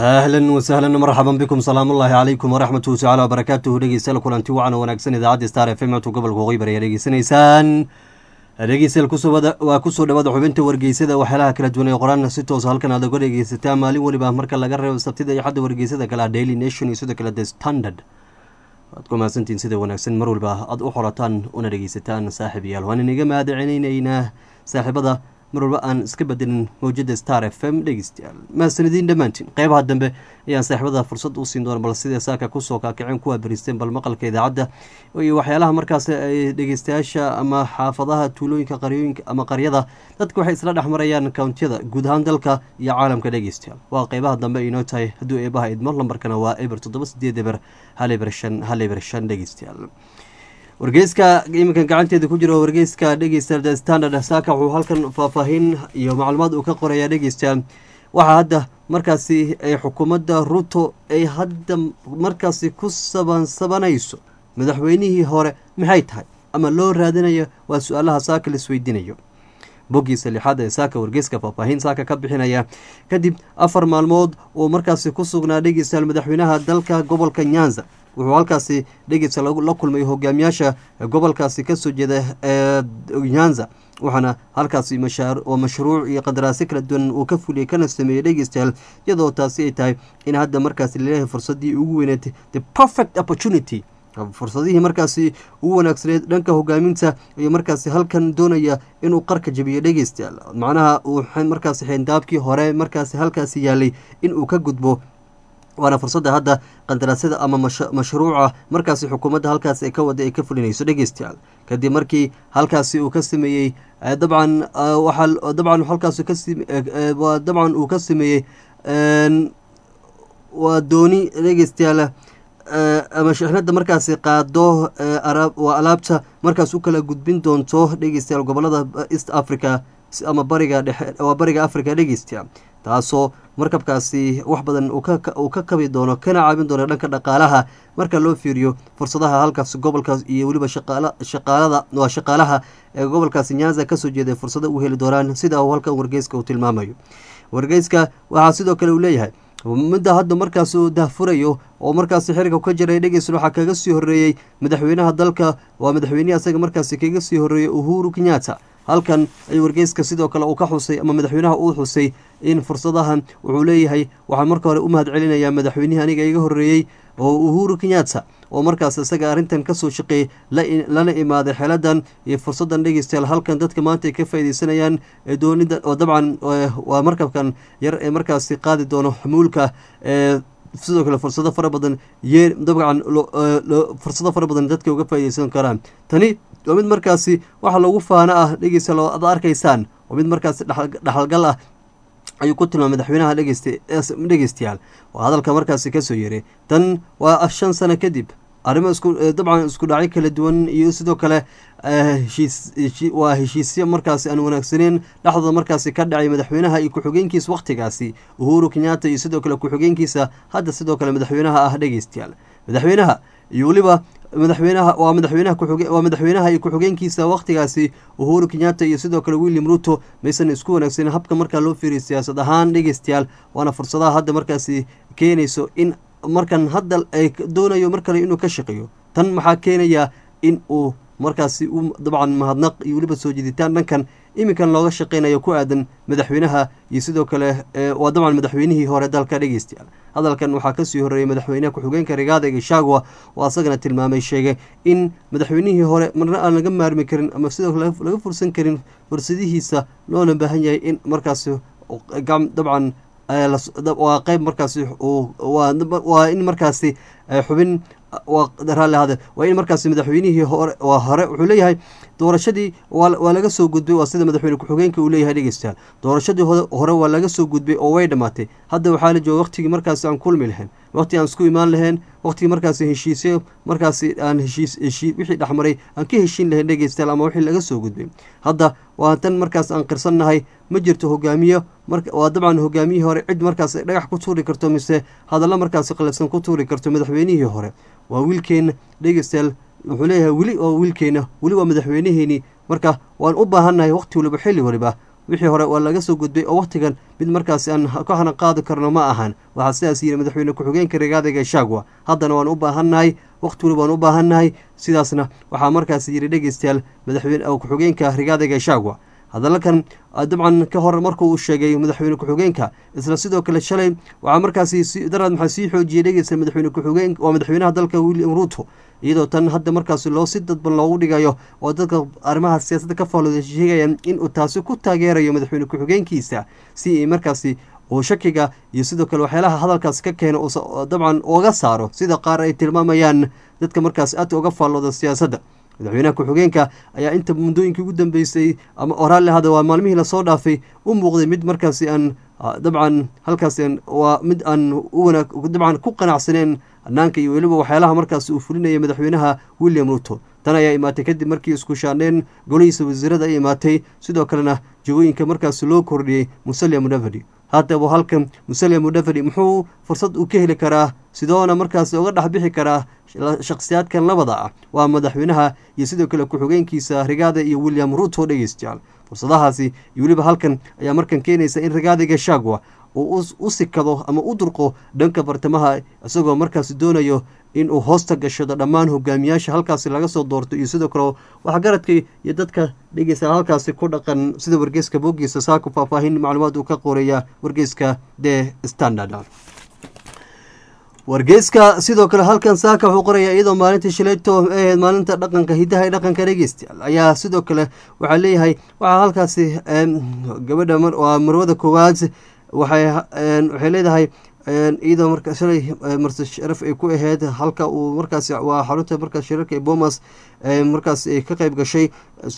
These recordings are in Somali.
ahlan wasahlan marxaban bikum salaam ullaahi calaykum waraxmatuhu tacala wabarakaatuhu dhegeystayaal kulanti wacan oo wanaagsan idaacadda star f m tu gobolka waqooyi bari ayaa dhegeysanaysaan dhegeystayaal kusowada waa kusoo dhawaada xubinta wargeysada waxyaalaha kala duwan ee qoraan si toosa halkan aad uga dhegeysataa maalin weliba marka laga reebo sabtida iyo xadda wargeysada kale ah daily nation iyo sidoo kale the standard waad ku mahadsantihiin sida wanaagsan mar walba aad u xorataan una dhegeysataan saaxib yaal waan inaga mahadcelinaynaa saaxiibada mar walba aan iska bedelin mawjada star f m dhegeystayaal mahadsanadiin dhammaantiin qeybaha dambe ayaan saaxiibada fursad u siin doona bal sidee saaka kusoo kaakaceen kuwaa beristeen bal maqalka idaacadda iyo waxyaalaha markaas ay dhegeystayaasha ama xaafadaha tuulooyinka qaryooyinka ama qaryada dadka waxay isla dhex marayaan kountiyada guud ahaan dalka iyo caalamka dhegeystayaal waa qeybaha dambe inoo tahay hadduu eebaha idmo lambarkana waa eber toddoba sideed eber hal eber shan hal eber shan dhegeystayaal wargeyska iminkan gacanteeda ku jiro wargeyska dhegeysta the standard saaka wuxuu halkan faahfaahin iyo macluumaad uu ka qorayaa dhegeysta waxaa hadda markaasi ay xukuumadda ruto ay hadda markaasi ku sabansabanayso madaxweynihii hore maxay tahay ama loo raadinayo waa su-aalaha saaka la isweydiinayo boggiisa lixaad ee saaka wargeyska faahfaahin saaka ka bixinaya kadib afar maalmood uu markaasi ku sugnaa dhegeystayaal madaxweynaha dalka gobolka nyanza wuxuu halkaasi dhegeysa la kulmay hogaamiyaasha gobolkaasi kasoo jeeda ee nyanza waxaana halkaasi oo mashruuc iyo qandaraasyo kala duwan uu ka fuliyay kana sameeyey dhegeystayaal iyadoo taasi ay tahay in hadda markaasi laleeyahay fursadii ugu weyneed the perfect opportunity fursadihii markaasi ugu wanaagsaneed dhanka hogaaminta iyo markaasi halkan doonaya inuu qarka jabiyo dhegeystayaal macnaha uu markaasi xeendaabkii hore markaasi halkaasi yaalay inuu ka gudbo waana fursadda hadda qandaraasyada ama mashruuca markaasi xukuumadda halkaas ee ka wada ay ka fulinayso dhegeystayaal kadib markii halkaasi uu ka sameeyey dabcan waxaa dabcan halkaas waa dabcan uu ka sameeyey waa dooni dhegeystayaal ama shixnada markaasi qaado waa alaabta markaas u kala gudbin doonto dhegeystayaal gobolada east africa ama bariga dhexe waa bariga africa dhegeystayaal taasoo markabkaasi wax badan uu ka kabi doono kana caabin doono dhanka dhaqaalaha marka loo fiiriyo fursadaha halkaas gobolkaas iyo weliba shaqaalada waa shaqaalaha ee gobolkaasi nyanza kasoo jeeday fursado u heli doonaan sida uu halkan wargeyska uu tilmaamayo wargeyska waxaa sidoo kale uu leeyahay midda hadda markaas uu dahfurayo oo markaasi xiriga ka jiray dhegeysan waxaa kaga sii horeeyey madaxweynaha dalka waa madaxweynehi asaga markaasi kaga sii horeeyey uhuru kenyatta halkan ay wargeyska sidoo kale uu ka xusay ama madaxweynaha uu xusay in fursadahan wuxuu leeyahay waxaan marka hore u mahad celinayaa madaxweynihii aniga iga horeeyey oo uhuru kenyatta oo markaas isaga arrintan kasoo shaqeeyey lana imaaday xeladan iyo fursadan dhegeystayaal halkan dadka maanta ay ka faaideysanayaan doonida oo dabcan waa markabkan yar ee markaasi qaadi doono xamuulka ee sidoo kale fursado fara badan yee dabcan fursado fara badan dadka uga faaideysan karaan tani waa mid markaasi waxa loogu faano ah dhegeystayaal ad arkaysaan waa mid markaasi dhaxalgal ah ayuu ku tilmaamay madaxweynaha dhegeystayaal oo hadalka markaasi kasoo yeeray tan waa shan sano kadib arrimo isku dabcan isku dhacyo kala duwan iyo sidoo kale waa heshiisyo markaasi aan wanaagsaneyn dhexdooda markaasi ka dhacay madaxweynaha iyo ku-xigeenkiisa wakhtigaasi uhuru kenyatta iyo sidoo kale ku-xigeenkiisa hadda sidoo kale madaxweynaha ah dhegeystayaal madaxweynaha iyo weliba madaxweynaha waa madaxweynaha waa madaxweynaha iyo ku-xigeenkiisa wakhtigaasi uhuru kenyatta iyo sidoo kale william ruto maysan isku wanaagsanin habka markaa loo fiiriya siyaasad ahaan dhegeystayaal waana fursadaha hadda markaasi keenayso in markan hadda ay doonayo mar kale inuu ka shaqeeyo tan maxaa keenaya in uu markaasi u dabcan mahadnaq iyo weliba soo jiditaan dhankan iminkan looga shaqeynayo ku aadan madaxweynaha iyo sidoo kale waa dabcan madaxweynihii hore dalka dhegeystayaal hadalkan waxaa kasii horeeyey madaxweynaha ku-xigeenka rigaada gashagwa oo asagana tilmaamay sheegay in madaxweynihii hore marna aan laga maarmi karin ama sidoo kale laga fursan karin fursadihiisa loona baahan yahay in markaasi dabcan waa qeyb markaasi waa in markaasi xubin raalli hade waa in markaasi madaxweynihii hore waa hore wuxuu leeyahay doorashadii waa laga soo gudbay waa sida madaxweyne ku-xigeenka uu leeyahay dhegeystayaal doorashadii hore waa laga soo gudbay oo way dhammaatay hadda waxaa la jooga waqtigii markaasi aan kulmi lahayn waqti aan isku imaan lahayn waqtigii markaasi heshiisyo markaasi aan heshiis heshii wixii dhexmaray aan ka heshiin lahayn dhegeystayaal ama wixii laga soo gudbay hadda waa tan markaas aan qirsannahay ma jirto hogaamiyo waa dabcan hogaamiyihii hore cid markaas dhagax ku tuuri karto mise hadallo markaasi qalafsan ku tuuri karto madaxweynihii hore waa wiilkeena dhegeystayaal wuxuu leeyahay weli waa wiilkeena weli waa madaxweynaheeni marka waan u baahannahay waqti waliba xilli waliba wixii hore waa laga soo gudbay oo wakhtigan mid markaasi aan ka hana qaadi karno ma ahan waxaa sidaas yidhi madaxweyne ku-xigeenka rigaada gashagwa haddana waan u baahannahay wakhti wali waan u baahannahay sidaasna waxaa markaasi yidhi dhegeystayaal madaxweyne ku-xigeenka rigaada gashagwa hadalkan dabcan ka hor markuu uu sheegay madaxweyne ku-xigeenka isla sidoo kale shalay waxaa markaasi daraad maxaa sii xoojiyey dhegeysta madaxweyne ku-xigeen waa madaxweynaha dalka william ruuto iyadoo tan hadda markaasi loo si dadban loogu dhigayo oo dadka arrimaha siyaasadda ka faallooda sheegayaan inuu taasi ku taageerayo madaxweyne ku-xigeenkiisa si ay markaasi uu shakiga iyo sidoo kale waxyaalaha hadalkaas ka keeno dabcan uga saaro sida qaar ay tilmaamayaan dadka markaas aadka uga faallooda siyaasadda madaxweynaha ku-xigeenka ayaa inta muddooyinkii ugu dambeysay ama oraalle hada waa maalmihii lasoo dhaafay u muuqday mid markaasi aan dabcan halkaas waa mid aan uwanaag dabcan ku qanacsaneen hanaanka iyo weliba waxyaalaha markaasi uu fulinaya madaxweynaha william ruto tan ayaa imaatay kadib markii isku shaandheen golihiisa wasiirada ay imaatay sidoo kalena jagooyinka markaasi loo kordhiyey musalia mudavadi haddaba halkan musalia mudavadi muxuu fursad uu ka heli karaa sidoona markaasi uga dhex bixi karaa shakhsiyaadkan labada ah waa madaxweynaha iyo sidoo kale ku-xigeenkiisa rigaada iyo william ruto dhegeystayaal fursadahaasi iyo weliba halkan ayaa markan keenaysa in rigaada gashagwa uu u sikado ama u durqo dhanka bartamaha isagoo markaasi doonayo in uu hoosta gashado dhammaan hogaamiyaasha halkaasi laga soo doorto iyo sidoo kale waxgaradka iyo dadka dhegeysta halkaasi ku dhaqan sida wargeyska bogiisa saaka faahfaahin macluumaad uu ka qoreeya wargeyska the standard wargeyska sidoo kale halkan saaka wuxuu qorayaa iyadoo maalintii shilayto ahayd maalinta dhaqanka hidaha ee dhaqanka dhegeystayaal ayaa sidoo kale waxaa leeyahay waxaa halkaasi gabadha waa marwada koowaad waxay waxay leedahay iyadoo marka shalay marse sharaf ay ku aheyd halka uu markaasi waa xarunta markaas shirarka ee bomas markaas ay ka qeyb gashay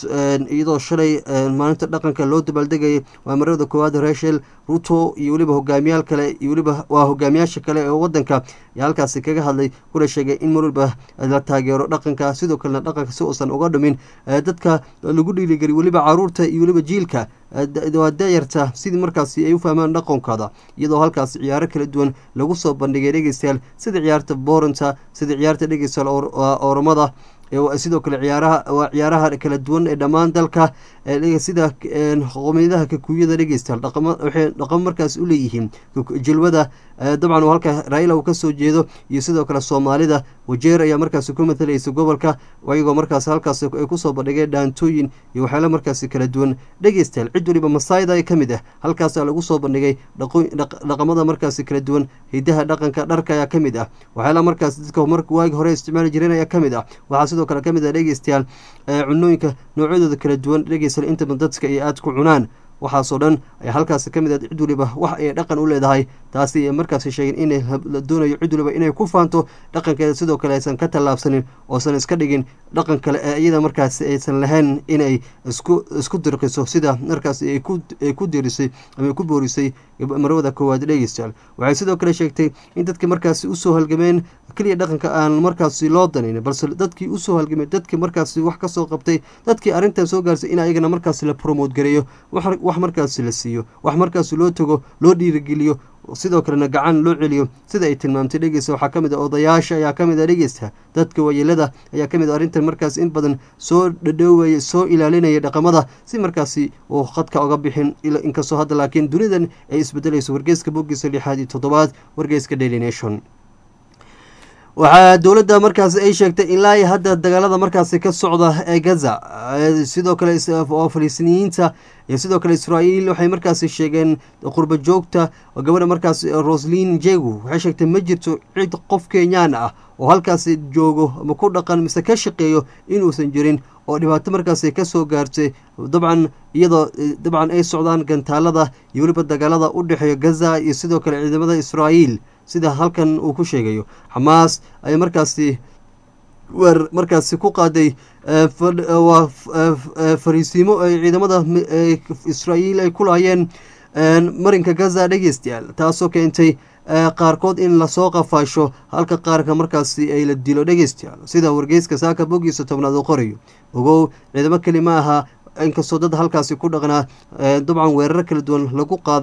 iyadoo shalay maalinta dhaqanka loo dabaaldegayay waa marada koowaad rachel ruto iyo weliba hogaamiyaal kale iyo weliba waa hogaamiyaasha kale ee wadanka ayaa halkaasi kaga hadlay kuna sheegay in mar waliba la taageero dhaqanka sidoo kalena dhaqanka si uusan uga dhumin dadka lagu dhiirigeliy weliba caruurta iyo weliba jiilka waa dayarta sidii markaasi ay u fahmaan dhaqankooda iyadoo halkaasi ciyaaro kala duwan lagu soo bandhigay dhegeystayaal sida ciyaarta booranta sida ciyaarta dhegeystayaal ooromada sidoo kale ciyaaraha waa ciyaaraha kala duwan ee dhammaan dalka sida qomiyadaha kakuyada dhegeystayaal waxay dhaqamo markaas u leeyihiin jilwada dabcan halka raila uu kasoo jeedo iyo sidoo kale soomaalida wajeer ayaa markaasi ku matalaysa gobolka iyagoo markaas halkaas ay kusoo bandhigeen dhaantooyin iyo waxyaala markaasi kala duwan dhegeystayaal cid waliba masaayda ka mid ah halkaasaa lagu soo bandhigay dhaqamada markaasi kala duwan hidaha dhaqanka dharka ayaa ka mid ah waxyaala markaas dadka waagi hore isticmaali jireen ayaa ka mid ah waxaa sidoo kale ka mid ah dhegeystayaal cunooyinka noocyadooda kala duwan dhegeystayaal intaba dadka ay aada ku cunaan waxaasoo dhan ayaa halkaasi ka mid ah cid waliba wax ay dhaqan u leedahay taasi ay markaasi sheegeen inay la doonayo cid waliba inay ku faanto dhaqankeeda sidoo kale aysan ka tallaabsanin oosan iska dhigin dhaqan kale ee iyada markaasi aysan lahayn inay isku isku dirqiso sida markaasi ay ku dirisay ama ay ku boorisay marwada koowaad dhegeystayaal waxay sidoo kale sheegtay in dadkii markaasi usoo halgameen keliya dhaqanka aan markaasi loo danayn balse dadkii usoo halgamay dadkii markaasi wax kasoo qabtay dadkii arrintan soo gaarsay in ayagana markaasi la promote gareeyo wax markaasi la siiyo wax markaasi loo tago loo dhiirigeliyo sidoo kalena gacan loo celiyo sida ay tilmaamtay dhegeysta waxaa kamid a odayaasha ayaa kamid a dhegeysta dadka waayeelada ayaa kamid a arrintan markaas in badan soo dhadhoowaya soo ilaalinaya dhaqamada si markaasi uu khadka oga bixin inkastoo hadda laakiin dunidan ay isbedelayso wargeyska bogiisa lixaad iyo toddobaad wargeyska daily nation waxaa dowladda markaasi ay sheegtay ilaa iyo hadda dagaalada markaasi ka socda ee gaza sidoo kale oo falistiiniyiinta iyo sidoo kale israa'iil waxay markaasi sheegeen qurba joogta oo gabadha markaasi roslin jegu waxay sheegtay ma jirto cid qof kenyaan ah oo halkaasi joogo ama ku dhaqan mise ka shaqeeyo inuusan jirin oo dhibaato markaasi kasoo gaartay dabcan iyadoo dabcan ay socdaan gantaalada iyo weliba dagaalada u dhexeeya gaza iyo sidoo kale ciidamada israa'iil sida halkan uu ku sheegayo xamaas ay markaasi weer markaasi ku qaaday waa fariisiimo ay ciidamada israa'iil ay ku laayeen marinka gaza dhegeystayaal taasoo keentay qaarkood in lasoo qafaasho halka qaarka markaasi ay la dilo dhegeystayaal sida wargeyska saaka bogiisa tobnaad uu qorayo ogow ciidamo keli ma aha inkastoo dad halkaasi ku dhaqnaa dabcan weeraro kala duwan lagu qaaday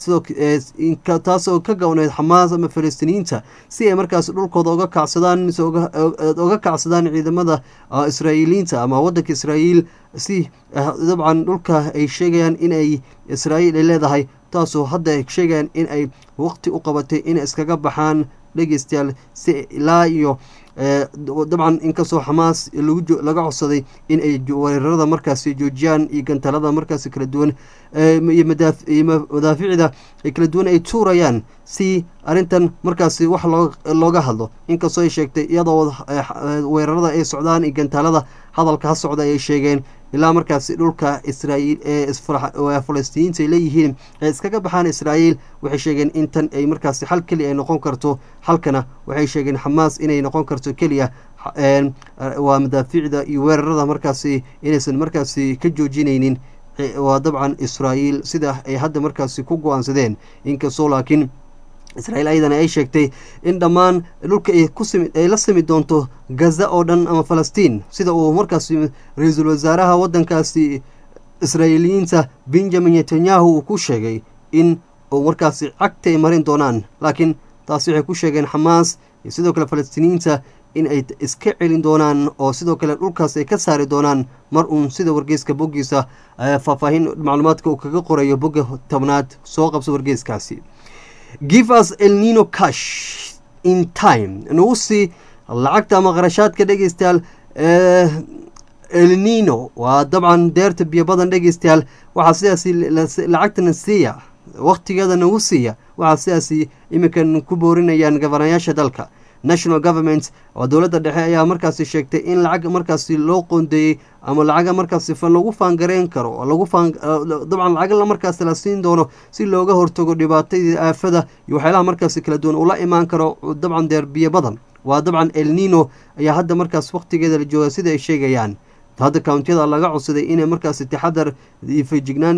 sidoo taasoo ka gowneyd xamaas ama falastiiniyiinta si ay markaas dhulkooda oga kacsadaan mise oga kacsadaan ciidamada israa'iiliyiinta ama waddanka israa'iil si dabcan dhulka ay sheegayaan inay israa'iil ay leedahay taasoo hadda ay sheegayaan in ay waqti u qabatay inay iskaga baxaan dhegeystayaal si ilaa iyo dabcan inkastoo xamaas laga codsaday in ay weerarada markaasi joojiyaan iyo gantalada markaasi kala duwan iyo madaaficda kala duwan ay tuurayaan si arrintan markaasi wax looga hadlo inkastoo ay sheegtay iyadoo weerarada ay socdaan iyo gantaalada hadalka ha socda ay sheegeen ilaa markaasi dhulka israa'iil ee falastiiniyiinta ay leeyihiin ay iskaga baxaan israa'iil waxay sheegeen in tan ay markaasi xal keliya ay noqon karto halkana waxay sheegeen xamaas inay noqon karto keliya waa madaafiicda iyo weerarada markaasi inaysan markaasi ka joojinaynin waa dabcan israa'iil sida ay hadda markaasi ku go-aansadeen inkastoo laakiin israa'iil ayadana ay sheegtay in dhammaan dhulka ay kusimi ay la simi doonto gaza oo dhan ama falastiin sida uu markaasi ra-iisul wasaaraha waddankaasi israa'iiliyiinta benjamin netanyahu uu ku sheegay in uu markaasi cagta ay marin doonaan laakiin taasi waxay ku sheegeen xamaas iyo sidoo kale falastiiniyiinta in ay iska celin doonaan oo sidoo kale dhulkaas ay ka saari doonaan mar uun sida wargeyska boggiisa faahfaahin macluumaadka uu kaga qorayo bogga tobnaad soo qabso wargeyskaasi give us el nino cash in time nagu sii lacagta ama qarashaadka dhegeystayaal el nino waa dabcan deerta biyo badan dhegeystayaal waxaa sidaasi lacagtana siiya wakhtigeeda nagu siiya waxaa sidaasi iminkan ku boorinayaan gabanayaasha dalka national government oo dowladda dhexe ayaa markaasi sheegtay in lacag markaasi loo qoondeeyey ama lacaga markaasi lagu faangareyn karo lagu faan dabcan lacag markaasi la siin doono si looga hortago dhibaatadii aafada iyo waxyaalaha markaasi kala duwan ula imaan karo dabcan deerbiyo badan waa dabcan el nino ayaa hadda markaas wakhtigeeda la jooga sida ay sheegayaan hadda kountiyada laga codsaday inay markaasi taxadar iyo feejignaan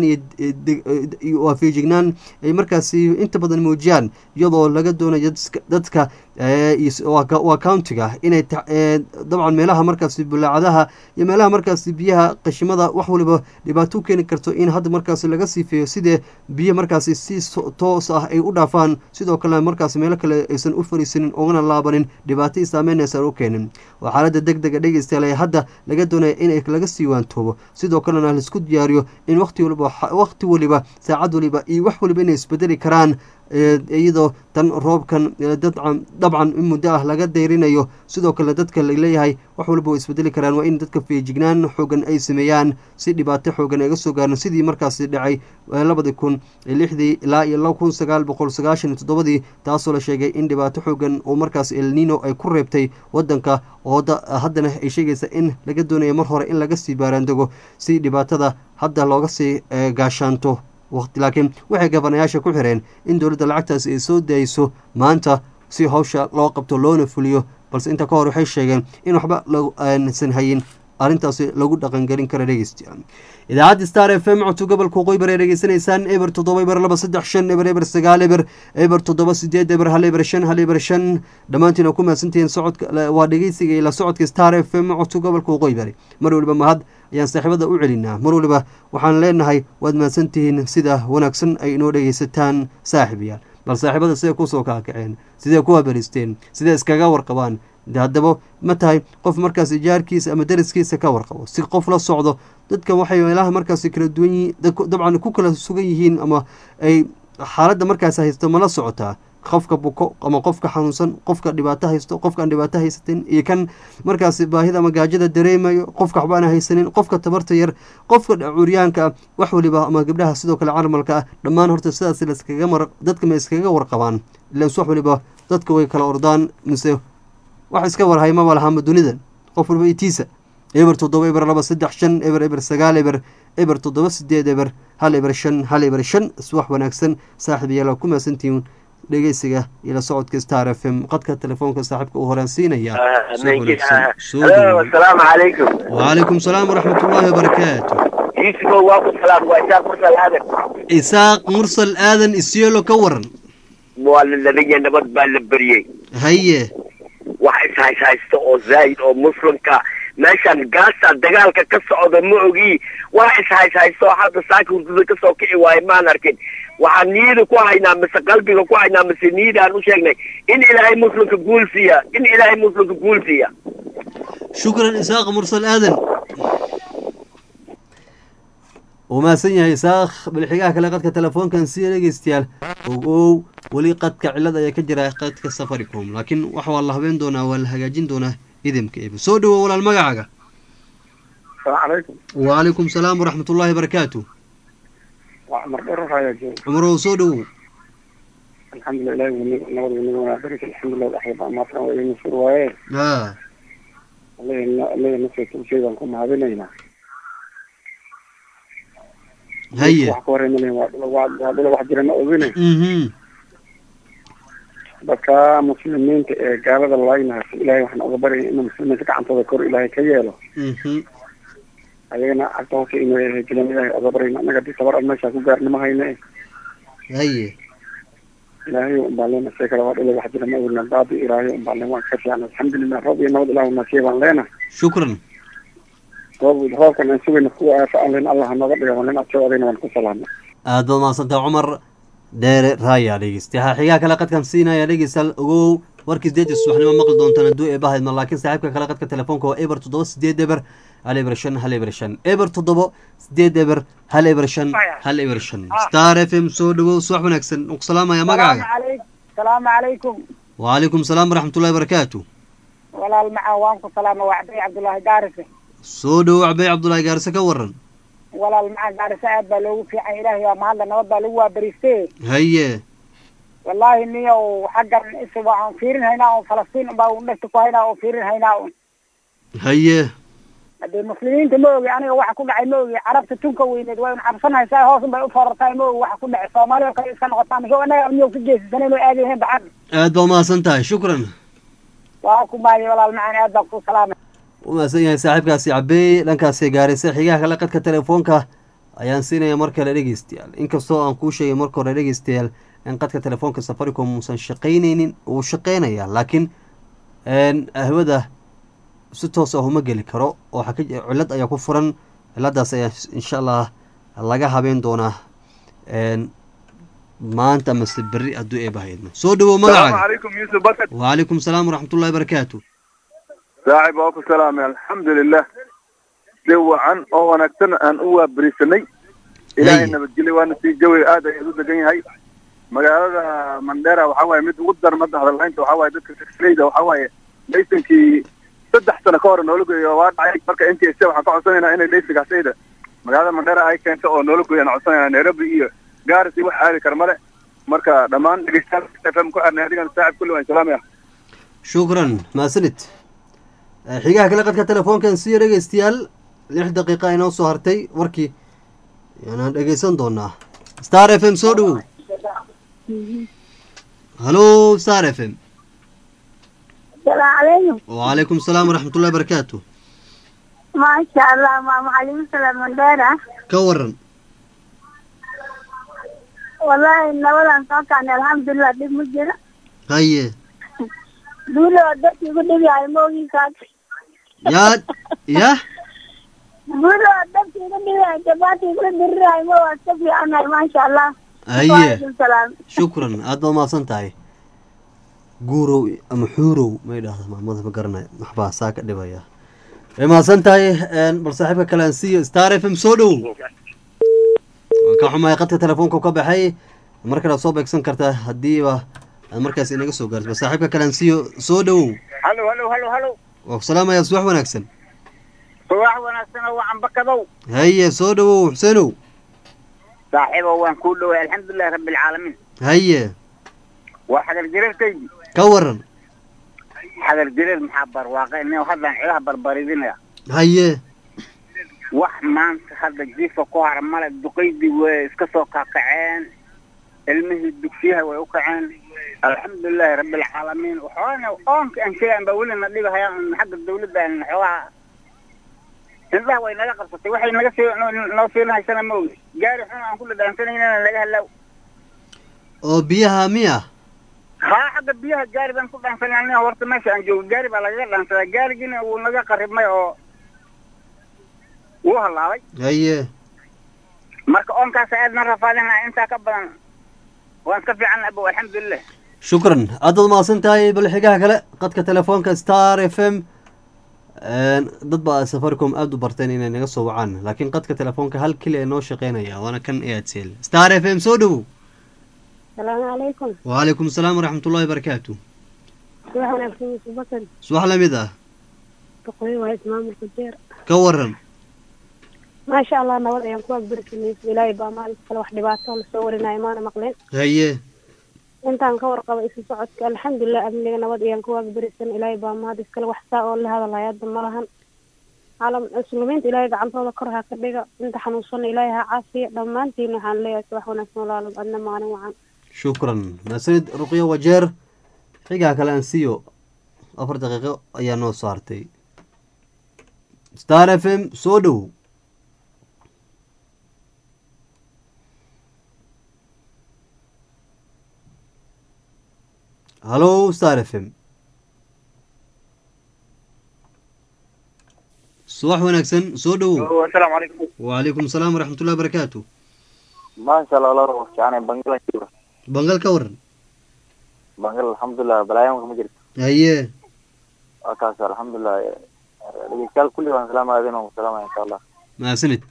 iyo waa feejignaan ay markaasi inta badan muujiyaan iyadoo laga doonayo dadka waa countiga inay dabcan meelaha markaasi bulaacadaha iyo meelaha markaasi biyaha qashimada wax waliba dhibaato u keeni karto in hadda markaasi laga siifeeyo sidee biyo markaasi si toos ah ay u dhaafaan sidoo kale markaasi meelo kale aysan u fariisanin ugana laabanin dhibaato i saameyn aysan u keenin waa xaalada deg dega dhegeystayaal ee hadda laga doonaya in laga sii waantoobo sidoo kalena laisku diyaariyo in waqti waliba waqti waliba saacad waliba iyo wax waliba inay isbedeli karaan iyadoo tan roobkan dabcan in muddo ah laga dayrinayo sidoo kale dadka laleeyahay wax walba way isbedeli karaan waa in dadka feejignaan xoogan ay sameeyaan si dhibaato xoogan ay ga soo gaaran sidii markaasi dhacay labadii kun lixdii ilaa iyo laba kun sagaal boqol sagaashan iyo toddobadii taasoo la sheegay in dhibaato xoogan oo markaas elnino ay ku reebtay wadanka oo haddana ay sheegaysa in laga doonayo mar hore in laga sii baaraandego si dhibaatada hadda looga sii gaashaanto waqti laakiin waxay gabanayaasha ku xireen in dowladda lacagtaasi ay soo daayso maanta si hawsha loo qabto loona fuliyo balse inta ka hor waxay sheegeen in waxba lasan hayin arrintaasi lagu dhaqangelin kara dhegeystayaal idaacadda star f m codto gobolka qoybar ay dhegeysanaysaan eber toddoba eber laba saddex shan eber eber sagaal eber eber toddoba sideed eber hal eber shan hal eber shan dhammaantiin oo ku mahadsantihiin socodka waa dhegeysiga ila socodka star f m codto gobolka qoybari mar waliba mahad ayaan saaxiibada u celinaa mar waliba waxaan leenahay waad mahadsantihiin sida wanaagsan ay inoo dhegeysataan saaxiibayaal bal saaxiibada siday kusoo kaakaceen sidee ku haberisteen sidee iskaga warqabaan de haddaba ma tahay qof markaas jaarkiisa ama dariskiisa ka warqabo si qof la socdo dadkan waxay meelaha markaasi kala duwan yihiin dabcan ku kala sugan yihiin ama ay xaaladda markaas haysto ma la socotaa qofka buko ama qofka xanuunsan qofka dhibaato haysto qofkaan dhibaato haysatin iyo kan markaasi baahida ama gaajada dareemayo qofka waxba aan haysanin qofka tabarta yar qofka curyaanka wax waliba ama gabdhaha sidoo kale carmalka ah dhammaan horta sidaas laskaga mar dadka ma iskaga warqabaan ilan wax waliba dadka way kala ordaan mise wax iska warhay maba lahaama dunidan qof waliba itiisa eber toddoba eber laba saddex shan eber eber sagaal eber eber toddoba sideed eber hal eber shan hal eber shan iswax wanaagsan saaxiib yaala ku mahadsantihiin dhegeysiga iyo la socodka star f m qadka telefoonka saaxiibka uu horaansiinaya asalaamu calaykum wacalaykum salaam waraxmat ullaahi wabarakaatu yuusufow waa ku salaam waa isaaq mursal aadan isaaq mursal aadan isyelo ka waran waa la labaya nabad baa la beriyey haye wax ishays haysta oo zaa'id oo muslimka meeshaan gaasa dagaalka ka socda ma ogi wax ishays haysto hadda saaka hurdada kasoo kici waayo maan arkin waxaan niyada ku haynaa mise qalbiga ku haynaa mise niyada aan u sheegnay in ilaahay muslimka guul siiya in ilaahay muslimka guul siiya shukran isaaq mursal aadan uu mahadsan yahay isaaq bilxigaha kale qadka telefoonkan siya dhegeystayaal ogow weli qadka cilad ayaa ka jira qadka safaricom laakiin wax waa la habeen doonaa waa la hagaajin doonaa idamka ebe soo dhawow walaal magacaaga السلام عليكم wacalaykum salaam waraxmat ullaahi barakaatu وعمر دور رايا جو cumarow soo dhawow الحمد لله ونور ونور ونبارك الحمد لله الأحياء ما فرنا وإن نصر وإيه a الله الله نصر كل شيء بنكم هذينا haye wax ka wareemanay waa dhula wax jirana ogine mhm dadka muslimiinta ee gaalada laaynaas ilaahay waxaan uga baryay inuu muslimiinta gacantooda kor ilaahay ka yeelo mhm ayagana cagta hoose inuu hejilan ilaahay uga baryayna annaga hadii tabar aan meeshaa ku gaarnimo hayne haye ilaahay unbaa leena see kale waa dhula wax jira ma ogina baadi ilaahay unbaa leen waan ka fiican alxamdulilah roob iyo nabad ilaah nasiya baan leena shukran roob roobkan aan sugayna kuwa aafa aan leen allah nooga dhiga waan leen adkoo adayna waan ku salaamay aad baad mahadsantahay cumar dheere raaya dhegeysta ha xigaa kale qadkan siinaya dhegeystayaal ogow warkii sideedii subaxnimo maqli doontaan hadduu eebahaydma laakiin saaxiibka kale qadka telefoonka waa eber toddoba sideed eber hal eber shan hal eber shan eber toddoba sideed eber hal eber shan hal eber shan star f m soo dhawow subax wanaagsan uku salaamaya magacaaga salaamu calaykum wacalaykum salaam waraxmatullahi barakaatu walaal macaan waan ku salaama waa cabdi cabdullaahi gaarise soo dhawow cabay cabdullaahi gaarse ka waran walaal macaan gaarise aad baa loogu fiican ilaahay waa mahadla nabad baa lagu waabariiste haye wallaahi niyow xaggan is waan fiirin haynaa un falastiin unbaa un dhegta ku haynaa un fiirin haynaa un haye haddee muslimiinta ma ogi aniga waxa ku dhacay ma ogi carabta tunka weyneed waa un cabsanaysaa hoos un bay u forartahay ma ogi waxa ku dhacay soomaali oo kale iska noqotaa mise anaga miyo ka geesisanay inuu aadayahen baxan aad baa umahadsan tahay shukran waa ku maadiy walaal macaan aad baan ku salaamay u mahadsan yahay saaxiibkaasi cabeey dhankaasi gaaraysa xigaha kale qadka telefoonka ayaan siinaya mar kale dhegeystayaal inkastoo aan kuu sheegay marka hore dhegeystayaal in qadka telefoonka safaricom uusan shaqaynaynin uu shaqeynaya laakiin ahwada si toos ah uma geli karo oo waxaa ka cillad ayaa ku furan cilladaas ayaa insha allah laga habeen doonaa maanta mase berri hadduu eebahaydno soo dhawow magacaaga عليكم يوسف بركة wacalaykum salaam waraxmatullahi barakaatu saaxiib waa ku salaamay alxamdulilah si wacan oo wanaagsan aan u waabarisanay ilaahay Hey. nabadgelyo waana sii jawiga aad ayaad u degan yahay magaalada mandera waxaa waaye mid ugu darmada hadalhaynta waxaa waaye dadka taxleyda waxaa waaye laysankii saddex sano ka hor noola geeyo waa dhacay marka n t s waxaan ka codsanaynaa inay laysankaasayda magaalada mandera ay keento oo noola geeyo aan codsanaynaa nairobi iyo gaaris iyo wax aadi kara male marka dhammaan dhegeystayaal f m ku xirnay adigan saaxib kulli waan salaamaya shukran maasanid Eh, xigaha kale qadka telefoonkan siya dhegeystayaal lix daqiiqa inoo soo hartay warkii yaanaan dhegeysan doonaa star f m soo dhawow halo star f m السلام عليكم wacalaykum salaam waraxmatullahi barakaatu ما شاء الله مع معلم سلام مندارة ka waran والله نولا صوتنا الحمد لله دي مجرى haye دولة ودك يقول لي يا موجي كاك yaa yah دولة ودك يقول لي يا جباتي يقول لي يا مو واستفي أنا ما شاء الله haye وعليكم السلام shukran aad baa umahadsan tahay guurow ama xuurow ma idhaahda maamada ma garanaya maxbaa saa ka dhibaya way mahadsan tahay bal saaxiibka kale aan siiyo star f m soo dhowow waan ka xumahay qadka telefoonka ka baxay mar kale aad soo beegsan kartaa haddiiba aad markaas inaga soo gaarto bal saaxiibka kale aan siiyo soo dhowow halo halo halo halo waa ku salaamayaa subax wanaagsan subax wanaagsan oo wacan bakadow haye soo dhowow xuseenow saaxiibo waan kuu dhoway alxamdulilahi rabbi alcaalamiin haye waa xagar jireerkaygii ka waran xagar jireer maxaa barwaaqay nin haddaan cilaha barbaridinaya haye wax maanta hadda jiifka ku hara male duqaydii way iska soo kakaceen ilmihii dugsiyaha way u kaceen alxamdulilahi rabbi alcaalamiin waxoona oonka aan sheegaan baa weli na dhibahaya xagga dawladda aan xoogaha indhaha way naga qabsatay waxay naga sii noo- noo fiilinahaysana ma ogi gaari xun aan ku dhadhaansanayna naga halaaw oo biyaha miya haa xagga biyaha gaari baan ku dhaansanay horta meesha aan joogo gaari baa lagaga dhaansadaa gaarigiina wuu naga qaribmay oo wuu halaabay haye marka oonkaas aad na rafaadina intaa ka badan waan iska fiican abo alxamdulilah shukran aad baad mahadsan tahay bal xigaha kale qadka telefoonka star f m dad baa safaricom aada u barteen inay naga soo wacaan laakiin qadka telefoonka hal keli ee noo shaqeynaya waana kan airtel star f m soo dhowow salaamu calaykum wacalaykum asalaam waraxmat ullahi barakaatu subax wanaagsan yusuf bakan subax lamid ah boqoyo waa ismaamulka jeer ka waran maasha allah nabad ayaan ku agbarsanay ilaahay baa maalinta kale wax dhibaato lasoo warinayo maana maqleen haye intaan ka warqaba isu socodka alxamdulilah amniga nabad ayaan ku waagbarsan ilaahay baa mahad iskale wax saa oo la hadalaya hadda ma lahan caalam muslimiinta ilaahay gacantooda kor ha ka dhiga inta xanuunsana ilaahay ha caafiya dhammaantiin waxaan leeyahay subax wanaagsan walaalum adna maalin wacan shukran maasanid ruqyo wajeer xigaa kale aan siiyo afar daqiiqo ayaa noo saartay star f m soo dhowow hallo star f m subax wanaagsan soo dhowow asalaamu calaykum wacalaykum asalaam waraxmatullahi barakaatu maasha allah laro fiicanay bangal bangal ka waran bangal alxamdulilah balaayaanka ma jirto haye waa kaas alxamdulilah dhegeystayaal kulli waan salaamaadin waan salaamaya insha allah maasanid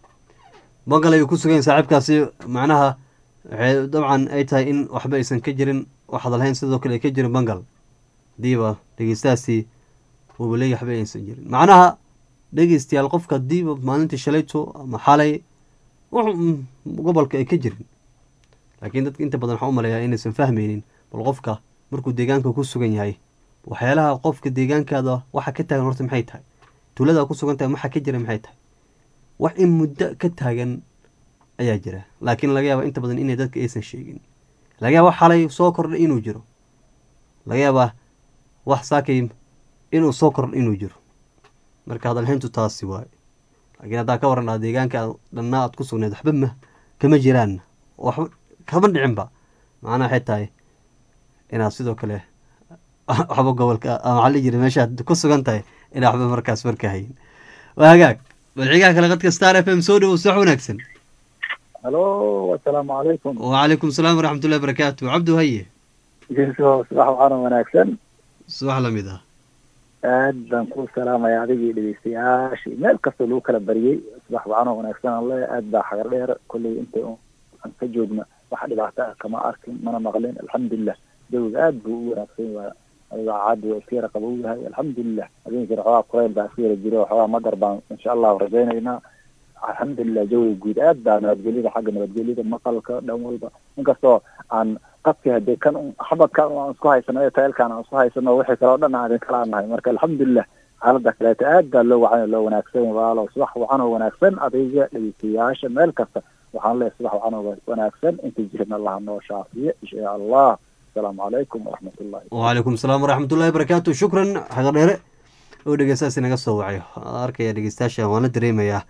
bangal ayuu ku sugan saaxiibkaasi macnaha waxay dabcan ay tahay in waxba aysan ka jirin waxaad lahayn sidoo kale ay ka jirin bangal hadiiba dhegeystahaasi uuba leeya waxba aysan jirin macnaha dhegeystayaal qofka hadiiba maalintii shalayto ama xalay wuxuu gobolka ay ka jirin laakiin dadka inta badan waxaa u maleeyaa inaysan fahmaynin bal qofka markuu deegaanka ku sugan yahay waxyaalaha qofka deegaankaada waxa ka taagan horta maxay tahay tuulada ku sugan tahay waxa ka jira maxay tahay wax in muddo ka taagan ayaa jira laakiin laga yaaba inta badan inay dadka aysan sheegin laga yaaba xalay soo kordhay inuu jiro laga yaabaa wax saakay inuu soo kordha inuu jiro marka hadalhayntu taasi waaye laakiin haddaa ka waran aa deegaanka dhanna aad ku sugneed waxba ma kama jiraan waxba kama dhicinba macnaha waxay tahay inaad sidoo kale waxba gobolka maxaa la jira meeshaad ku sugan tahay inaa waxba markaas marka hayin waa hagaag balxigaha kale qadka star f m soo dhowow sax wanaagsan halo asalaamu calaykum wacalaykum asalaam waraxmatullahi barakaatu cabdu haye geeso subax waxaana wanaagsan subax lamid ah aad baan ku salaamaya adigii dhegeystayaashii meel kastoo lagu kala bariyey subax waxaana wanaagsan alle aad baa xagar dheer kolley inta aan ka joogna wax dhibaato ah kama arkin mana maqlin alxamdulilah jawiga aad buu u wanaagsan waa adiga caadi waa iska yara qabow yahay alxamdulilah habeenkii xoogaa kurayl baa iska yara jiro xoogaa madar baan insha allahu rajaynaynaa alxamdulilah jawiga guud aad baa nabadgelyada xagga nabadgelyada maqalka dhan walba inkastoo aan qabki hadee kan xabadkan aan isku haysano iyo taylkan aan isku haysano wixii kale o dhan aan idin kala nahay marka alxamdulilah xaalada kaleeto aad baa loo wacan loo wanaagsan walaalo subax wacan oo wanaagsan adiga dhegeystayaasha meel kasta waxaan leeyahay subax wacan oo wanaagsan inta jirin allah noo shaafiye insha allah asalaamu calaykum waraxmatullahi wacalaykum asalaam waraxmatullahi barakaatu shukran xaga dheere oo dhegeystaasi naga soo wacay arkaya dhegeystayaasha waan la dareemayaa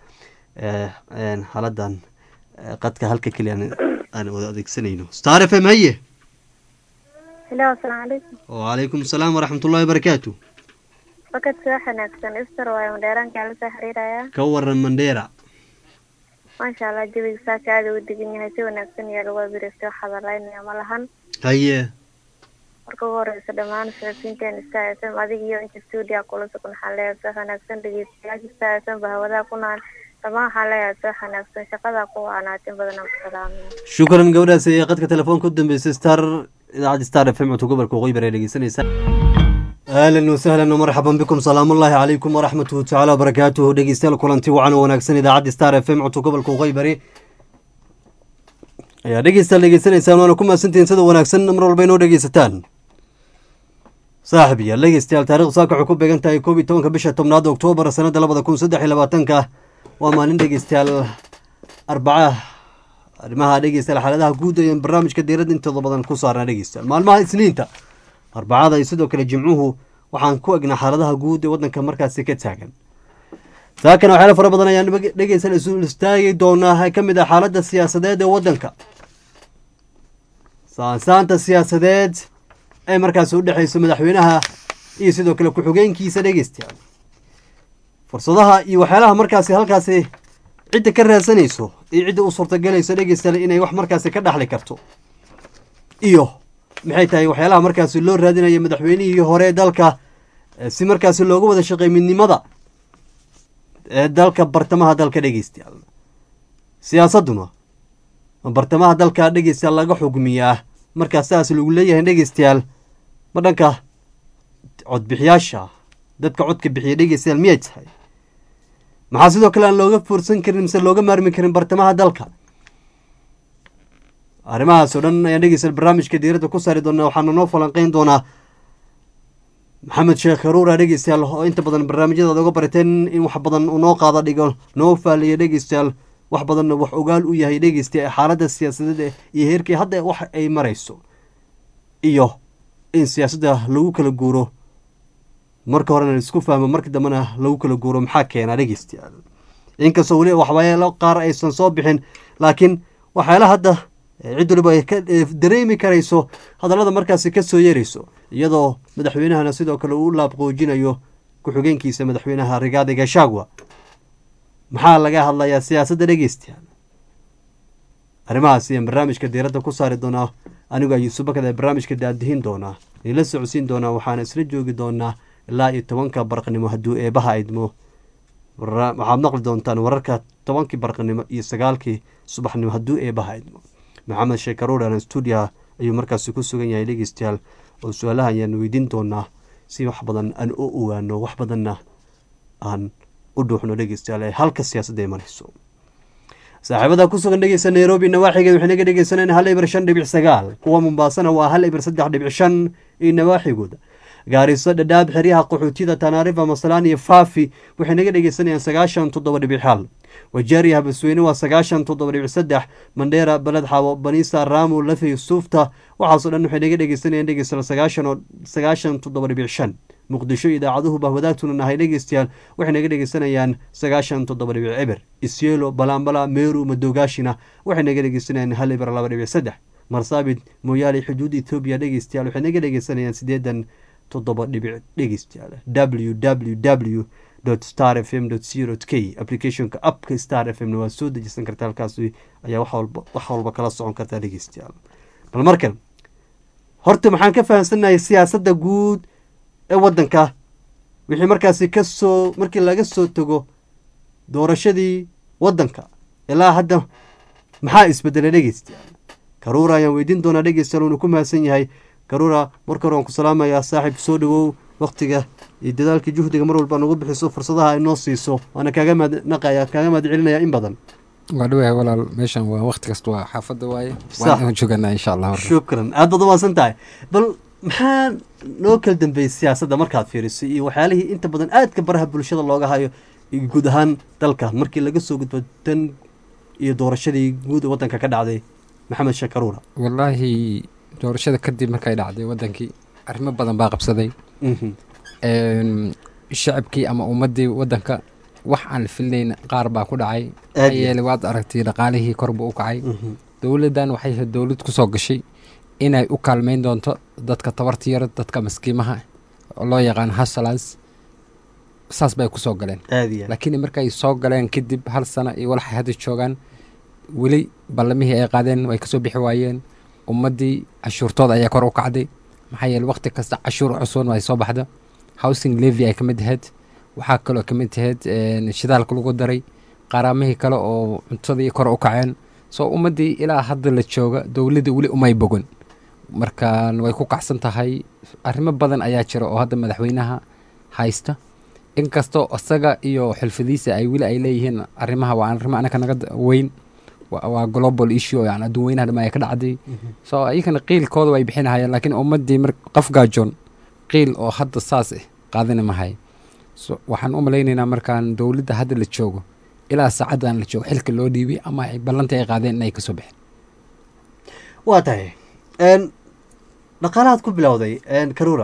xaaladan qadka halka keliya aan wada adeegsanayno star f m haye helo asalaamu calaykum wacalaykum asalaam waraxmatullahi barakaatu fakad subax wanaagsan istar waayo madheeraankaa la soo xiriirayaa ka waran mandheera maasha allah jawiga saaka aada u degan yahay si wanaagsan iyo lagu abirista wax hadalaynaya ma lahan haye marka ugu horeysa dhammaan saafiinteen star f m adiga iyo inta stuudia kula sugan waxaan leeyahay subax wanaagsan dhegeystayaasha star f m ba hawadaha ku naan dhammaan waxaan leeyahay subax wanaagsan shaqadaa ku waanaatin badan aan ku salaamaya shukran gabadhaas ee qadka telefoonka u dambeysay star idaacadda star f m codka gobolka waqooyi bari ee dhegeysanaysa ahlan wasahlan marxaban bikum salaamullaahi calaykum waraxmatuhu tacaala wabarakaatuhu dhegeystayaal kulanti wacan oo wanaagsan idaacadda star f m codka gobolka waqooyi bari ayaa dhegeystayaal dhegeysanaysaan waana ku mahadsantihiin sida wanaagsan mar walba inoo dhegeysataan saaxib yaal dhegeystayaal taarikhdu saaka waxay ku beegan tahay koob iyo tobanka bisha tobnaad oktoobar sanada labada kun saddex iyo labaatanka waa maalin dhegeystayaal arbaca arrimaha dhegeystayaal xaaladaha guud ee barnaamijka diiradda intooda badan ku saarnaa dhegeystayaal maalmaha isniinta arbacada iyo sidoo kale jimcuhu waxaan ku egnaa xaaladaha guud ee waddanka markaasi ka taagan saakana waxyaala fara badan ayaan dhegeystayaal isu istaagi doonaa ee ka mid ah xaaladda siyaasadeed ee waddanka saansaanta siyaasadeed ee markaasi u dhexeyso madaxweynaha iyo sidoo kale ku-xigeenkiisa dhegeystayaal fursadaha iyo waxyaalaha markaasi halkaasi cidda ka raadsanayso iyo cidda u suurtagelayso dhegeystayaal inay wax markaasi ka dhaxli karto iyo maxay tahay waxyaalaha markaasi loo raadinaya madaxweynihii hore ee dalka eh, si markaasi looga wada shaqeey midnimada ee dalka bartamaha dalka dhegeystayaal siyaasadduna bartamaha dalka dhegeystayaal laga xugmiyaa markaa sidaas lagu leeyahay dhegeystayaal ma dhanka codbixiyaasha dadka codka bixiya dhegeystayaal miyay tahay maxaa sidoo kale aan looga fursan karin mise looga maarmi karin bartamaha dalka arrimahaas oo dhan ayaan dhegeystayaal barnaamijka diiradda ku saari doonaa waxaana noo falanqeyn doonaa maxamed sheekh haruura dhegeystayaal oo inta badan barnaamijyada aad uga barateen in wax badan uu noo qaada dhigo noo faaliya dhegeystayaal wax badanna wax ogaal u yahay dhegeysta xaaladda siyaasadeed ee- iyo heerkii hadda wax ay marayso iyo in siyaasadda lagu kala guuro marka horena laisku fahmo marka dambena lagu kala guuro maxaa keena dhegeystayaal inkastoo weli waxyaalo qaar aysan soo bixin laakiin waxyaala hadda eh, cid waliba ay ka eh, dareemi karayso hadallada markaasi ka soo yeerayso iyadoo madaxweynahana sidoo kale uu u laabqoojinayo ku-xigeenkiisa madaxweynaha rigaadi gashagwa maxaa laga hadlayaa siyaasadda dhegeystayaal arrimahaas ayaan barnaamijka diiradda ku saari doonaa anigu ayuusu bakad ee barnaamijka daadihin doonaa ila socodsiin doonaa waxaana isla joogi doonaa ilaa iyo tobanka barqnimo hadduu eebaha idmo Warra- waxaad maqli doontaan wararka tobankii barqnimo iyo sagaalkii subaxnimo hadduu eebaha idmo maxamed sheekaruuran stuudiya ayuu markaasi ku sugan yahay dhegeystayaal oo su-aalaha ayaan weydiin doonaa si wax badan aan u ogaano wax badanna aan u dhuuxno dhegeystayaal ee halka siyaasadda ay marayso saaxiibada ku sugan dhegeysta nairobi nawaaxigeed waxay naga dhegeysaneen hal ibir shan dhibic sagaal kuwa mombaasana waa hal ibir saddex dhibic shan iyo nawaaxigooda gaariso dhadhaab xeryaha qaxootiyada tanaarifa masalaan iyo faafi waxay naga dhegeysanayaan sagaashan toddoba dhibic hal wajeeriya habasweyne waa sagaashan toddoba dhibic saddex mandheera baled xawo baniisa raamu lafey suufta waxaasoo dhan waxay naga dhegeysanayaan dhegeystayaal sagaashan oo sagaashan toddoba dhibic shan muqdisho idaacaduhu baa wadaagtuna nahay dhegeystayaal waxay naga dhegeysanayaan sagaashan toddoba dhibic eber isyelo balaambala meeru madogaashina waxay naga dhegeysanayaan hal eber laba dhibic saddex marsaabit mooyaale xuduud ethoobiya dhegeystayaal waxay naga dhegeysanayaan sideedan toddoba dhibic dhegeystayaal w w w star f m co k applicationka appka star f m na waa soo dejisan karta halkaasi ayaa wax walba wax walba kala socon kartaa dhegeystayaal bal markan horta maxaan ka fahamsanahay siyaasadda guud ee waddanka wixii markaasi ka soo markii laga soo tago doorashadii waddanka ilaa hadda maxaa isbedelay dhegeystayaal karuura ayaan weydiin doonaa dhegeystayaal uuna ku mahadsan yahay karuura marka hore waan ku salaamayaa saaxiib soo dhawow waktiga iyo dadaalkii juhdiga mar walba nagu bixiso fursadaha ay noo siiso waana kaaga mahadnaqaya kaaga mahad celinaya in badan waa dhawahay walaal meeshan waa waqti kasta waa xaafadda waaye Sax. waan jooganaa insha allah shukran aad baad umaasan tahay bal maxaa noo kala dambeeyey siyaasadda markaad fiiriso iyo waxyaalihii inta badan aadka baraha bulshada looga hayo iyo guud ahaan dalka markii laga soo gudbo tan iyo doorashadii guud ee waddanka ka dhacday maxamed sheekh karuura wallaahi doorashada kadib markay dhacday wadankii arrimo badan baa qabsaday Mhm. Een, shacabkii ama ummaddii wadanka wax aan la filnayn qaar baa ku dhacay Aad maxaa iyo- yeelay waad aragtay dhaqaalihii kor buu u kacay Mhm. dowladdan waxay ahayd dowlad kusoo gashay inay u kaalmeyn doonto dadka tabarta yar dadka maskiimaha oo loo yaqaan hasalas saas bay kusoo galeen aad iyo aad. laakiin markay soo galeen kadib hal sano iyo walaxay hadda joogaan weli ballamihii ay qaadeen way kasoo bixi waayeen ummaddii cashuurtooda ayaa kor u kacday maxaa yeele waqti kasta cashuur cusubn ay soo baxdo housing levy ay ka mid ahayd waxaa kaloo ka mid ahayd een, shidaalka lagu daray qaraamihii kale oo cuntadii kor u kaceen soo ummaddii ilaa hadda la jooga dowladda weli umay bogon marka way ku kacsan tahay arrimo badan ayaa jira oo hadda madaxweynaha haysta inkastoo isaga iyo xilfadiisa ay weli ay leeyihiin arrimaha waa arrimo anaka naga da- weyn waa waa global issue yani adduun weynaha dhama ay ka dhacday so iyagana qiilkooda way bixinahayeen laakiin ummaddii mar qof gaajoon qiil oo hadda saas ah qaadani mahay so waxaan u malaynaynaa markaan dowladda hadda la joogo ilaa saacaddan la joogo xilka loo dhiibay ama ay ballantii ay qaadeen inay kasoo bixin waa tahay n dhaqaalahaad ku bilowday n karuura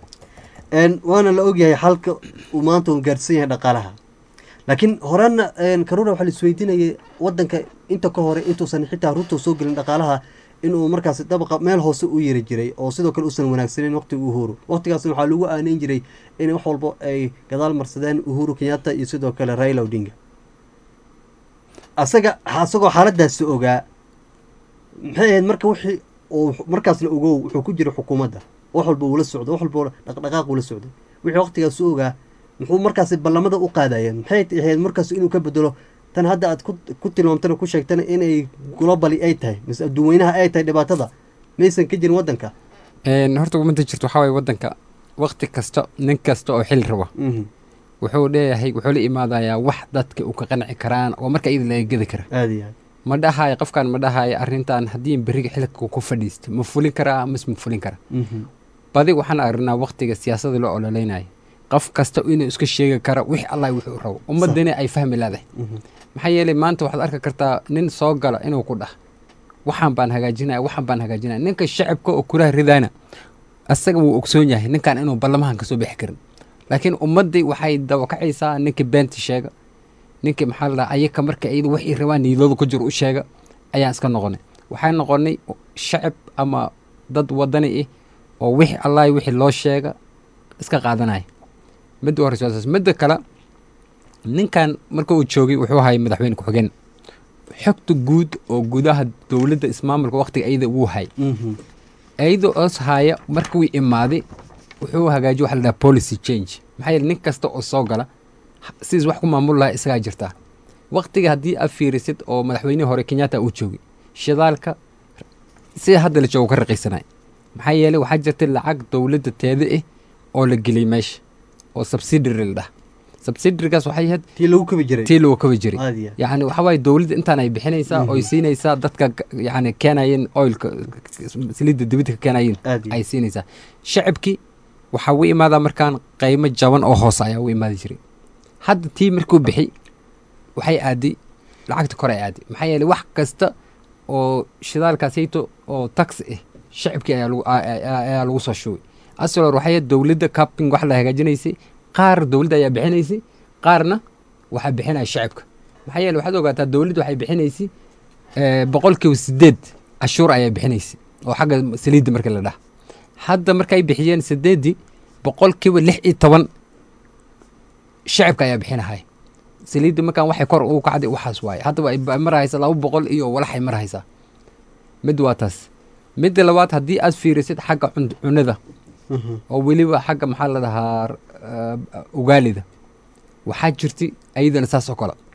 n waana la ogyahay xalka uu maanta uu gaarsan yahay dhaqaalaha laakiin horena n karuura waxaa la isweydiinayay wadanka inta ka hore intuusan xitaa runta soo gelin dhaqaalaha inuu markaas dabaqa meel hoose u yiri jiray oo sidoo kale uusan wanaagsaneyn waqtiga uhuru waqtigaasna waxaa lagu aaneyn jiray in wax walba ay gadaal marsadeen uhuru kenyatta iyo sidoo kale raila odinga asaga asagoo xaaladaasi ogaa maxay ahayd marka wixii oo wux- markaasna ogow wuxuu ku jira xukuumadda wax walba uu la socdo wax walba dhaqdhaqaaq uu la socday wixii waqtigaas u ogaa muxuu markaasi ballamada u qaadayeen maxay ahayd markaas inuu ka bedelo tan hadda aad ku ku tilmaamtana ku sheegtana inay globally ay tahay mise adduunweynaha ay tahay dhibaatada maysan ka jirin waddanka Een, horta umada jirto waxaa waye waddanka waqti kasta nin kasta oo xil raba Mhm. wuxuu leeyahay wuxuu la imaadayaa wax dadka uu ka qanci karaan oo marka iyada laga gedi kara aada iyo aad ma dhahayo qofkan ma dhahayo arrintan haddii beriga xilka ku fadhiisto ma fulin karaa mise ma fulin kara Mhm. badi waxaan aragnaa waqtiga siyaasadda loo ololeynayo qof kasta inuu iska sheegi karo wix allah wuxuu rabo ummadana ay fahmi leedahay Mhm. maxaa yeelay maanta waxaad arki kartaa nin soo gala inuu ku dhah waxaan baan hagaajinaya waxaan baan hagaajinaya ninka shacabka oo kulaha ridaana asaga wuu ogsoon yahay ninkan inuu ballamahan kasoo bixi karin laakiin ummaddii waxay dawakacaysaa ninkii beenta sheega ninkii maxaa la dhaha ayaka marka iyada waxay rabaan niidooda ku jiro u sheega ayaan iska noqonay waxaan noqonay shacab ama dad wadani ah oo wixii allahi wixii loo sheega iska qaadanaya midda u horeysa waa saas. midda kale ninkan marka uu joogay wuxuu ahay madaxweyne ku-xigeen xogta guud oo gudaha dowladda ismaamulka waqtiga iyada wuu hay Mhm. iyada oos haya marka wuu imaaday wuxuu hagaajiye waxa la dhaha policy change maxaa yeele nin kasta oo soo gala ha- sidiis wax ku maamul lahaa isagaa jirtaa waqtiga haddii aad fiirisid oo madaxweynihii hore kenyatta uu joogay shidaalka sida hadda la joogo ka raqiisanay maxaa yeelay waxaa jirtay lacag dowladda teeda ah oo la geliyay meesha oo subsidiary la dhaha subsidiarygaas waxay ahayd tii lagu kabi jiray tii loo kabi jiray aada iyo aad yacni waxaa waaye dowladda intaan ay bixinaysaa oy siinaysaa dadka g- yacni keenayeen oilka saliidda dibadda ka keenayeen aada iyo ay siinaysaa shacabkii waxaa u imaadaa markaan qaymo jaban oo hoose ayaa u imaadi jiray hadda tii markuu bixi waxay aaday lacagta kore ay aaday maxaa yeelay wax kasta oo shidaalkaasayto oo tax ah shacabkii ayaa lagu a- a- ayaa lagu soo shubay asalor waxay ahayd dowladda capping wax la hagaajinaysay qaar dowladda ayaa bixinaysay qaarna waxaa bixinaya shacabka maxaa yeele waxaad ogaataa dowladda waxay bixinaysay eh, boqolkiiba sideed cashuur ayaa bixinaysay oo xagga saliidda marka la dhaha hadda markay bixiyeen sideeddii boqolkiiba lix iyo toban shacabka ayaa bixinahaya saliidda markaan waxay kor ugu kacday waxaas waaye haddaba ay ba- marahaysa laba boqol iyo walaxay marahaysaa mid waa taas midda labaad haddii aad fiirisid xagga cun- cunada Mhm. oo weliba xagga maxaa la dhahaa uh, ugaalida waxaa jirtay ayadana saas oo kale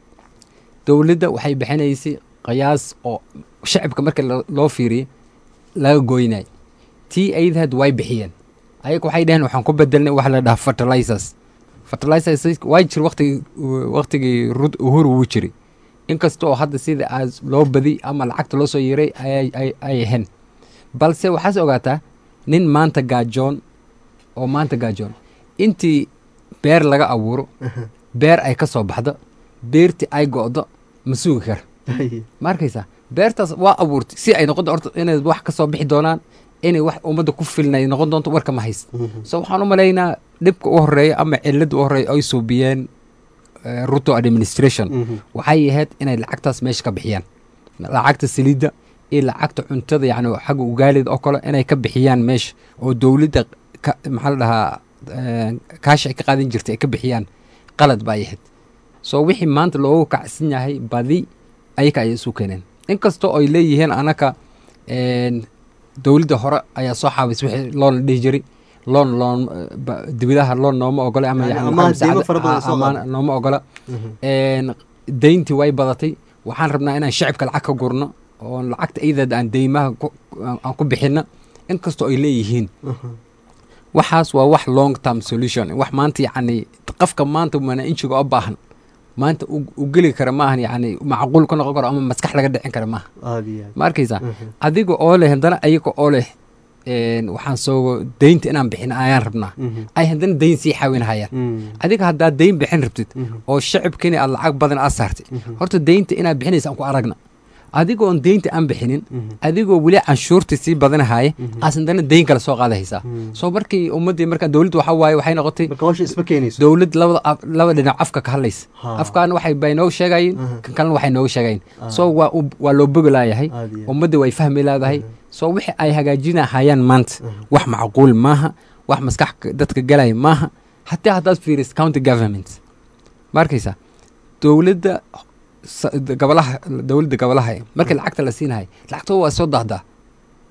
dowladda waxay bixinaysay qiyaas oo shacabka marka lo- loo fiiriyay laga gooynay tii ayadahaad way bixiyeen ayaga waxay dhaheen waxaan ku bedelnay waxa la dhahaa fertilizers fertilizers waa jir waqtigii waqtigii Rud- uhuru wuu jiray inkasta oo hadda sida aas loo badi ama lacagta loo soo yeeray ay ay ay ahayn balse waxaas ogaataa nin maanta gaajoon oo maanta gaajoon intii beer laga abuuro beer ay ka soo baxdo beertii ay go'do ma sugi kara Haye. ma arkaysaa beertaas waa abuurtay si ay noqon horta inay wax ka soo bixi doonaan inay wax ummadda ku filnay noqon doonto warka ma hayst Mhm. so waxaan u malaynaa dhibka u horeeya ama cilada u horeeya ay suubiyeen eh, ruto administration Mhm. waxay ahayd inay lacagtaas meesha ka bixiyaan lacagta saliidda iyo lacagta cuntada yacni xagga ugaalida oo kale inay ka bixiyaan meesha oo dowladda ka maxaa la dhahaa eh, kaashi ay ka qaadan jirtay ay ka bixiyaan qalad ba ay ahayd so wixii maanta loogu kacsan yahay badi ayaka ayay isu keeneen inkastoo ay leeyihiin anaka een, dowladda hore ayaa soo xaabis wixii loon la dhihi jiray loon loon eh, ba- dibadaha loon nooma ogola ama Yani yani amaah maxaa deymo masaacada- fara badan ah, soo amaah qaada. nooma ogola Mhm. een, deyntii way badatay waxaan rabnaa inaan shacabka lacag ka gurno oo lacagta iyadeed aan deymaha ku- aan aan ku bixinno inkastoo ay leeyihiin Mhm. waxaas waa wax long term solution wax maanta yacni qofka maanta manaainjiga oo baahan maanta u u geli kara maahan yacni macquul ka noqon karo ama maskax laga dhicin kara maaha aada iyo aad ma arkaysaa Mhm. adiga oo leh haddana ayaga oo leh een, waxaan soo deynta inaan bixin ayaan rabnaa Mhm. ay haddana deyn sii xawinhayaan Mhm. adiga haddaad deyn bixin rabtid Mhm. oo shacabkini aad lacag badan aad saartay Mhm. horta deynta inaad bixinaysa aan ku aragna adigoon deynta aan bixinin Mhm. adigoo weli canshuurta sii badanahaya Mhm. aas haddana deyn kale soo qaadahaysaa Mhm. soo markii ummaddii markaa dowladda waxaa waaye waxay noqotay marka hawsha isma keenayso dowlad labada af- laba dhinac afka ka hadlaysa Ha. afkaana waxay bay nooga sheegayeen Mhm. kan kalena waxay nooga sheegayeen Ah. soo waa u- waa loo bogi laayahay aada iyo aad ummadda way fahmi leedahay Mhm. soo wixii ay hagaajinahayaan maanta Mhm. wax macquul maaha wax maskax ka- dadka galaya maaha hataa haddaad fiiriso county government ma arkaysaa dowladda sa- gobolaha dowladda gobolaha markii lacagta la siinahay lacagtooda waa soo dahdaa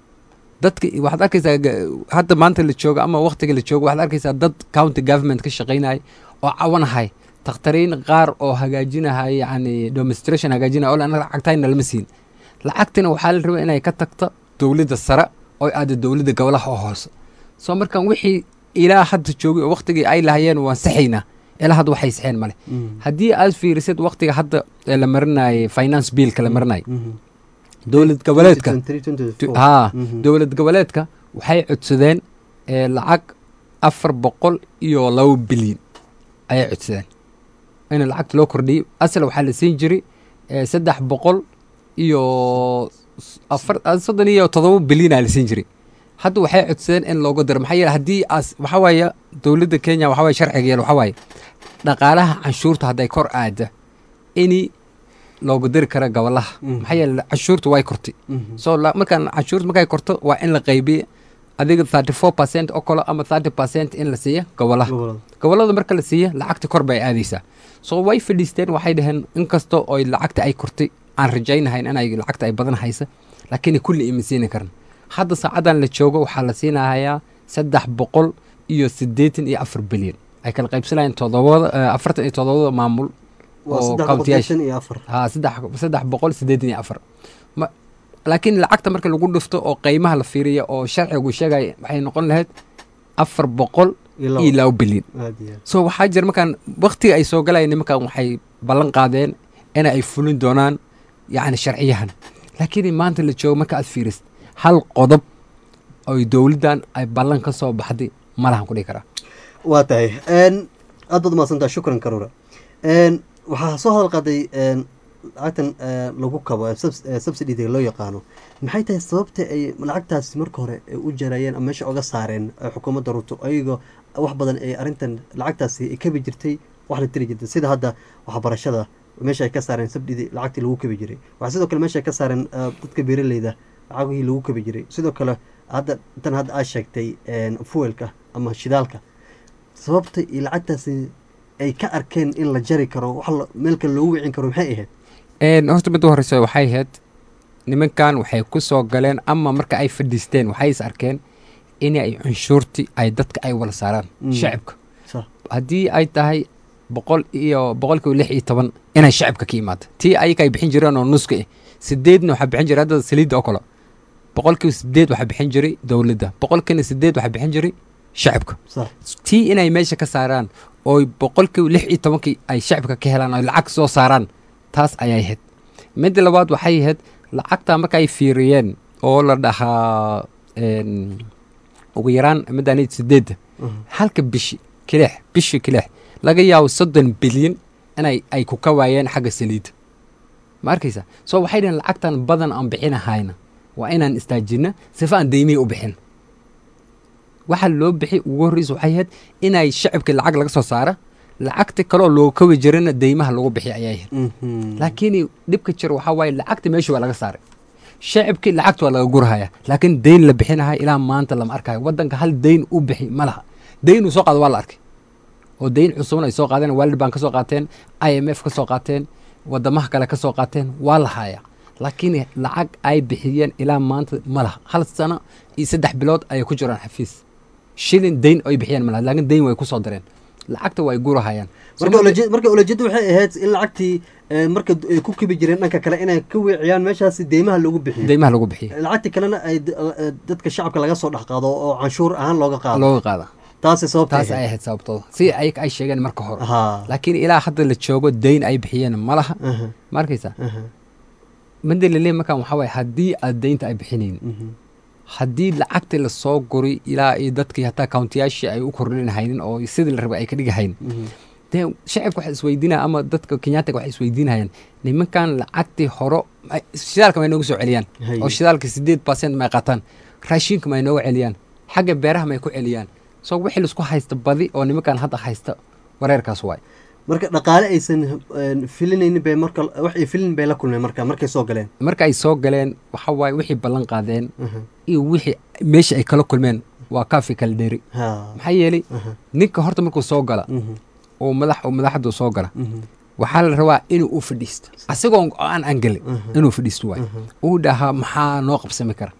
dadka waxaad arkaysaa ga- hadda maanta la joogo ama waqtiga la joogo waxaad arkaysaa dad county government ka shaqaynaya oo cawanahay takhtariin qaar oo hagaajinahay yani demonstration hagaajinaya oo anaga lacagtayna lama siin lacagtina waxaa la rabaa inay ka tagto dowladda sare oo aada dowladda gobolaha oo hoose soo markaan wixii ilaa hadda joogay oo waqtigii ay lahayeen waan saxaynaa ilaa hadda waxay saxeen male haddii aad fiirisid waqtiga hadda ee la marinayay finance billka la marinayay dowlad goboleedka haa dowlad goboleedka waxay codsadeen ee lacag afar boqol iyo laba bilyan ayay codsadeen in lacagta loo kordhiyo asal waxaa la siin jiray ee saddex boqol iyo s- afar ah, soddon iyo todoba bilyan aa la siin jiray hadda waxay codsadeen in looga daro maxaa yeele haddii as waxaa waaye dowladda kenya waxaa waaye sharciga yeel waxaa waaye dhaqaalaha canshuurta hadday kor aada ini looga dari kara gobolaha maxaa yeele canshuurta way kortay so la- markaan canshuurta markay korto waa in la qaybiya adiga thirty four percent oo kale ama thirty percent in la siiya gobolaha gobolada marka la siiya lacagta kor bay aadaysaa so way fadhiisteen waxay dhaheen inkastoo oy lacagta ay kortay aan rajaynahayn inay lacagta ay badan haysa laakiin kulli ima siini karan hadda saacadan la joogo waxaa la siinahayaa saddex boqol iyo siddeetan iyo afar bilyan ay kala qaybsanayeen todobada eh, afartan iyo todobada maamul oo countiyaasha ha saddex saddex boqol siddeetan iyo afar ma laakiin lacagta marka lagu dhufto oo qiimaha la fiiriya oo sharcigu sheegaya waxay noqon lahayd afar boqol iyo laba bilyan so waxaa jira markaan waktiga ay soo galayeen nimankan waxay ballan qaadeen in ay fulin doonaan yacni sharciyahan laakiin maanta la joogo marka aad fiirisid hal qodob oy dowladdan ay ballan ka soo baxday malahan ku dhihi karaa waa tahay aad baad umahadsantaha shukran karura waxaa soo hadal qaaday lacagtan eh, lagu kabo eh, subs- eh, subsidiga loo yaqaano maxay tahay sababta ay lacagtaasi marka hore ay u jarayeen ama meesha oga saareen eh, xukuumadda ruto ayagoo wax badan ay arrintan lacagtaasi ay kabi jirtay wax la tiri jirtay sida hadda waxbarashada meesha ay ka saareen subsidi lacagtii lagu kabi jiray waxaa sidoo kale meesha ay ka saareen eh, dadka beeraleyda lacagihii lagu kabi jiray sidoo kale hadda tan hadda aad sheegtay fuelka ama shidaalka sababta iyo lacagtaasi ay ka arkeen in la jari karo wax la- meel kale loogu wicin karo maxay ahayd Een, horta midda horeysa waxay ahayd nimankan waxay ku soo galeen ama marka ay fadhiisteen waxay is arkeen in ay cunshuurti ay dadka ay wala saaraan Mm. shacibka Sax. haddii ay tahay boqol iyo boqolkiiba lix iyo toban inay shacibka ka imaado tii ayaga ay bixin jireen oo nuska ah sideedna waxaa bixin jiray hadda saliidda oo kale boqolkiiba sideed waxaa bixin jiray dowladda boqolkiina sideed waxaa bixin jiray shacibka sax tii inay meesha ka saaraan oo boqolkiiba lix iyo tobankii ay shacibka ka helaan oo lacag soo saaraan taas ayay ahayd midda labaad waxay ahayd lacagta marka ay fiiriyeen oo la dhahaa een, ugu yaraan midaan sideedda halka bishi kilix bishi kilix laga yaabo soddon bilyan inay ay ku ka waayeen xagga saliidda ma arkaysa so waxay dhaheen lacagtan badan aan bixinahayna waa inaan istaajina sifa aan deymihii u bixin waxa loo bixi ugu horreysa waxay ahayd inay shacibka lacag laga soo saara lacagta kaleoo loo kawi jirana deymaha lagu bixi ayay ahayd laakiin dhibka jira waxaa waaye lacagta meesha waa laga saaray shacibkii lacagta waa laga gurahaya laakiin deyn la bixinahay ilaa maanta lama arkayo wadanka hal deyn u bixi ma laha deyn uu soo qaado waa la arkay oo deyn cusubna ay soo qaadeen world bank ka soo qaateen i m f ka soo qaateen wadamaha kale ka soo qaateen waa la haya laakiin lacag ay bixiyeen ilaa maanta ma laha hal sano iyo saddex bilood ayay ku jiraan xafiis shilin deyn ay bixiyeen ma laha laakiin deyn way ku soo dareen lacagta way gurahayaan So marka marka- ulaje- marka ulajeedda waxay ahayd in lacagtii eh, marka d- ay ku kibi jireen dhanka kale inay ka weeciyaan meeshaasi deymaha loogu bixiyo deymaha lagu bixiyo lacagtii kalena ay d- eh, dadka shacabka laga soo dhex qaado oo canshuur ahaan looga qaado looga qaada taasi sababta taas ay ahayd sababtooda si ay ay sheegeen marka hore ha laakiin ilaa hadda la joogo deyn ay bixiyeen ma laha aha, ma arkaysa aha, midda laleeyahay markaan waxaa waaye haddii aad deynta ay bixinayn mhm, haddii lacagtii lasoo guri ilaa iyo dadkii hataa kauntiyaashii ay u kordhin haynin oo sidii la rabay ay ka dhigi hayn mhm. dee shacibka waxay isweydiinaya ama dadka kenyaatiga waxay isweydiinayaan nimankan lacagtii horo ay- shidaalka may noogu soo celiyaan Hay. oo shidaalka sideed percent may qaataan raashinka may nooga celiyaan xagga beeraha may ku celiyaan so wixii laisku haysta badi oo nimankan hadda haysta wareerkaas waay marka dhaqaale aysan eh, filinaynin bay marka wax ay filin bay la kulmeen marka markay soo galeen marka ay soo galeen waxa waaye wixii ballan qaadeen aha, iyo wixii meesha ay kala kulmeen waa kaafi kala dheeri ha maxaa yeelay aha, ninka horta markuu soo gala mhm, oo madax oo madaxdu soo gala mhm, waxaa la rabaa inuu u fadhiisto asagoo aan aan gelin aha, inuu fadhiisto waay aha, uu dhahaa maxaa noo qabsami kara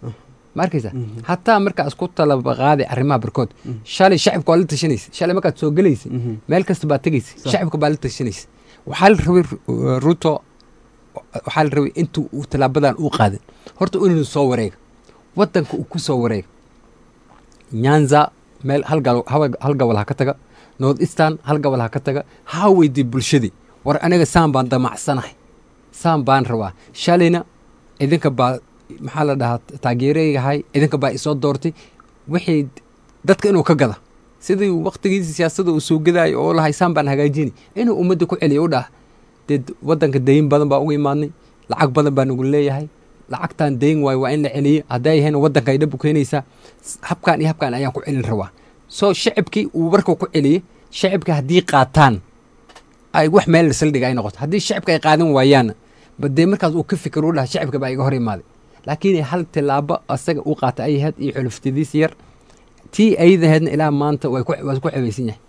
ma arkaysa hataa markaa isku talaba qaaday arrimaha barkood shalay shacibka waa la tashanaysa shalay markaad soo gelaysa meel kasta baad tegaysa shacibka baa la tashanaysa waxaa la rabay Ru- ruto waxaa la rabay intuu uu tallaabadan uu qaaday horta inuu soo wareega wadanka uu ku soo wareega nyanza meel hal gal- hal- hal gobol ha ka taga north eastern hal gobol ha ka taga ha weydii bulshadii war aniga saan baan damacsanahay saan baan rabaa shalayna idinka baa maxaa la dhahaa taageeraygahay idinka baa isoo doortay wixii dadka inuu ka gada sidii waktigiisi siyaasadda uu soo gadaayo oo lahay saan baan hagaajini inuu ummadda ku celiyo u dhah dee wadanka dayin badan baa uga imaadnay lacag badan baa nagu leeyahay lacagtan dayn waayo waa in la celiyo hadday ahayn wadanka ay dhab u keenaysaa S- habkan iyo habkan ayaan ku celin rabaa soo shacibkii uu warka ku celiyey shacibka haddii qaataan ay wax meel saldhiga ay noqoto haddii shacibka ay qaadan waayaanna badee markaas uu ka fikir u dhaha shacibka baa iga hor imaaday laakiin hal tilaabo asaga uu qaatay ay ahayd iyo xuluftadiis yar tii ayadaheedna ilaa maanta way ku waa ku xebaysan yahay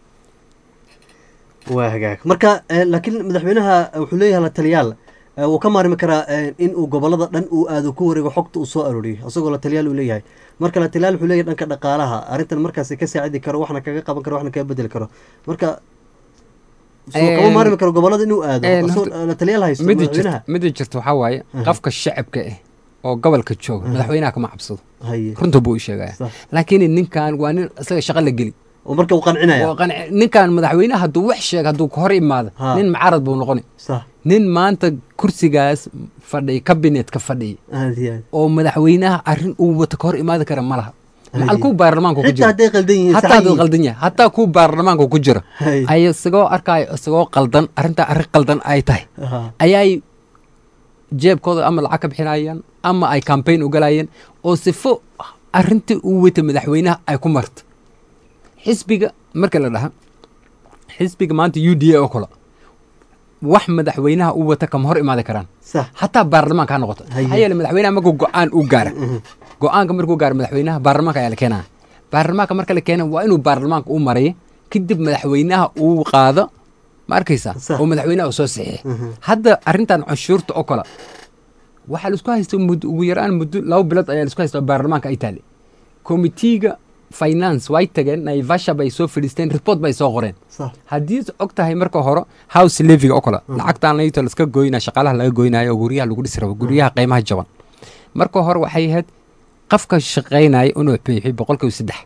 waa hagaag marka eh, laakiin madaxweynaha eh, wuxuu leeyahay la taliyaal eh, wuu ka maarmi karaa eh, in uu gobolada dhan uu aado ku wareego xogta uu soo arooriyo isagoo la taliyaal uu leeyahay marka la taliyaal wuxuu leeyahay dhanka dhaqaalaha arrintan markaasi ka saacidi karo waxna kaga qaban karo waxna kaga bedeli karo marka soo kama Een, maarmi karo gobolada inuu aado een, asagoo horta- la taliyaal haysto mida madaxweynaha jirta mida jirta waxaa waaye Aha. qofka shacabka ah oo gobolka jooga Aha. madaxweynaha kama cabsado haye runta buu u sheegaya sax laakiin ninkan waa nin isaga shaqo la geli oo marka uu qancinaya oo qanci- ninkan madaxweynaha hadduu wax sheega hadduu ka hor imaado Ha. nin macarad buu noqoni sax nin maanta kursigaas fadhiya kabinetka fadhiya aad iyo aad oo madaxweynaha arrin uu wato ka hor imaadi kara ma laha macal kuu baarlamaanka ku xitaa jira hadday qaldan yihiin hataa sax hadduu yihiin. qaldan yahay hataa kuu baarlamaanka ku jira Hay. ay isagoo arkaayo isagoo qaldan arrintaa arrin qaldan ay tahay Aha. ayay jeebkooda ama lacag ka bixinayaan ama ay campaign u galayeen oo sifo arrintii uu wata madaxweynaha ay ku marto xisbiga marka la dhaha xisbiga maanta u d a oo kale wax madaxweynaha uu wata kama hor imaadi karaan sax hataa baarlamaanka ha noqoto Haye. maxaa yeele madaxweynaha markuu go-aan u gaara go-aanka markuu gaaro madaxweynaha baarlamaanka ayaa la keenaya baarlamaanka marka la keena waa inuu baarlamaanka u maraya kadib madaxweynaha uu qaado ma arkaysa Sax. oo madaxweynaha uu soo saxiixay Mhm. hadda arrintan canshuurta oo kale waxaa laisku haysta muddo ugu yaraan muddo laba bilood ayaa laisku haysta oo baarlamaanka ay taale komitiiga finance way tageen naivasha bay soo fadhiisteen report bay soo qoreen sax haddii og tahay marka hore house leviga oo kale lacagtaan layto laska goynaya shaqaalaha laga goynayo oo guryaha lagu dhisi rabo guryaha qiimaha jaban marka hore waxay ahayd qofka shaqaynaya inuu bixiyo boqolkiiba saddex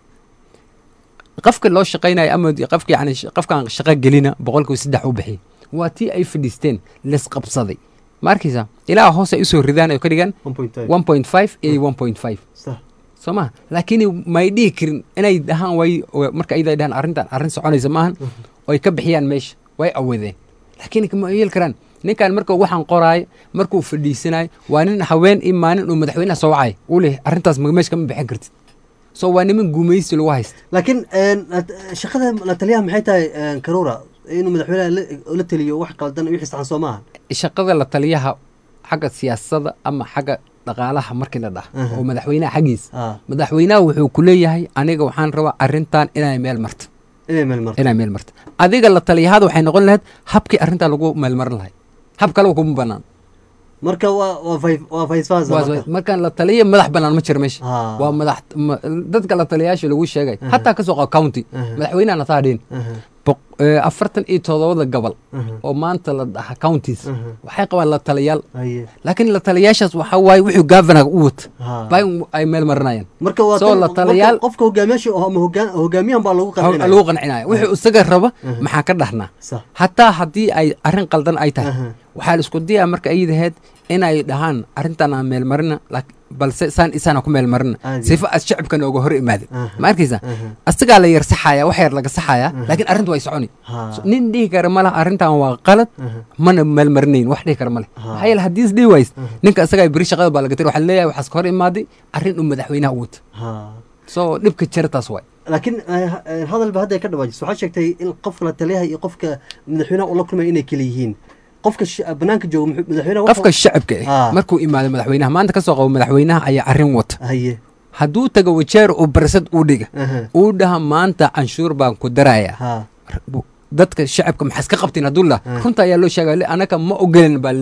qofka loo shaqaynayo ama qofka yani qofkaan shaqo gelina boqolkiiba saddex u bixiy waa tii ay fadhiisteen lesqabsaday ma arkaysa ilaa hoos ay usoo ridaan oo ka dhigaan 1.5 one point five iyo one point five sax soo maha laakiin may dhihi karin inay dhahaan way way- marka ayada ay dhahaan arrintan arrin soconaysa maahan oo ay ka bixiyaan meesha way awadeen laakiin kama yeeli karaan ninkan marka waxaan qoraayo markuu fadhiisanayo waa nin haween iyo maalin uu madaxweynaha soo wacayo uu leh arrintaas ma- meesha kama bixin kartid so waa niman gumaysi lagu haysta laakiin een, at- shaqada la taliyaha maxay tahay een, karuura inuu madaxweynaha la- la taliyo wax qaldan wixii saxan soo maaha shaqada la taliyaha xagga siyaasada ama xagga dhaqaalaha markii la dhaha Aha. oo madaxweynaha xaggiisa Ah, madaxweynaha wuxuu ku leeyahay aniga waxaan rabaa arrintan inay meel marto inay meel marto inay meel marto adiga la taliyahaada waxay noqon lahayd habkii arrintaa lagu meelmarin lahay hab kale kuma banaan marka waa waa vice- waa vice versa Waa- marka. markaan la taliya madax banaan ma jiro meesha Ah. waa madax ma- dadka la taliyayaasha lagu sheegay hataa kasoo qaba county Aha. madaxweynaha taa dhihin Aha, Boq- eh, afartan iyo todobada gobol aha, oo maanta la dhaha counties aha. waxay qabaan la taliyaal Haye. laakiin la taliyayaashaas waxaa waaye wuxuu governor u wata Ha. baa in ay meel marinayaan marka waa Soo tan- la marka taliyaal- qofka hogaamiyaasha oo ama hogaan- hogaamiyahan baa lagu Ha- qancinaya lagu qancinaya wuxuu isaga raba maxaa ka dhahnaa sax hataa haddii ay arrin qaldan ay tahay Aha. waxaa la isku dayaa marka ay daheed inay dhahaan arrintan aan meel marina laak- balse saan isaana ku meel marina Caadi. sifo aad shacibka nooga hor imaadin Aha. ma arkaysa Aha. asagaa la yar saxaya wax yar laga saxaya laakiin arrintu way soconi Ha. So, nin dhihi kara malaha arrintan waa qalad Aha. mana meel marinayn wax dhihi kara male Ha. maxaa yeele haddii is dhihi ways ninka isagaa beri shaqada baa laga tiri waxaa leeyahay waxaas ka hor imaaday arrin uu madaxweynaha u wata Ha. so dhibka jira taas waay laakiin eh, eh, hadalba hadda ay ka dhawaajiso waxaa sheegtay in qofka la taliyaha iyo qofka madaxweynaha ula kulmaya inay kala yihiin qofka sh- banaanka jooga muxuu- madaxweynaha wuxuu- qofka shacabka Ha. ah markuu imaado madaxweynaha maanta kasoo qabo madaxweynaha ayaa arrin wata haye hadduu tago wajeer uu barsad u dhiga Aha. uu dhaha maanta canshuur baan ku darayaa ha dadka shacabka maxaa iska qabtiin hadduu lah Ah. runta ayaa loo sheegaya le anaka ma ogolen baa le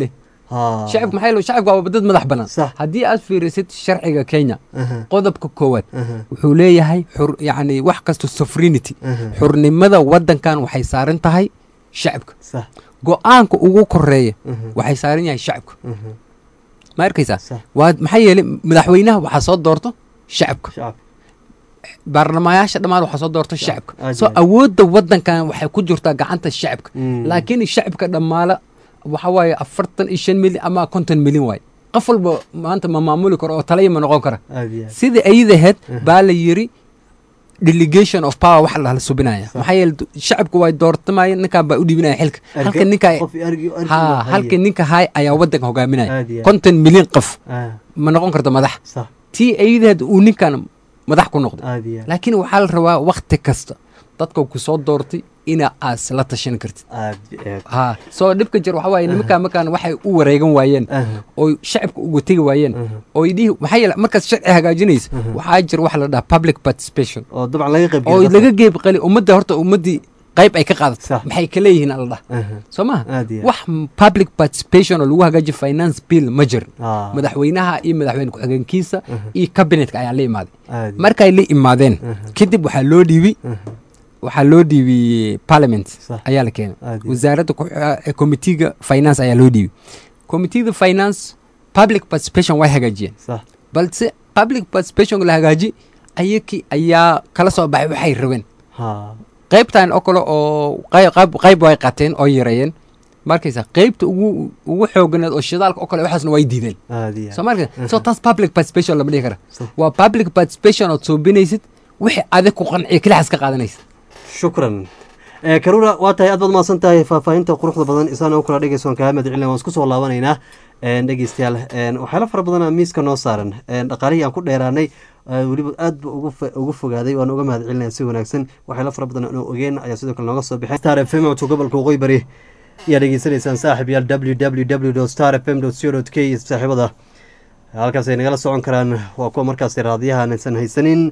Ha. shacabka maxaa yeele shacabka waa dad madax banaan Sax. haddii aad fiirisid sharciga kenya Aha. qodobka koowaad Aha. wuxuu leeyahay xur yacni wax kasta sovereignty Aha. xurnimada waddankan waxay saaran tahay shacabka sax go-aanka ugu koreeya Aha. waxay saaran yahay shacabka Aha. ma arkaysaa Sax. waa maxaa yeelay madaxweynaha waxaa soo doorto shacabka shacabka baarlamayaasha dhammaan waxaa soo doorta shacabka aad soo iyo aad. awoodda waddankan waxay ku jirtaa gacanta shacabka Mm. laakiin shacabka dhammaala waxa waaye afartan iyo shan milyan ama konton milyan waaye qof walba maanta ma maamuli karo oo talaya ma noqon kara aad iyo aad sidai ayadaheed baa la yiri delegation of power wax la subinaya maxaa yeele du- shacabku way doortamayeen ninkan baa u dhiibinaya xilka halka ninka qof argi argi ha halka ninka hay ayaa waddanka hogaaminaya Aad iyo aad. konton milyan qof ah ma noqon karto madax sax tii ayadaheed uu ninkan madax ku noqdo aad iyo aad laakiin waxaa la rabaa wakti kasta dadka ku soo doortay ina aas la tashan kartid aad iyo aad ha soo dhibka jir waxaa waaye nimankaa markaan waxay u wareegan waayeen Aha. oo shacabka uga tegi waayeen oo idhihi maxaa yeele markaad sharci hagaajinaysa waxaa jir wax la dhaha public participation oo dabcan laga qayb oo geliyo laga geeb qali ummadda horta ummaddii qayb ay ka qaadato Sax. maxay ka leeyihiin alla dhaha Aha. soo maha Aad iyo aad. wax public participation oo lagu hagaajiyo finance bill ma jirin Ah. madaxweynaha iyo madaxweyne ku-xigeenkiisa iyo cabinetka ayaa la imaaday aad iyo markay la imaadeen kadib waxaa loo dhiibi Aha. waxaa loo dhiibiyey parliament Sax. ayaa la keenay Aad iyo wasaaradda ku- eh, committeega finance ayaa loo dhiibay committeega finance public participation way hagaajiyeen sax balse public participation la hagaaji ayakii ayaa kala soo baxay waxay rabeen ha qaybtan oo kale oo qay- qayb qayb way qateen oo yareeyeen markaysa qaybta ugu ugu xooganeed oo shidaalka oo kale waxaasna way diideen aad iyo aad soo marka so taas public participation lama dhihi kara Sax. waa public participation ood suubinaysid wixii adig ku qanciya kelixaas ka qaadanaysid shukran Eh, karuna waa tahay aad baad mahadsan tahay faahfaahinta quruxda badan isaan u kala dhegeysoon kaa mahadcelina waan isku soo laabanaynaa Eh, dhegeystayaal eh, waxyaalo fara badan miiska noo saaran Eh, dhaqaalihii aan ku dheeraanay eh, weliba aad ba ugu fo- ugu fogaaday waan uga mahadcelinaya si wanaagsan waxyaalo fara badan aan ogeen ayaa sidoo kale nooga soo baxay star fm codka gobolka waqooyi bari ayaa dhegeysanaysaan saaxib yaal www star fm co k saaxiibada halkaas ay nagala socon karaan waa kuwa markaasi raadiyaha aysan haysanin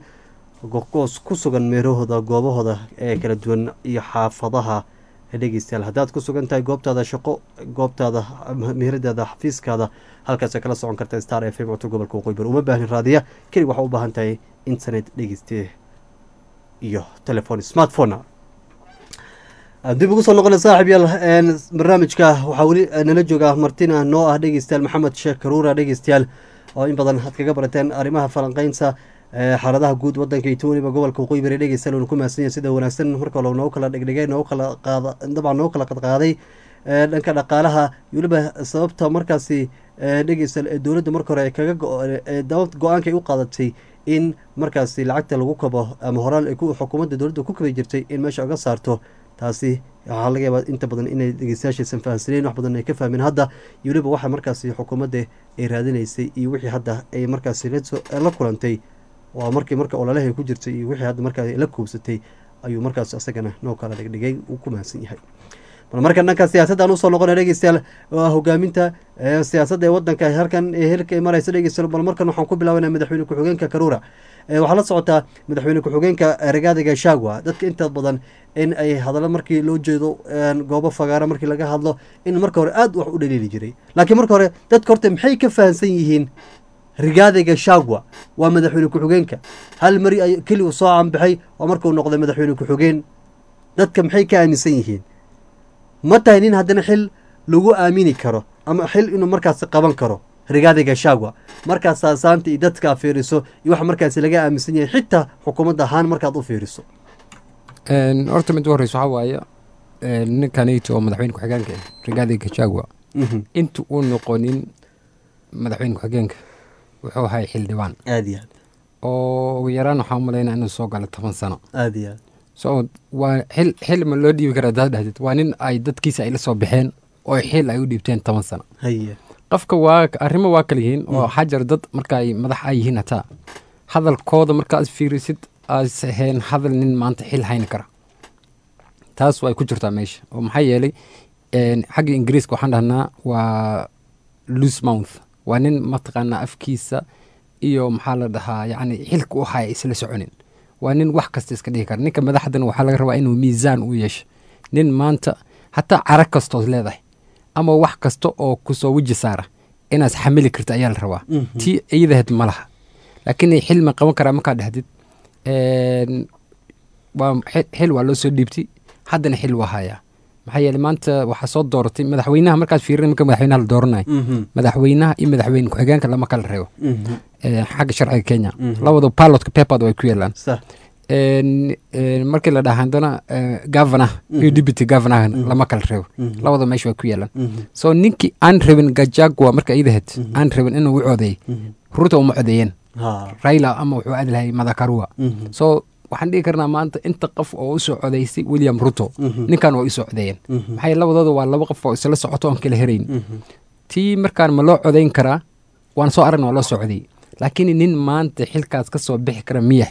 goos ku sugan meerahooda goobahooda ee kala duwan iyo xaafadaha dhegeystayaal haddaad ku sugan tahay goobtaada shaqo goobtaada meheradaada xafiiskaada halkaas kala socon karta star f m codka gobolka waqooyi bari uma baahnin raadiya kelig waxaa u baahan tahay internet dhegeyste iyo telefon smartphone dib ugu soo noqona saaxib yaal een, barnaamijka waxaa weli eh, nala jooga martina noo ah dhegeystayaal maxamed sheekh karuura dhegeystayaal oo in badan had kaga barateen arrimaha falanqeynta eh, xaaladaha guud wadanka iyo weliba gobolka waqooyi bari dhegeystayaal uuna ku mahadsan yahay sida wanaagsan marka hore noogu kala dhegdhigay noogu kala qaada dabcan noogu kala qadqaaday eh, dhanka dhaqaalaha iyo weliba sababta markaasi eh, dhegeystayaal ee dowladda marka hore ay kaga go- ee dawlad go-aanka ay u qaadatay in markaasi lacagta lagu kabo ama horaal ay ku xukuumadda dowladda ku kabi jirtay in meesha uga saarto taasi waxaa laga yaabaa inta badan inay dhegeystayaashaysan fahamsaneen wax badan ay ka fahmeen hadda iyo weliba waxa markaasi xukuumadda ay raadinaysay iyo wixii hadda ay markaasi la soo- la kulantay waa markii marka ololaha ay ku jirtay iyo wixii hadda markaa la kuubsatay ayuu markaas asagana noo kala dhigdhigay uu ku mahadsan yahay bal marka dhanka siyaasaddan usoo noqona dhegeystayaal waa hogaaminta ee siyaasadda ee wadanka halkan ee hilka ay maraysa dhegeystayaal bal markan waxaan ku bilaabanaa madaxweyne ku-xigeenka karuura ee waxaa la socotaa madaxweyne ku-xigeenka rigaadi gashagwa dadka inta badan in ay hadallo markii loo jeedo een, goobo fagaaro markii laga hadlo in marka hore aad wax u dhaliili jiray laakiin marka hore dadka horta maxay ka fahamsan yihiin rigaadi gashagwa waa madaxweyne ku-xigeenka hal mari ay keli uu soo caanbaxay oo markuu noqday madaxweyne ku-xigeen dadka maxay ka aaminsan yihiin ma tahay nin haddana xil lagu aamini karo ama xil inuu markaasi qaban karo rigaadi gashagwa markaas saasaanta iyo dadka fiiriso iyo waxa markaasi laga aaminsan yahay xitaa xukuumadda ahaan markaad u fiiriso Een, horta mid u horeysa waxaa waaye een, ninkanayto oo madaxweyne ku-xigeenka ah rigaadi gachagua Mhm. inta uu noqonin madaxweyne ku-xigeenka wuxuu ahay xildhibaan aad iyo aad oo ugu yaraan waxaa umalaynaa inuu soo galo toban sano aad iyo aad so waa xil xil ma loo dhiibi kara hadaad dhahdid waa nin ay dadkiisa ay la soo baxeen oo xil ay u dhiibteen toban sano haye qofka waa arrimo waa kala yihiin oo xajar dad marka ay madax ay yihiin hataa hadalkooda markaad fiirisid aas ahayn hadal nin maanta xil hayni kara taas way ku jirtaa meesha oo maxaa yeelay een, xagga ingiriiska waxaan dhahnaa waa loose mouth waa nin mataqaanaa afkiisa iyo maxaa la dhahaa yacni xilka u haya isla soconin waa nin wax kasta iska dhihi kara ninka madaxdana waxaa laga rabaa inuu miisaan u yeesho nin maanta hataa carag kastood leedahay ama wax kasta oo kusoo weji saara inaad xamili karta ayaa la rabaa Mhm. tii iyadahed ma laha laakiin xil ma qaban karaa markaa dhexdid een, waa xil- xil waa loo soo dhiibtay haddana xil waa hayaa maxaa yeele maanta waxaa soo dooratay madaxweynaha markaad fiirin marka madaxweynaha la dooranayo Mhm. madaxweynaha iyo madaxweyne ku-xigeenka lama kala reebo Mhm. ee, xagga sharciga kenya Mhm. labada pilotka pepad way ku yeelaan sax een, een, markii la dhaha haddana governor iyo deputy governor lama kala reebo Mhm. labada meesha way ku yeelaan Mhm. so ninkii aan rabin gajagwa marka idahed Mhm. aan rabin inuu u codeey Mhm. ruto uma codeeyeen ha raila ama wuxuu aadi lahay madakarua Mhm. so waxaan dhihi karnaa maanta inta qof oo usoo codeysay william ruto Mhm. ninkan waa usoo codeeyeen Mhm. maxaa yeele labadooda waa laba qof oo isla socoto oon kala herayn Mhm. tii markaan ma loo codayn karaa waan soo aragna waa loo soo codeeyey laakiin nin maanta xilkaas ka soo bixi kara miyax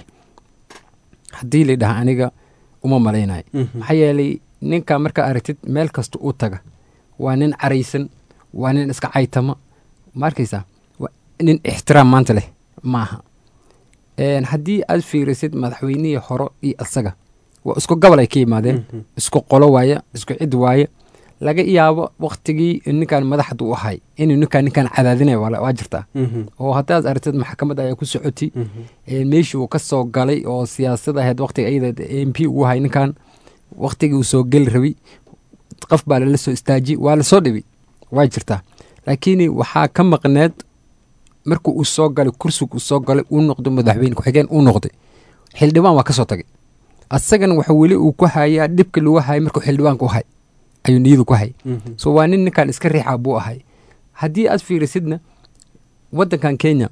haddii la dhaha aniga uma malaynayo Mhm. maxaa yeelay ninka markaa aragtid meel kasta u taga waa nin caraysan waa nin iska caytama ma arkaysaa Waa nin ixtiraam maanta leh ma aha Een, haddii aad fiirisid madaxweynihii hore iyo asaga waa isku gobol ay ka yimaadeen Mhm. isku qolo waaye isku cid waaye laga yaabo waktigii ninkan madaxda u ahay inuu ninkan ninkan cadaadinaya waa la- waa jirtaa Mhm. oo haddaad aragtid maxkamad ayaa ku socotay Mhm. ee, meeshii uu ka soo galay oo siyaasad ahayd waktiga iyada m p uu ahay ninkan waktigii uu soo geli rabay qof baa lala soo istaajiyey waa lasoo dhibay waa jirtaa laakiin waxaa ka maqneed markuu uu soo galay kursiga uu soo galay uu noqdo madaxweyne ku-xigeen uu noqday xildhibaan waa ka soo tagay asagana waxa weli uu ku hayaa dhibka lagu hayay markuu xildhibaanka u hay ayuu niyadu ku hay Mhm. so waa nin ninkan iska riixaa buu ahay haddii aad fiirisidna waddankan kenya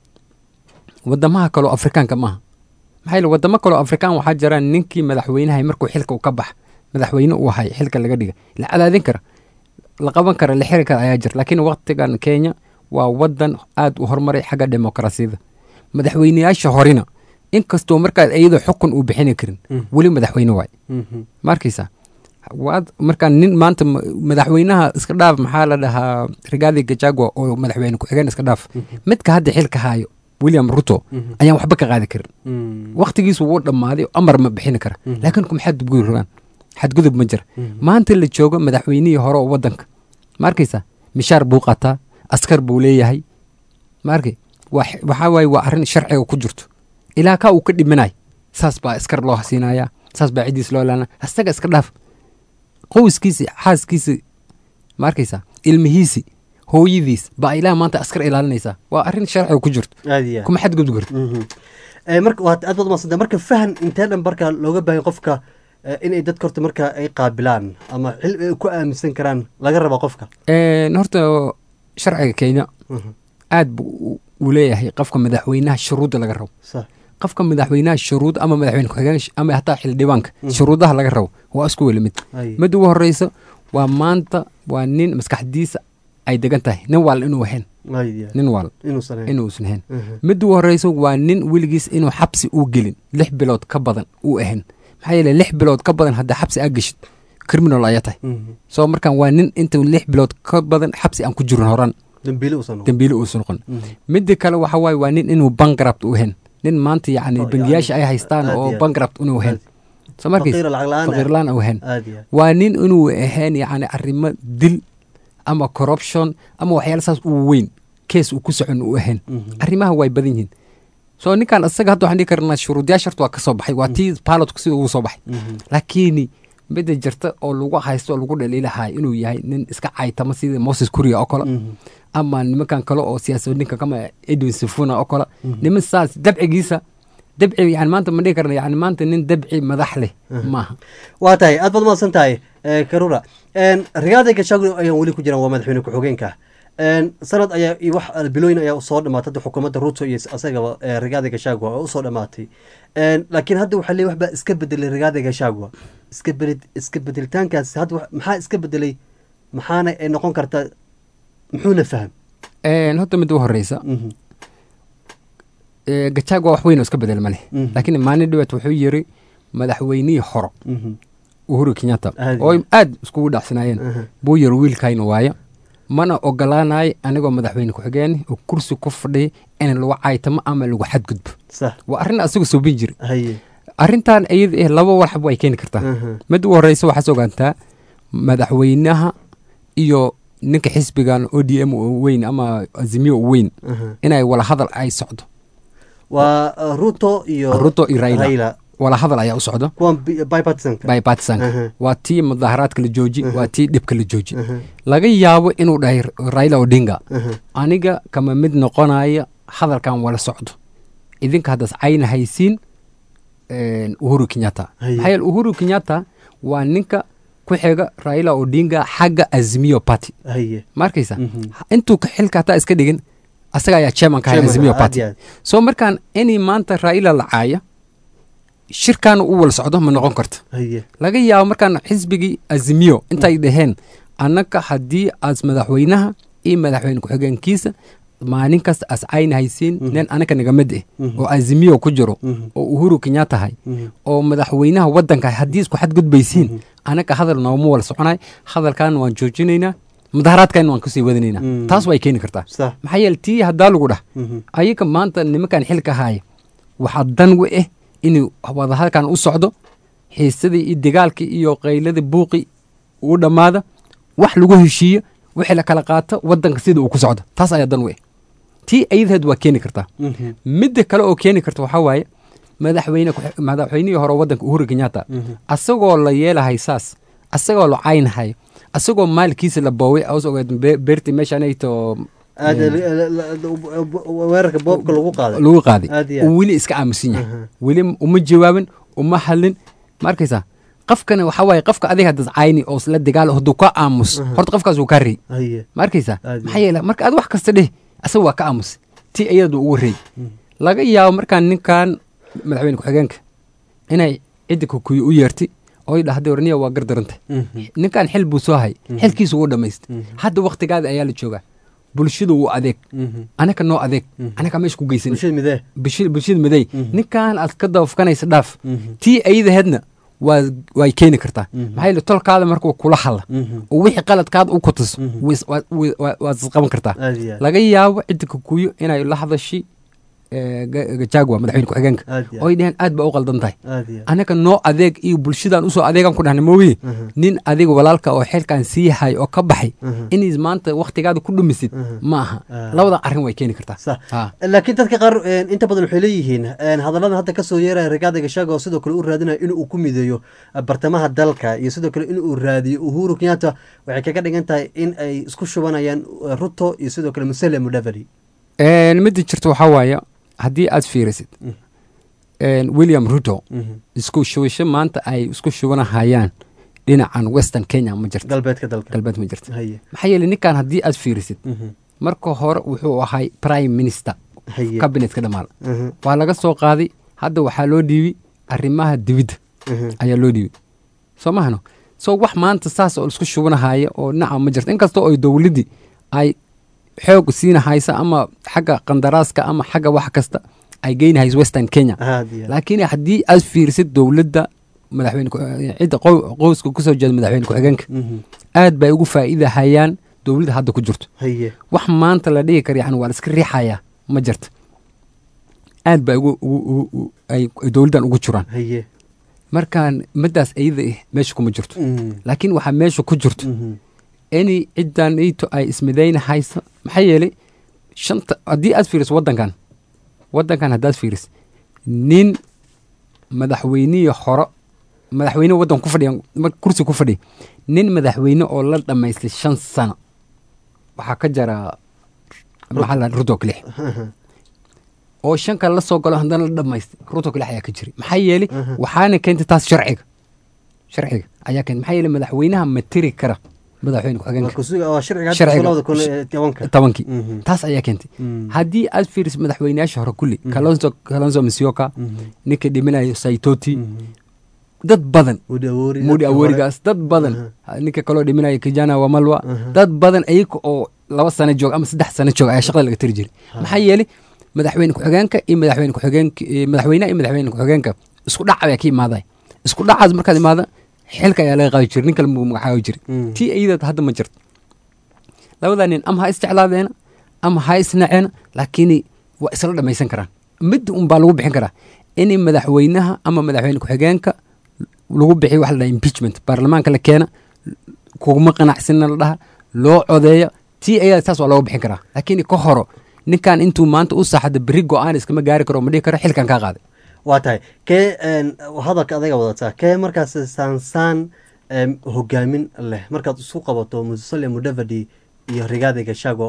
wadamaha kaloo afrikaanka maaha maxaa yeele wadamo kaloo afrikaan waxaa jiraan ninkii madaxweynahay markuu xilka u ka bax madaxweyne uu ahay xilka laga dhiga la cadaadin kara la qaban kara la xiri kara ayaa jira laakiin waqtigan kenya waa wadan aad u horumaray xagga demokrasiyada madaxweyneyaasha horena inkastoo markaa iyadoo xukun uu bixini karin Mhm. weli madaxweyne waay Mhm. ma arkaysaa waad markaa nin maanta ma- madaxweynaha iska dhaaf maxaa la dhahaa rigaadi gajagwa oo madaxweyne ku-xigeen iska dhaaf midka hadda xilka haayo william ruto Mhm. ayaan waxba ka qaadi karin Mhm. waktigiisu wuu dhammaaday amar ma bixini kara Mhm. laakiin kuma xadgudub rabaan xadgudub ma jira Mhm. maanta la joogo madaxweynihii hore oo wadanka ma arkaysaa mishaar buu qataa askar buu leeyahay ma arkay waa- waxaa waaye waa arrin sharciga ku jirto ilaa kaa uu ka dhimanay saas baa askar loo hasiinaya saas baa ciddiis loo laana asaga iska dhaaf qoyskiisi xaaskiisi ma arkaysaa ilmihiisi hooyadiis baa ilaa maanta askar ilaalinaysaa waa arrin sharciga ku jirto aad iyo aad. kuma xadgudub karto Mhm. Eh, marka waad aad baad umadsanta marka fahan intee dhan marka looga baahan qofka eh, inay dadka horta marka ay qaabilaan ama xil ay ku aaminsan karaan laga raba qofka Een, horta sharciga kenya Mhm. aad buu u- u leeyahay qofka madaxweynaha shuruudda laga rabo sax qofka madaxweynaha shuruud ama madaxweyne ku-xigeen sh- ama hataa xildhibaanka shuruudaha laga rabo waa isku weli mid Ay. mid ugu horeysa waa maanta waa nin maskaxdiisa ay degan tahay nin waal inuu ahayn aad iyo aad. nin waal inuusan ahayn. inuusan ahayn Mhm. mid ugu horeysa waa nin weligiis inuu xabsi uu gelin lix bilood ka badan uu ahayn maxaa yeele lix bilood ka badan haddaa xabsi aa geshid criminal ayaa tahay Mhm. soo markaan waa nin intuu lix bilood ka badan xabsi aan ku jirin horan dambiile uusan noqon. dambiile uusan noqon Mhm. midda kale waxa waaye waa nin inuu bankrupt u ahayn nin maanta yacni Oh, bangiyaasha ay yacni, haystaan aad oo iyo aad. bankrupt inuu ahayn soo markiis Faqiir lacag la'aan ah. faqiirlaan u ahayn aad iyo aad. waa nin inuu ahayn yacni arrimo dil ama corruption ama waxyaala saas uu weyn kees uu ku socon uu ahayn Mhm. arrimaha way badan yihiin soo ninkan isaga hadda waxaan dhihi karnaa shuruudyaasha horta waa ka soo baxay waa tii pilotku sida ugu soo baxay Mhm. laakiin midda jirta oo lagu haysto oo lagu dhaliilahay inuu yahay nin iska caytama sida moses kuriya oo kale Mhm. ama nimankan kale oo siyaasadninka kama edwin sifuna oo kale niman saas dabcigiisa dabci yani maanta ma dhihi karna yani maanta nin dabci madax leh maaha waa tahay aad baad umaadsan tahay eh, karura rigaada gashaagu ayaan weli ku jiraan waa madaxweyne ku-xigeenka En, sanad ayaa iyo wax bilooyin ayaa usoo dhamaatay hadda xukuumadda ruto iyo asagaba eh, rigaada gashagwa oo usoo dhamaatay En, laakiin hadda waxaa leeyahay waxbaa iska bedelay rigaada gashagwa iska bedel iska bedelitaankaas hadda wax- maxaa iska bedelay maxaana ay noqon kartaa muxuuna faham Een, horta mid u horeysa Mhm. ee, gachagua wax weyn oo iska bedel ma leh Mhm. laakiin maalin dhibaat wuxuu yiri madaxweynihii horo Mhm. uhuru kenyatta Aad oo iyo- aad iskugu dhacsanaayeen Aha. buu yiri wiilkayna waayo mana ogolaanayo anigoo madaxweyne ku-xigeen oo kursi ku fadhiya in lagu caytamo ama lagu xadgudbo sax waa arrin asagu soobin jiri haye arrintan iyada eh laba walxab way keeni kartaa Aha. mid u horeysa waxaad ogaantaa madaxweynaha iyo ninka xisbigan o d m oo weyn ama azimiyo oo weyn Aha. inay wala hadal ay socdo waa uh, ruto iyo ruto iyo raila raila wala hadal ayaa u socdo kuwan bi- bipartisanka bipartisanka Aha. waa tii mudaharaadka la jooji Aha. waa tii dhibka la jooji Aha. laga yaabo inuu dhahay raila odinga Aha. aniga kama mid noqonaya hadalkan wala socdo idinka haddaas cayna haysiin een, uhuru kenyatta Haye. maxaa yeele uhuru kenyatta waa ninka ku xiga raila odinga xagga azimiyo party haye ma arkaysa Mhm. intuu ka- xilka hataa iska dhigin asaga ayaa chairman ka Chairman, azimiyo aad party iyo aad. so markaan inay maanta raila la caaya shirkan u wala socdo ma noqon karto haye laga yaabo markaan xisbigii azimiyo intay dhaheen annaka haddii aas madaxweynaha iyo madaxweyne ku-xigeenkiisa maalin kasta as cayna haysiin nin anaka naga mid eh Mhm. oo azimiyo ku jiro Mhm. oo uhuru kenyatta hay Mhm. oo madaxweynaha waddanka haddii isku xadgudbaysiin anaka hadal nooma wala soconay hadalkan waan joojinaynaa mudaharaadkan waan kusii wadanaynaa Mhm. taas way keeni kartaa sax maxaa yeele tii haddaa lagu dhah Mhm. ayaga maanta nimankan xilka haaya waxaa dan u ah inuu wadahadalkan u socdo xiisadii iyo dagaalkii iyo qayladii buuqi uu dhammaada wax lagu heshiiyo wixii la kala qaato wadanka sida uu ku socdo taas ayaa dan u ah tii ayadaheed waa keeni kartaa Mhm. midda kale oo keeni karta waxaa waaye madaxweyne ku- madaxweynihii hore wadanka uhuru kenyatta Mhm. asagoo la yeelahay saas asagoo la caynhayo asagoo maalkiisa la booway aas ogeed be- beertii meeshanayto aad la- la- la- weerarka boobka lagu qaaday lagu qaaday Aad iyo aad. uu weli iska aamusan yahay Aha. weli uma jawaabin uma hadlin ma arkaysaa qofkana waxaa waaye qofka adiga haddas cayni oo isla dagaal hadduu ka aamus Aha. horta qofkaas wuu kaa rey haye ma arkaysaa Aad iyo maxaa yeele marka aad wax kasta dheh asaga waa ka aamus tii iyadu ugu rey laga yaabo markaan ninkan madaxweyne ku-xigeenka inay cidda kukuyi u yeertay oo dhahday warniya waa gardaranta Mhm. ninkan xil buu soo hay xilkiisu wuu dhamaystay hadda waktigaada ayaa la joogaa bulshadu wuu adeeg Mhm. anaka noo adeeg anaka meesha ku geysan bulshada midee bulshada bulshada maday ninkan aad ka dabafkanaysa dhaaf Mhm. tii ayadaheedna waa way keeni kartaa Mhm. maxaa yeele tolkaada markuu kula hadla Mhm. oo wixii qaladkaada u kutuso Mhm. wis- waa- wi- waa- waad isqaban kartaa aad iyo aad. laga yaabo cidda kukuyo inay la hadashay eh, Ga- gajagwa madaxweyne ku-xigeenka Aad iyo aad. oo ay dhaheen aad baa u qaldan tahay aad iyo aad. anaka noo adeeg iyo bulshadan usoo adeegan ku dhahna mooye Mhm. nin adiga walaalka oo xilkan sii hay oo ka baxay Mhm. inays maanta waktigaada ku dhumisid Mhm. ma aha Ah. labadan arrin way keeni kartaa sax Ah. laakiin dadka qaar een, inta badan waxay leeyihiin een, hadalladan hadda kasoo yeeraya rigaada gashaga oo sidoo kale u raadinayo in uu ku mideeyo eh, bartamaha dalka iyo sidoo kale in uu raadiyo uhuru kenyatta waxay kaga dhigan tahay in ay isku shubanayaan eh, ruto iyo sidoo kale musele mudavadi Een, midda jirta waxaa waaye haddii aad fiirisid een, william ruto Mhm. isku shubasho maanta ay isku shubanahayaan dhinacan western kenya ma jirto galbeedka dalka galbeed ma jirto haye maxaa yeele ninkan haddii aad fiirisid Mhm. marka hore wuxuu ahay prime minister haye cabinetka dhamaal Mhm. waa laga soo qaaday hadda waxaa loo dhiibay arrimaha dibidda Mhm. ayaa loo dhiibay soo mahano so wax maanta saas oo isku shubanahaya oo dhinaca ma jirto inkastoo ay dowladdii ay xoog siinahaysa ama xagga qandaraaska ama xagga wax kasta ay geynahayso western kenya aad iyo aad. laakiin haddii aad fiirisid dowladda madaxweyne ku- cidda qow- qowska kusoo jeeda madaxweyne ku-xigeenka Mhm. aad bay ugu faa'iidahayaan dowladda hadda ku jirto haye wax maanta la dhihi kara yani waa la iska riixayaa ma jirto aad bay ugu ugu- ugu- ugu- ay ay dowladdan ugu jiraan haye markaan middaas iyada ah meesha kuma jirto Mhm. laakiin waxaa meesha ku jirto Mhm. inay ciddan ito ay ismidaynahayso maxaa yeelay shanta haddii aad fiiriso waddankan waddankan haddaad fiiriso nin madaxweynihii hore madaxweyne waddan ku fadhiya mar- kursi ku fadhiya nin madaxweyne oo la dhammaystay shan sano waxaa ka jara maxaa la rudo kalix oo shan kale la soo galo haddana la dhammaystay ruto kalix ayaa ka jiray maxaa yeelay waxaana keentay taas sharciga sharciga ayaa keentay maxaa yeelay madaxweynaha ma tiri kara madaxweyne waa ku-xigeenka kusuga- waa sharciga hadda Sharciga. labada kun iyo tobanka tobankii Mhm. taas ayaa keentay Mhm. haddii aad fiiriso madaxweynayaasha hore kulli kalonso kalonso misioka ninka dhiminayo saitoti dad badan Mudi Awori, mudi dadka aworigaas dad badan ninka kaloo dhiminayo kijana wamalwa dad badan ayaga oo laba sano joog ama saddex sano joog ayaa shaqada laga tiri jiray maxaa yeelay madaxweyne ku-xigeenka iyo madaxweyne ku-xigeenka iyo madaxweynaha iyo madaxweyne ku-xigeenka isku dhac ayaa ka imaaday isku dhacaas markaad imaada xilka ayaa laga qaadi jiray nin kale muu magacaabi jiray Mm. tii iyada hadda ma jirto labadaa nin ama ha isjeclaadeena ama ha isnaceena laakiin waa isla dhamaysan karaan mid un baa lagu bixin karaa in madaxweynaha ama madaxweyne ku-xigeenka lagu bixiyo waxa la dhaha impeachment baarlamaanka la keena kuguma qanacsina la dhaha loo codeeyo tii ayaa saas waa looga bixin karaa laakiin ka horo ninkan intuu maanta u saaxda berri go-aan iskama gaari karo ma dhihi karo xilkan kaa qaaday waa tahay kee een, hadalka adaga wadataa kee markaas saansaan em, hogaamin leh markaad isku qabato musale mudavadi iyo rigaadi gashago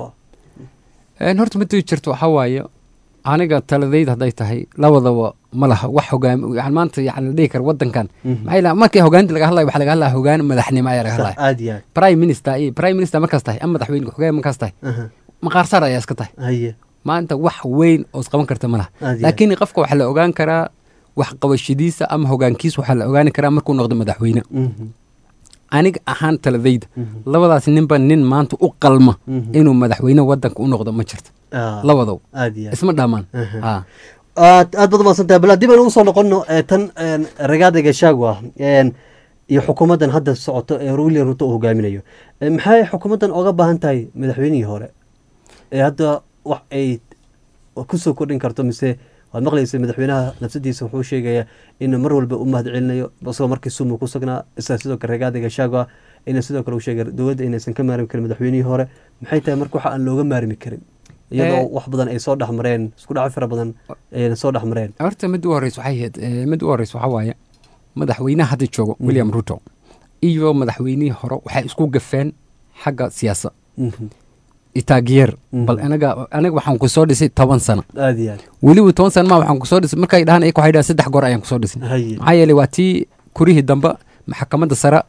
Een, horta mid jirto waxaa waaye aniga taladayda hadday tahay labadaba ma laha wax hogaam yani maanta yani la dhihi karo wadankan maxaa yeele markii hogaaninta laga hadlayo waxaa laga hadlaya hogaan madaxnimo ayaa laga hadlaya aad iyo aad prime minister iyo prime minister markaas tahay ama madaxweyne ku-xigeen markaas tahay Aha. maqaarsaar ayaa iska tahay haye maanta wax weyn oo isqaban karta ma laha Aad iyo laakiin qofka waxaa la ogaan karaa wax qabashadiisa ama hogaankiisa waxaa la ogaani karaa markuu noqdo madaxweyne Mhm. aniga ahaan taladayda labadaas ninba nin maanta u qalma Mhm. inuu madaxweyne wadanka u noqdo ma jirto Ah, labadow aad iyo aad isma dhaamaan Aha. Ah. aad aad baad umahadsantahay bal haddii baan ugu soo noqono ee tan een, rigaadi gashagwa een, iyo xukuumaddan hadda socoto ee william ruto uu hogaaminayo Ee, maxay xukuumaddan oga baahan tahay madaxweynihii hore ee hadda wax ay kusoo kordhin karto mise waad maqlaysa madaxweynaha nafsadiisa wuxuu sheegaya in mar walba u mahad celinayo isagoo markii sumu ku sugnaa isaga sidoo kale rigaadi gashagwa ina sidoo kale uu sheegay dowladda inaysan ka maarmi karin madaxweynihii hore maxay tahay marka waxa aan looga maarmi karin iyadoo Eh. wax badan ay soo dhexmareen isku dhaco fara badan ayna soo dhexmareen horta mid u horeysa waxay ahayd eh, mid u horeysa waxaa waaye madaxweynaha hadda joogo william ruto iyo madaxweynihii hore waxay isku gafeen xagga siyaasa Mhm. itaagiyeer Mhm. bal anaga aniga waxaan kusoo dhisay toban sano aad iyo aad weliba toban sano ma waxaan kusoo dhisay markay dhahaan iyaga waxay dhahaan saddex goor ayaan kusoo dhisay haye maxaa yeelay waa tii kurihii dambe maxkamadda sare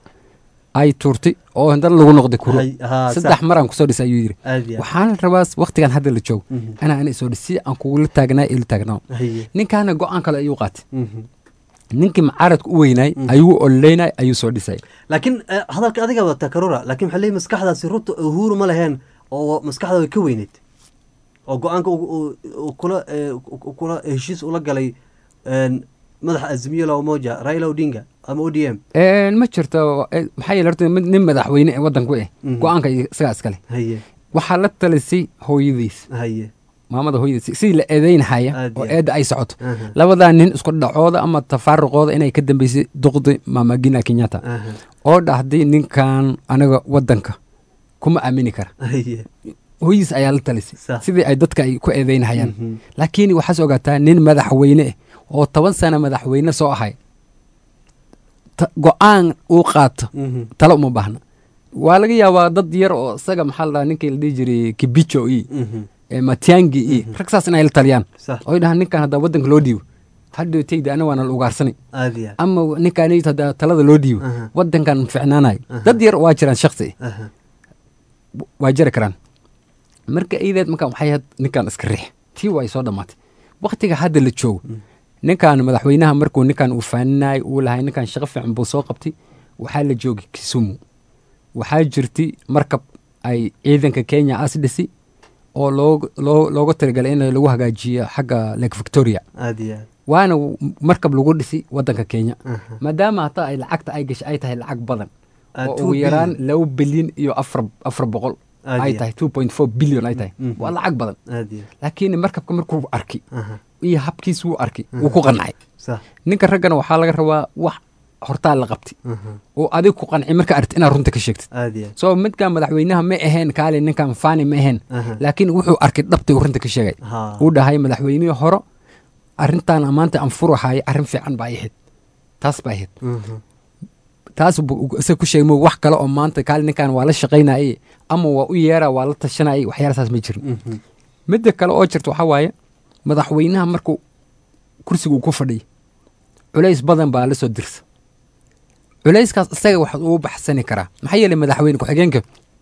ay tuurtay oo haddana lagu noqday kuro Hay- haa, saddex sax. mar aan kusoo dhisay ayuu yidhi aad iyo aad waxaan rabaa waktigan hadda la joogo Mhm. anaa ana isoo dhis si aan kugula taagnaa ila taagnaa haye ninkaana go-aan kale ayuu qaatay Mhm. ninkii mucaaradka u weynaay ayuu ololeynay ayuu soo dhisay laakiin eh, hadalka adiga wata karura laakiin waxaa leeyahy maskaxdaasi ruto uhuru ma laheen oo maskaxda way ka weyneyd oo go-aanka uu- uu- uu kula eh, uu kula heshiis ula galay een, madaxa azimiyo la umoja raila odinga ama o d m Een, ma jirto eh, maxaa yeele horta mid- nin madaxweyne ee wadanku eh Mhm. go-aanka isagaa iskale haye waxaa la talisay hooyadiis haye maamada hooyadiis sidii la eedeynhaya Aad oo iyo eedda ay socoto Aha. labadaa nin isku dhacooda ama tafaaruqooda inay ka dambeysay duqdi maama gina kenyatta Aha. oo dhahday ninkan anaga wadanka kuma aamini kara haye hooyadiis ayaa la talisay Sax. sidii ay dadka ay ku eedeynhayaan Mhm. laakiin waxaas ogaataa nin madaxweyne eh oo toban sano madaxweyne soo ahay ta- go-aan uu qaato Mhm. talo uma baahna waa laga yaabaa dad yar oo isaga maxaa la dhahaa ninkii la dhihi jiray kibicho iyo Mhm. eh, matiangi iyo rag saas inay la taliyaan sax oy dhahaan ninkan haddaa wadanka loo dhiibo hadhow tayda ana waana la ugaarsanay aad iyo aad ama ninkaan haddaa talada loo dhiibo Aha. wadankan ficnaanayo Aha. dad yar waa jiraan shaksi Aha. waa jiri karaan marka iideed markaan waxay ahayd ninkan iska riix tii waa ay soo dhammaatay waktiga hadda la joogo ninkan madaxweynaha markuu ninkan uu faaninayay uu lahay ninkan shaqo fiican buu soo qabtay waxaa la joogay kisumu waxaa jirtay markab ay ciidanka kenya as dhisi oo loog- loo- looga talagalay in lagu hagaajiyo xagga lake victoria aad iyo aad waana w- markab lagu dhisi wadanka kenya Aha. maadaama hataa ay lacagta ay gashay ay tahay lacag badan Ah, oo two ugu yaraan billion. laba bilyan iyo afar afar boqol Aad ay iyo tahay two point four billion ay tahay Mhm. waa lacag badan aad iyo aad laakiin markabka markuu arkay Aha. iyo habkiis wuu arkay wuu ku qancay sax ninka raggana waxaa laga rabaa wax hortaa la qabtay Aha. oo adig ku qanci marka aragti inaad runta ka sheegtid aad iyo aad soo midkan madaxweynaha ma ahayn kaali ninkan fani ma ahayn Aha. laakiin wuxuu arkay dhabtay uu runta ka sheegay Ha. uu dhahay madaxweynihii hore arrintan maanta aan furahayo arrin fiican baa ahayd taas baa ahayd Mhm. taas buu isaga ku sheegay mo wax kale oo maanta kaali ninkan waa la shaqaynayay ama waa u yeera waa la tashanayay waxyaalasaas ma jirin Mhm. midda kale oo jirta waxaa waaye madaxweynaha markuu kursiga uu ku fadhiyo culays badan baa la soo dirsa culayskaas isaga waxaad ugu baxsani karaa maxaa yeelay madaxweyne ku-xigeenka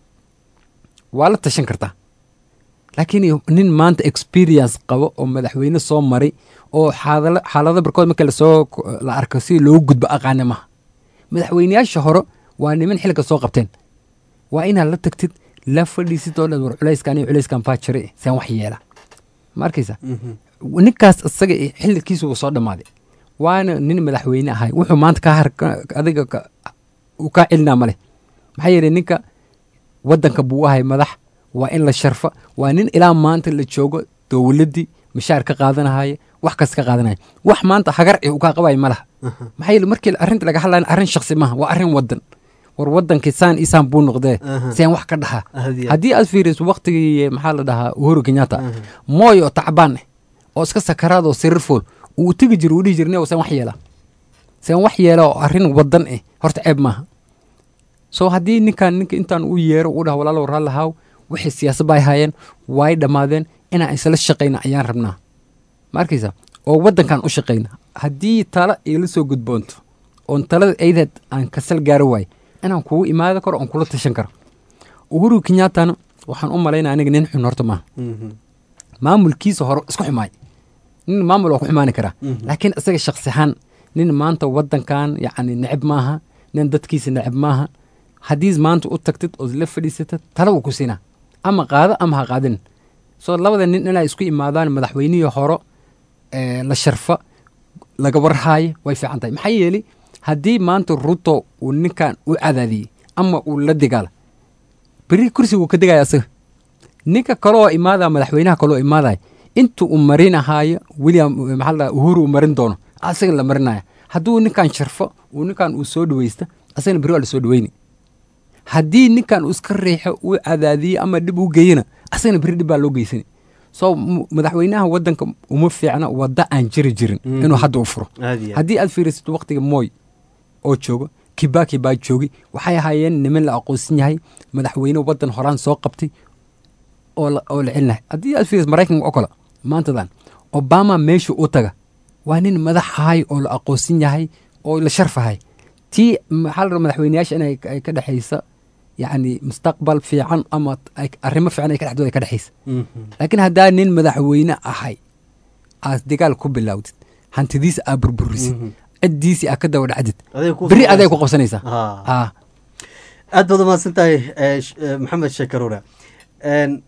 waa la tashan kartaa laakiin nin maanta experience qabo oo madaxweyne soo maray oo xaadala- xaalado barkood marka lasoo la arko si loogu gudbo aqaana maha madaxweyneyaasha hore waa niman xilka soo qabteen waa inaad la tagtid la fadhiisid oo dhan war culayskan iyo culayskan baa jira saan wax yeela ma arkaysa Mhm. ninkaas isaga eh, xilkiisu wuu soo dhammaaday waana nin madaxweyne ahay wuxuu maanta ka har ka- adiga ka- uu kaa celinaa male maxaa yeelay ninka wadanka buu u ahay madax waa in la sharfa waa nin ilaa maanta la joogo dowladdii mishaar ka qaadanahaya wax kas ka qaadanaya wax maanta hagar eh uu kaa qabayo ma laha maxaa yeele markii arrinta laga hadlayo arrin shaksi maaha waa arrin wadan war wadankii saan isaan buu noqdee Aha. seen wax ka dhaha Aad iyo aad. haddii aad fiiriso waktigii maxaa la dhahaa uhuru kenyatta mooy oo tacbaan eh oo iska sakaraad oo sariir fool uu tegi jiro uu dhihi jirne seen wax yeela seen wax yeela oo arrin wadan eh horta ceeb maaha so haddii ninkan ninka intaan u yeero u dhaha walaalow raallahaaw wixii siyaasad bay haayeen way dhammaadeen inaan isla shaqayna ayaan rabnaa ma arkaysa oo waddankan u shaqayna haddii tala igala soo gudboonto oon talada aydeed aan kasal gaaro waayo inaan kugu imaadi karo oon kula tashan karo uhuru kenyattana waxaan u malaynaya aniga nin xun horta maaha Mhm. maamulkiisa hore isku xumaay nin maamul waa ku xumaani karaa laakiin isaga shaksi ahaan nin maanta wadankan yacni neceb maaha nin dadkiisa neceb maaha haddii maanta u tagtid ood la fadhiisatid tala wuu ku siinaa ama qaado ama ha qaadin soo labada nin inay isku imaadaan madaxweynihii horo ee, la sharfa laga warhaayo way fiican tahay maxaa yeeli haddii maanta ruto uu ninkan u cadaadiyey ama uu la digaala beri kursiga wuu ka degaya asaga ninka kaleoo imaadaya madaxweynaha kaleoo imaadaya inta uu marinahaayo william maxaa la dhahaa, uhuru uu marin doono asaga la marinaya hadduu ninkan sharfo uu ninkan uu soo dhaweysta asagana beri waa la soo dhaweyni haddii ninkan uu iska riixo uu cadaadiyo ama dhib u geeyana asagana beri dhib baa loo geysani so m- madaxweynaha wadanka uma fiicna wadda aan jiri jirin inuu hadda u furo Aad iyo aad. haddii aad fiirisid waqtiga moy oo joogo kibaki baa joogi waxay ahaayeen niman la aqoonsan yahay madaxweyne wadan horaan soo qabtay oo la oo la celinahay haddii aad fiirisid maraykanka oo kale maantadan obama meesha u taga waa nin madaxahay oo la aqoonsan yahay oo la sharfahay tii maxaa la rabaa madaxweyneyaasha inay ay ka dhexaysa yacni mustaqbal fiican ama ay- arrimo fiican ay ka dhexdooda ay ka dhexaysa Mhm. laakiin haddaa nin madaxweyne ahay aad dagaal ku bilowdid hantidiisa aad burburisid ciddiisii aad ka daba dhacdid Aday ku beri aday soo- ku qabsanaysaa Ah. Ah. aad baad umahadsan tahay eh, sh- eh, maxamed sheekaruura En,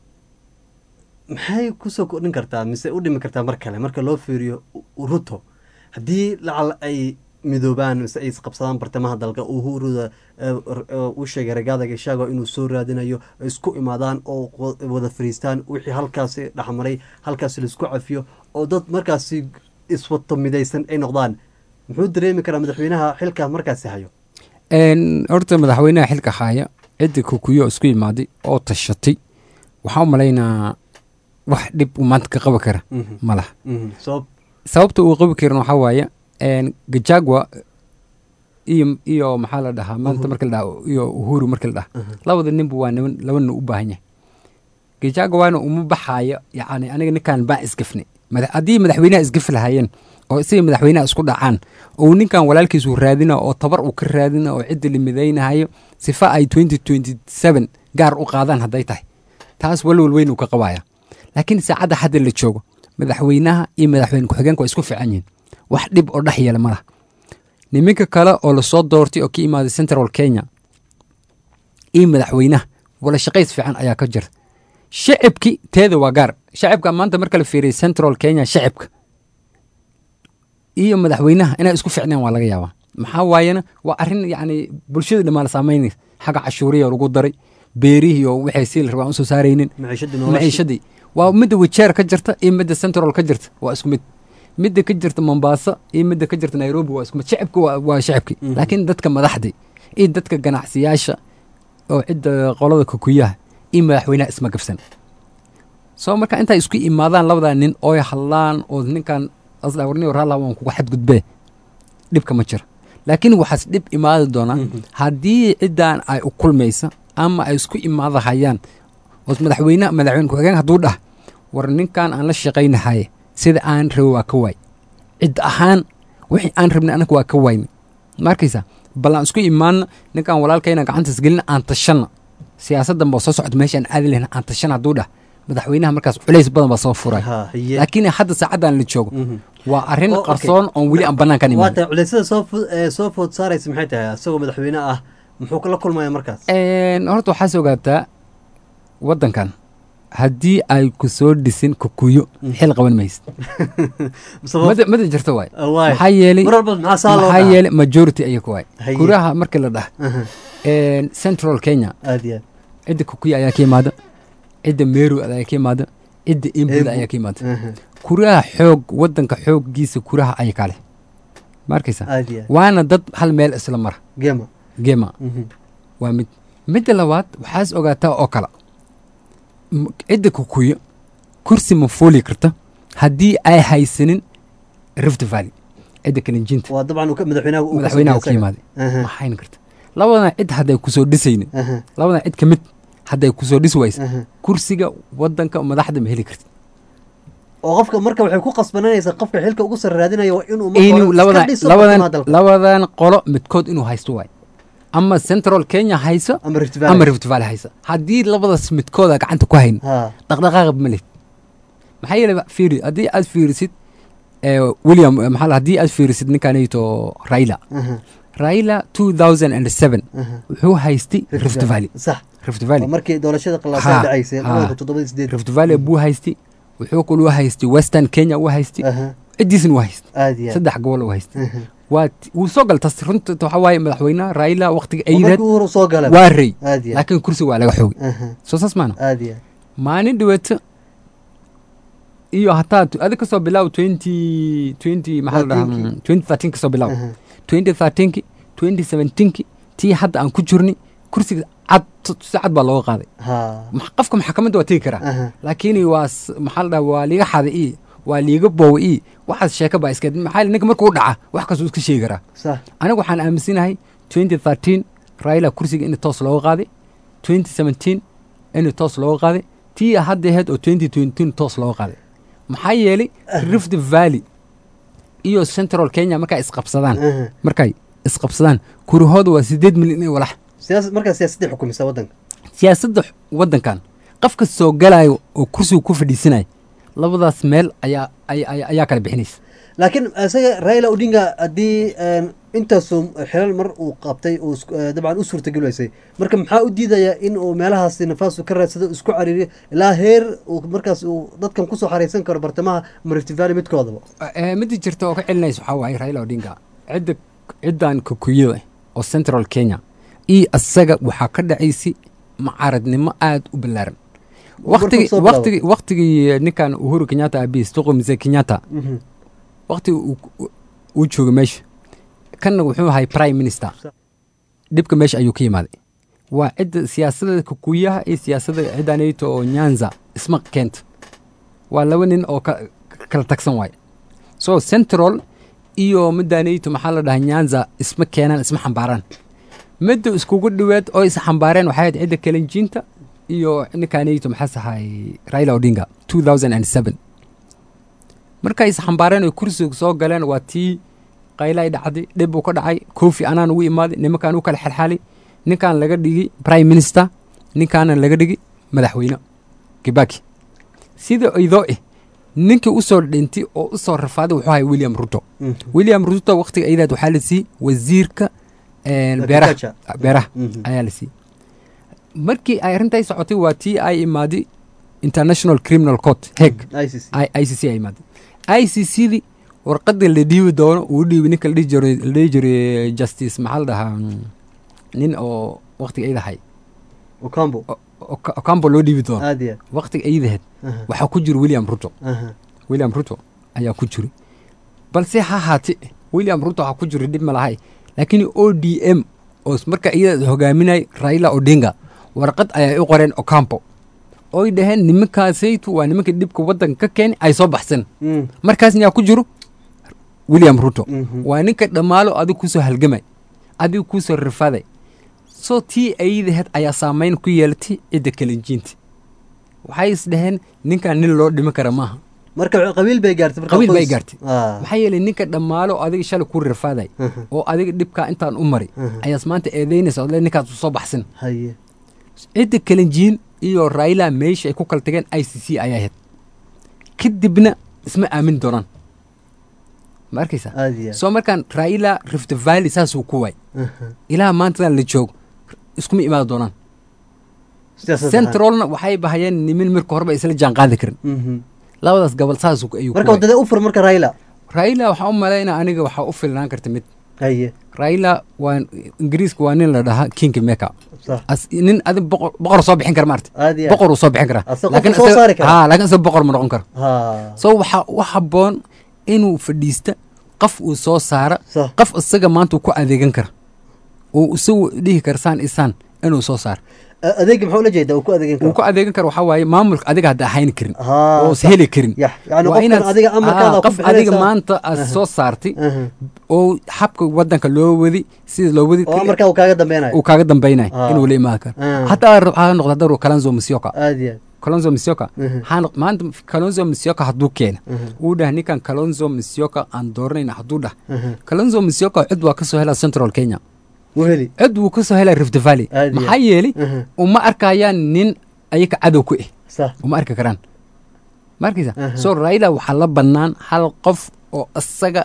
maxay kusoo kordhin kartaa mise u dhimi kartaa mar kale marka loo fiiriyo U- ruto haddii lacal ay midoobaan mise ay isqabsadaan bartamaha dalka uhuruda u sheegay ragaada gashaago inuu soo raadinayo ay isku imaadaan oo wa- wada fariistaan wixii halkaasi dhexmaray halkaasi laisku cafiyo oo dad markaasi iswato midaysan ay noqdaan muxuu dareemi karaa madaxweynaha xilka markaasi hayo En, horta madaxweynaha xilka haya cidda kukuyo isku imaaday oo tashatay waxaa u malaynaa wax dhib uu maanta ka qabi kara Mhm. ma laha Mhm. sabab sababta uu qabi karin waxaa waaye en, gajagwa iyo iyo maxaa la dhahaa maanta marka la dhaha iyo uhuru marka la dhaha labada ninba waa niman laba nin u baahan yahay gajagwa waana uma baxaayo yacni aniga ninkan baa isgafnay Mada- haddii madaxweynaha isgafi lahaayeen oo isaga madaxweynaha isku dhacaan oo ninkan walaalkiisu raadina oo tabar uu ka raadina oo cidda la midaynahayo sifa ay 2027 gaar u qaadaan hadday tahay taas walwal weyn uu ka qabaya laakiin saacadda hadda la joogo madaxweynaha iyo madaxweyne ku-xigeenka waa isku fiican yihiin wax dhib oo dhex yeela ma laha niminka kale oo lasoo doortay oo ka imaaday central kenya iyo madaxweynaha wala shaqays fiican ayaa ka jira shacibki teeda waa gaar shacibka maanta marka la fiiriya central kenya shacibka iyo madaxweynaha inay isku ficneen waa laga yaabaa maxaa waayena waa arrin yacni bulshada dhammaan saamaynaysa xagga cashuuriya lagu daray beerihii oo waxay sii la rabaan usoo saaraynin maciishadii noloshii maciishadii waa midda wajeer ka jirta iyo midda central ka jirta waa isku mid midda ka jirta mombasa iyo midda ka jirta nairobi waa isku mid shacibka waa, waa shacibki laakiin dadka madaxdii iyo dadka ganacsiyaasha oo cidda qolada kukuyaha iyo madaxweynaha isma gabsan soo marka intay isku imaadaan labadaa nin ooy hadlaan oo ninkan asdhawarniyo raalla waan kuga xadgudbee dhibka ma jira laakiin waxaas dhib imaadi doonaa haddii ciddan ay u kulmaysa ama ay isku imaadahayaan oo madaxweyne madaxweyne ku-xigeen hadduu dhah war ninkan aan la shaqaynahaye sida aan rabe waa ka waay cid ahaan wixii aan rabnay anaga waa ka waayna ma arkaysa bal aan isku imaanna ninkan walaalkayna gacantaas gelina aan tashanna siyaasaddan baa soo socota meesha aan aadi lahayn aan tashan hadduu dhah madaxweynaha markaas culays badan baa soo furay Ha, haye. laakiin hadda saacaddan la joogo Mhm. waa arrin Oh, okay. qarsoon oon weli aan banaankan waa imaan tahay culeysyada soo fo- ee, soo food saaraysa maxay tahay isagoo madaxweyne ah muxuu kala kulmaya markaas horta waxaas ogaataa waddankan haddii ay ku soo dhisin kukuyo xil qaban maysid Sabab- mada mada jirto waay Ah, waay. maxaa yeelay mar walba maxaa saa loo maxaa dhahaa? yeelay majority ayaga waay Haye. kuraha markii la dhah Aha, central kenya aad iyo aad cidda kukuyo ayaa ka imaada cidda meru ayaa ka imaada cidda imbuda Embu. ayaa ka imaada Aha, kuraha xoog waddanka xooggiisa kuraha ay kale ma arkaysa aad iyo aad waana dad hal meel isla mara gema gema Mhm. waa mid midda labaad waxaas ogaataa oo kale M- cidda kukuyo kursi ma fuuli karta haddii ay haysanin rift valley cidda kalinjinta waa dabcan uu ka- madaxweynaha uu ka madaxweynaha ka sameeyey yimaaday Aha. ma hayn karta labadan cid hadday kusoo dhisaynin Aha. labadan cid ka mid hadday kusoo dhis waysa Aha. kursiga wadanka madaxda ma heli karti oo qofka marka waxay ku qasbananaysaa qofka xilka ugu sare raadinaya waa inuu marka inuu hore iska labadan dhiso labadan bartamaha dalka. labadan qolo midkood inuu haysto waay ama central kenya hayso ama Rift Valley. ama rift valley hayso haddii labadaas midkooda gacanta ku hayn Ha. dhaqdhaqaaqa ma lihid maxaa yeelay fiiri haddii aad fiirisid eh, william eh, maxaa la- haddii aad fiirisid ninkanayto raila Aha. raila two thousand and seven Aha. wuxuu haystay Rift rift valley sax rift waa valley markii doorashada Ha, qalaasada dhacaysay ha. labada kun toddobadii sideed rift valley buu haystay wuxuu kaluu haystay western kenya uu haystay Aha. ciddiisna uu haystay aad iyo aad. saddex gobol uu haystay Aha. waa ti- wuu soo galtas runta waxa waaye madaxweynaha raila waqtiga oo markii aydeed uu hore soo galay waa rey aad iyo aad. laakiin kursi waa laga xoogay Aha. soo saas maana aad iyo aad. maalin dhaweeto iyo hataa tu- adi kasoo bilaw twenty twenty maxaa la dhahaa Thirteenkii. twenty thirteen kasoo bilaw Aha. twenty thirteenki twenty seventeenki tii hadda aan ku jirni kursiga cad si cad baa looga qaaday Ha. Ma- qofka maxkamadda waa tegi karaa Aha. laakiin waa s- maxaa la dhaha waa liiga xada ii waa liiga boowa ii waxaas sheeka baa iska maxaa yeele ninka markuu dhaca wax kastuu iska sheegi karaa sax anigu waxaan aaminsanahay twenty thirteen raila kursiga in toos looga qaaday twenty seventeen in toos looga qaaday tii hadda ahayd oo twenty twenty toos looga qaaday maxaa yeelay rift valley iyo central kenya markay isqabsadaan Aha. markay isqabsadaan kurahooda waa sideed milyan ee walax siyaasad markaa siyaasadday xukumisa waddanka siyaasadda x- waddankan qofka soo galayo oo kursiga ku fadhiisanaya labadaas meel ayaa ay- ay- ayaa kala bixinaysa laakiin isaga raila odinga haddii een, intaasoo xilal mar uu qabtay uu isku- eh, dabcan u suurtagelaysay marka maxaa u diidayaa in uu meelahaasi nafaasu ka raadsado isku cariiriyo ilaa heer uu markaas uu dadkan kusoo xaraysan karo bartamaha Rift Valley midkoodaba Eh, midda jirta oo ka celinaysa waxaa waaye raila odinga cidda ciddan kukuyada oo central kenya iyo asaga waxaa ka dhacaysay mucaaradnimo aad u ballaaran waqtigi soo bilaabo. waqtigi waqtigii ninkan uhuru kenyatta abiis tuqo mise kenyatta Mhm. waqtigi uu- uu- uu jooga meesha kanna wuxuu ahay prime minister dhibka meesha ayuu ka yimaaday waa cidda siyaasadda kukuyaha iyo siyaasadda ciddanayto oo nyanza isma keenta waa laba nin oo ka- kala tagsan waaye so central iyo middanayto maxaa la dhahaa nyanza isma keenaan isma xambaaraan midda iskugu dhoweed oo is xambaareen waxay ahayd cidda kalenjiinta iyo ninkanayto maxaas ahay raila odinga two thousand and seven markay is xambaareen oo kursiga soo galeen waa tii qaylay dhacday dhib uu ka dhacay kofi anaan ugu imaaday nimankaan u kala xalxalay ninkaan laga dhigi prime minister ninkaana laga dhigi madaxweyne kibaki sida idoo eh ninkii usoo dhintay oo usoo rafaaday wuxuu ahay william ruto Mhm. william ruto waqtiga ayadaad waxaa la siiyey wasiirka een, beeraha Agriculture. beeraha Mhm. ayaa la siiyey markii ay arrintai socotay waa tii ay imaaday international criminal court heg ICC. i c c ay imaaday i c c di warqadda la dhiibi doono uu dhiibi ninka la dhihi jiray la dhihi jiray justice maxaa la dhahaa mm, nin oo waqtiga aydahay Ocampo. ocampo loo dhiibi doono aad iyo aad. waqtiga aydaheed Aha. waxaa ku jira william ruto Aha. william ruto ayaa ku jiri balse ha haate william ruto ha ku jiri dhib ma lahay laakiin o d m oo s- marka iyada hogaaminay raila odinga warqad ayay u qoreen ocampo oy dhaheen nimankaasaytu waa nimanka dhibka waddanka ka keeni ay soo baxsan Mm. markaasna yaa ku jiro william ruto Mhm. waa ninka dhammaalo adig kusoo halgamay adig kusoo rafaaday soo tii ayadaheed ayaa saameyn ku yeelatay cidda kalenjiinta waxay is dhaheen ninkan nin loo dhimi kara maaha marka qabiil bay gaartay marka qabiil bay qoys. gaartay Ah. maxaa yeelay ninka dhammaalo adiga shalay ku rafaaday Mhm. oo adiga dhibkaa intaan u mari Mhm. ayaas maanta eedeynaysa odle ninkaas soo baxsan haye cidda kalenjiin iyo raila meesha ay ku kala tageen i c c ayaa ahayd kadibna isma aamin doonaan ma arkaysa aad iyo aad. soo markaan raila rift valley saasuu ku waay Aha. ilaa maantadan la joogo iskuma imaadi doonaan Siyaasad ahaan. centralna waxay bahayeen nimin marka horeba isla jaan qaadi karin Mhm. labadaas gobol saas ayuu ku marka waay. wadada u fur marka raila raila waxaa u malaynaa aniga waxaa u filnaan karta mid haye raila waa ingiriiska waa nin la dhahaa king maker sax as nin adi boqor boqor soo bixin kara maarta aad iyo aad. boqor uu soo bixin karaa Asagoo Laakiin qofka soo isaga- saari kara. haa laakiin isaga boqor ma noqon karo ha so waxaa u habboon inuu fadhiista qof uu soo saara sax qof isaga maanta uu ku adeegan kara oo isagu dhihi kara saan isaan inuu soo saar A- adeega muxuu la jeedaa uu ku adeegan uu karo ku adeegan karo waxaa waaye maamulka adiga hadda ahayn karin Haa, oo is sax. heli karin Yax, yacni Waa qofkan inaad- adiga amarkaada Haa, ku qof adiga bixinaysaa. maanta aad Aha. soo saartay Aha. oo xabka wadanka loo wadi sida loo wadi oo amarkaa uu kaaga dambeynayo uu kaaga dambaynayo Ah. inuu la imaan karo Ah. hataa waxaa noqda daru kalanzo musyoka aad iyo aad kalonzo musyoka Mhm. waxaa noq- maanta kalonzo musyoka hadduu keena uu dhah ninkan kalonzo musyoka aan dooranayna hadduu dhah Mhm. kalonzo musyoka cid waa kasoo helaa central kenya wuu heli cid wuu kasoo helaa rift valley Aad iyo maxaa aad. yeeli Mhm. uma arkayaan nin ayaga cadow ku eh sax uma arki karaan ma arkaysa Aha. so raila waxaa la bannaan hal qof oo isaga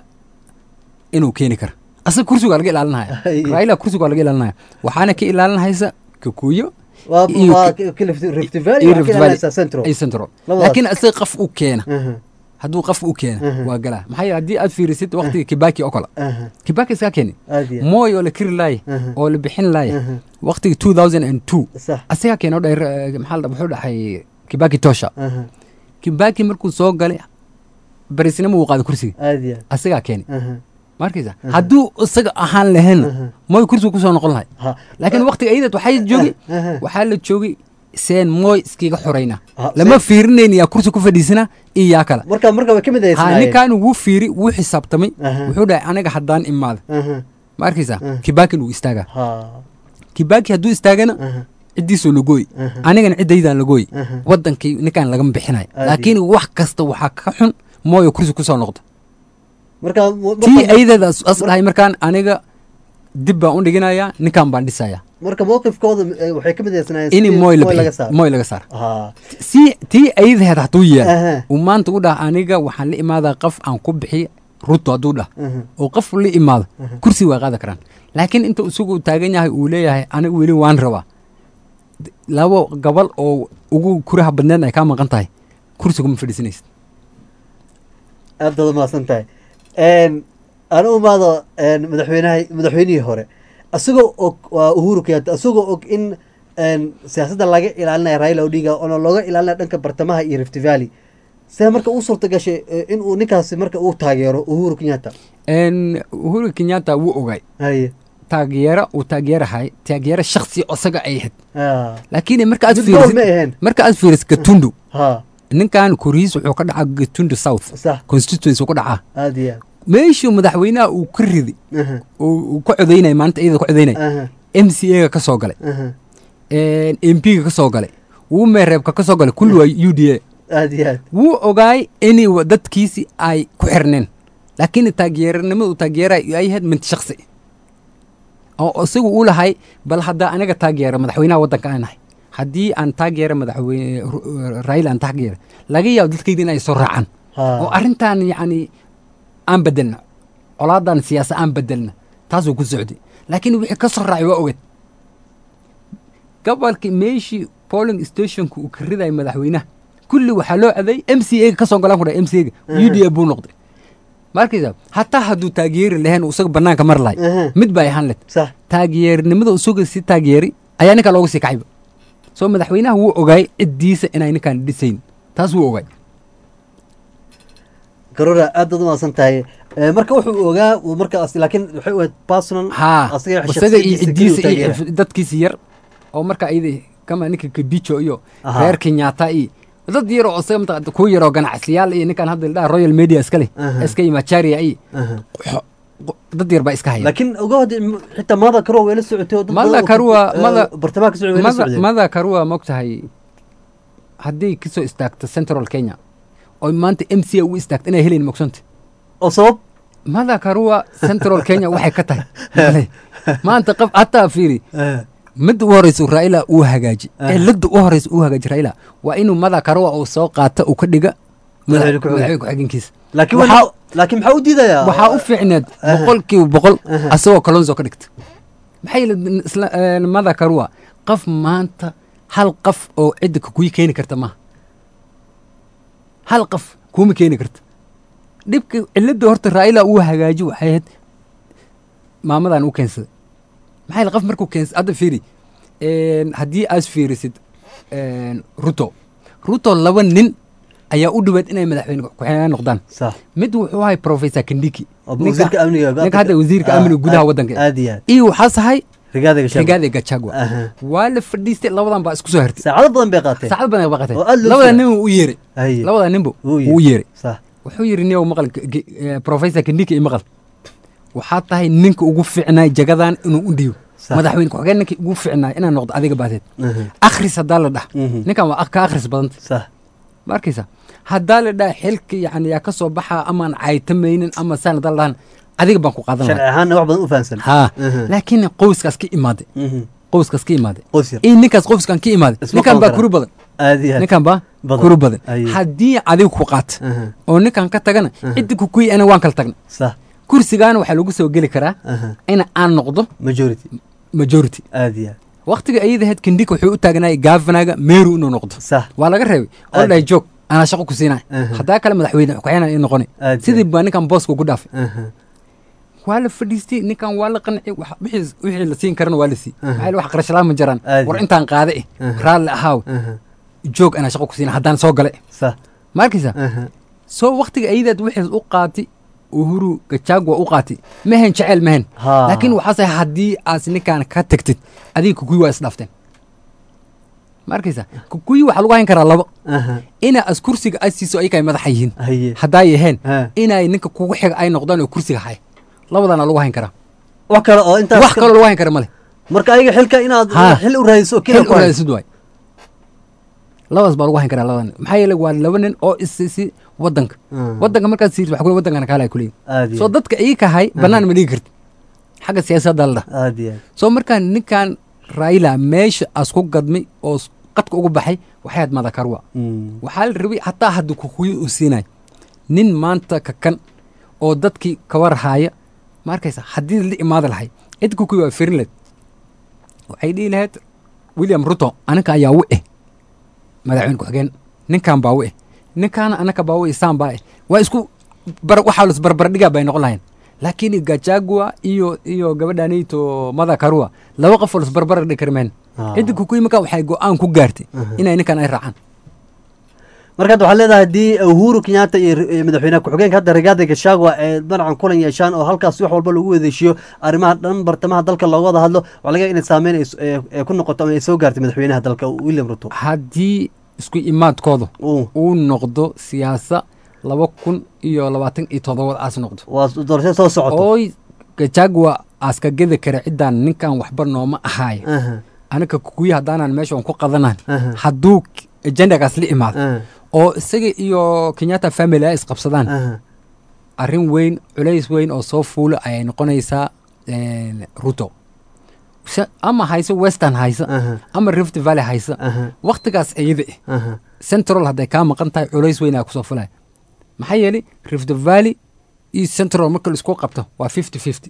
inuu keeni kara asaga kursiga waa laga ilaalinaya Ay. raila kursiga waa laga ilaalinaya waxaana ka ilaalinaysa kikuyo waa iyo waa ki- k- Rift- Rift Valley iyo waxaa Rift ka Valley. ilaalinaysaa Central ay central Labadaas. laakiin isaga qof u keena Aha, hadduu qof u keena Aha. waa galaa maxaa yeele haddii aad fiirisid waqtiga kibaki oo kale aha, kibaki iskaa keeni aad iyo aad mooy oo la kiri laaya Aha. oo la bixin laaya Aha. waqtiga two thousand and two sax asagaa keena oo dheer eh, maxaa la dhaha- wuxuu dhahay kibaki tosha aha, kibaki markuu soo galay barisnimo uu qaaday kursiga aad iyo aad asagaa keeni aha, ma arkaysa hadduu isaga ahaan lahaynna Aha. mooy kursiga kusoo noqon lahay ha laakiin waqtiga ayadad waxay joogay aha. waxaa la joogay seen mooy iskiga xorayna Ah, lama seen- fiirinayn yaa kursi ku fadhiisana iyo yaa kale marka marka way ka mid ha ahaysnaayeen ninkan wuu fiiri wuu xisaabtamay Aha. wuxuu dhahay aniga haddaan imaada aha, ma arkaysa Ah. kibaki wuu istaagaa ha kibaki hadduu istaagana aha, ciddiisoo lagooy Aha. anigana ciddaydan lagooy Aha. wadankii ninkaan lagama bixinayo Aad laakiin wax kasta waxaa ka xun mooyo kursi kusoo noqda marka mu- tii marka- ayadada as as dhahay markaan aniga dib baan u dhiginayaa ninkaan baan dhisayaa marka mowqifkooda eh, waxay ka mid ahaysnaayeen ini sidii mooy la laga bixiyo saaro mooy laga saar ha si tii ayadaheed hadduu Aha. yeelo uu maanta u dhah aniga waxaan la imaadaa qof aan ku bixiy ruto hadduu dhah aha, oo qof la imaado kursi waa qaadi karaan laakiin inta isagu taagan yahay uu leeyahay aniga weli waan rabaa D- labo gabal oo ugu kuraha badneed ay kaa maqan tahay kursiga ma fadhiisanaysid aad baad umahadsan tahay Een, aan u imaado een, madaxweynaha madaxweynihii hore isagoo og waa uhuru kenyatta isagoo og in een, siyaasadda laga ilaalinayo raila odinga oona looga ilaalinayo dhanka bartamaha iyo rift valley see marka uu suurta gashay eh, in uu ninkaasi marka uu taageero uhuru kenyatta En, uhuru kenyatta wuu ogay haye taageero uu taageerahay taageero shaksi isaga ay ahayd ha laakiin marka aad Mid gool ma fiirisid ahayn marka aad fiirisid gatundu ha ninkan kuriis wuxuu ka dhacaa gatundu south sax constituency uu ka dhacaa aad iyo meeshuu madaxweynaha uu ka ridi aad aha oo uu ka codaynaya maalinta iyada ka codaynaya aha m c a ga ka soo galay aha m p ga ka soo galay wuu meereebka ka soo galay kulli waa u d a aad iyo aad wuu ogaay inay wa- dadkiisi ay ku xirneen laakiin taageeranimada uu taageeray ay ahayd mid shaksi oo isagu uu lahay bal haddaa aniga taageera madaxweynaha waddanka aan nahay haddii aan taageera madaxweyne Ru- raila aan taageera laga yaabo dadkayda in ay soo raacaan oo ha arrintan yacni aan bedelna colaadan siyaasa aan bedelna taasuu ku socday laakiin wixii ka soo raacay waa ogeed gobolkii meeshii polling stationka uu ka ridayay madaxweynaha kulli waxaa loo aday m c a ga ka soo galaan ku dhahay m c a ga u d a buu noqday markaysa hataa hadduu taageeri lahayn uu isaga banaanka mar lahay aha mid bay ahaan led sax taageernimada isaga si taageeri ayaa ninkaa looga sii kacayba soo madaxweynaha wuu ogaay ciddiisa inay ninkaan dhisayn taas wuu ogaay garora aad baad umahadsan tahay Eh, marka wuxuu ogaa uu markaas laakiin waxay u ahayd personal haa asaga isaga iyo shakhsiyadiisa keliya ciddiisa uu taageera. iyo dadkiisa yar oo marka ayada kama ninka kabijo iyo Aha. reer kenyatta iyo dad yar oo isaga mataqaanta kuwa yar oo ganacsiyaal iyo ninkan hadda ladhaha royal media iska leh Aha. iska iyo macharia iyo Aha. xo- qo- dad yar baa iska haya laakiin ogood xitaa mada karuwa way la socotay oo dad Mada badan oo Karua- eh, Mada- bartamaha ka socday way la mada socdeen mada karua mogtahay hadday kasoo istaagto central kenya oo maanta m c a u istaagto inay helayn mogsanta oo sabab mada karua central kenya waxay ka tahay Male. maanta qof hataa fiiri Eh, midda u horeysa raila uu hagaaji Ah. cilada u horeysa uu hagaaji raila waa inuu mada karua uu soo qaata uu ka dhiga Madaxweyne ku-xigeen. madaxweyne ku-xigeenkiisa laakiin Waxaa- waa- laakiin maxaa u diidayaa waxaa u fiicneed Aha. boqolkiiba boqol Aha. asagoo kalonzo ka dhigta maxaa yeele isla eh, mada karua qof maanta hal qof oo cidda kuyi keeni karta maaha hal qof kuma keeni karta dhibka cilada horta raila uu hagaaji waxay ahayd maamadan u keensaday maxaa yeele qof markuu keensad hadda fiiri een, haddii aad fiirisid een, ruto ruto laba nin ayaa u dhawaad inay madaxweyne ku-xigeen noqdaan sax mid wuxuu ahay professor kindiki oo ninka wasiirka amniga ninka hadda wasiirka Ah, amniga gudaha aad- waddanka aad iyo aad iyo waxaa sahay rigaadiga shaqo rigaadi gachagua Aha. waa la fadhiistay labadan baa isku soo hartay saacado badan bay qaateen saacad badan baa qatay Oo aad loo labada sugaa. nin u yeeray Haye. labada ninba Wuu wuu yeeray sax wuxuu yidhi niyow maqal ge- ge- eh, professor kindiki iyo maqal waxaa tahay ninka ugu fiicnaay jagadan inuu u dhiibo Sax. madaxweyne ku-xigeen ninka ugu fiicnaay inaa noqdo adiga baateed Aha. akhris haddaa la dhah Mhm. ninkan waa ka akhris badanta sax ma arkaysa haddaa la dhaha xilka yani yaa ka soo baxaa amaan caytamaynin ama saan haddaa la dhahan adiga baan ku qaadan sharci lahaa ahaanna wax badan u fahamsan haa Aha. laakiin qoyskaas ka imaaday Mhm. qoyskaas ka imaaday qoys yar in ninkaas qoyskan ka imaaday Isma ninkan qaban baa karaan. kuri badan aad iyo aad ninkan baa Badan. kuri badan Aye. haddii adiga ku qaata Aha. oo ninkan ka tagana ciddi ku kuyi ana waan kala tagna sax kursigaana waxaa lagu soo geli karaa Aha. in aan noqdo majority majority aad iyo aad waqtiga ayadahayd kindika wuxuu u taagnaayay gaafanaga meeru inuu noqdo sax waa laga reebay oo Aad. dhahay joog anaa shaqo ku siinay Aha. haddaa kale madaxweyne ku-xigeen ii noqonay Aad sidii baa ninkan booska ugu dhaafay Aha. waa la fadhiistay ninkan waa la qancay wax- wixii wixii la siin karana waa la sii Aha. maxaa yeele wax qarashalaan ma jiraan Aad. war intaan qaade eh Aha. raalli ahaaw Aha. joog anaa shaqo ku siinay haddaan soo gale sax ma arkaysa Aha. soo waqtiga ayadaad wixii u qaatay uhuru gachagua u qaatay mehen jecel mehen Haa. laakiin waxaase haddii aas ninkaan ka tagtid adiga kukuyi waa isdhaafteen ma arkaysa kukuyi waxaa lagu hayn karaa labo Aha. ina as kursiga ay siiso ayaka ay madaxa yihiin haye haddaa yaheen Ha. inay ninka kugu xiga ay noqdaan oo kursiga haya labadana lagu hayn karaa wax kale oo intaas wax kaloo lagu hayn kara male marka ayaga xilka inaad Haa. xil u raadiso xil kila u raadsid waay labadaas baa lagu hayn karaa labadan maxaa yeele waa laba nin oo isisi wadanka Mm. wadanka markaad siirto waxa kule wadankana kaala kuleeyi aad iyo soo aad. dadka ii kahay bannaan ma dhigi karti xagga siyaasadda la dhah aad iyo aad. soo markaan ninkan raila meesha as ku gadmay oo s- qadka ugu baxay waxay ahayd madakarwa Mm. waxaa la rabay hataa hadduu kukuyi u siinay nin maanta kakan oo dadkii kawar haaya ma arkaysa haddii la imaada lahay cid kukuyi waa firin lahed waxay dhihi lahayd william ruto aninka ayaa u eh madaxweyne ku-xigeen ninkan baa u eh ninkaana anaka baa u eh saan baa eh waa isku bar waxaa lis barbardhigaa bay noqon lahayn laakiin gachagua iyo iyo gabadhanito mada karua laba qof oo lisbarbar dhigi karmeen Ah. ciddi kukuyi markaa waxay go-aan ku gaartay inay ninkan ay raacaan marka hadda waxaad leedahay haddii uhuru kenyatta iyo r- iyo madaxweynaha ku-xigeenka hadda rigaadi gashagwa ee danacan kulan yeeshaan oo halkaas wax walba lagu wadeeshiyo arrimaha dhan bartamaha dalka looga wada hadlo waxaa laga yaaba inay saameyn ay s- ee- ee ku noqoto ama ay soo gaartay madaxweynaha dalka william ruto haddii isku imaadkooda uu uu noqdo siyaasa laba kun iyo labaatan iyo toddobada aas noqdo waa doorasho soo socoto ooy gajagwa aaska gedi kara ciddaan ninkan waxba nooma ahaayo Aha, aniga kukuyi haddaanan meesha on ku qadanan Aha. hadduu agendagaas la imaado aha, oo isaga iyo kenyatta family ay isqabsadaan aha. arrin weyn culays weyn oo soo fuula ayay noqonaysaa een, ruto Se- ama hayso western haysa Aha. ama rift valley haysa Aha. waktigaas iyada eh Aha. central hadday kaa maqan tahay culays weyn aa kusoo fulaya maxaa yeelay rift valley iyo central marka la isku qabto waa fifty fifty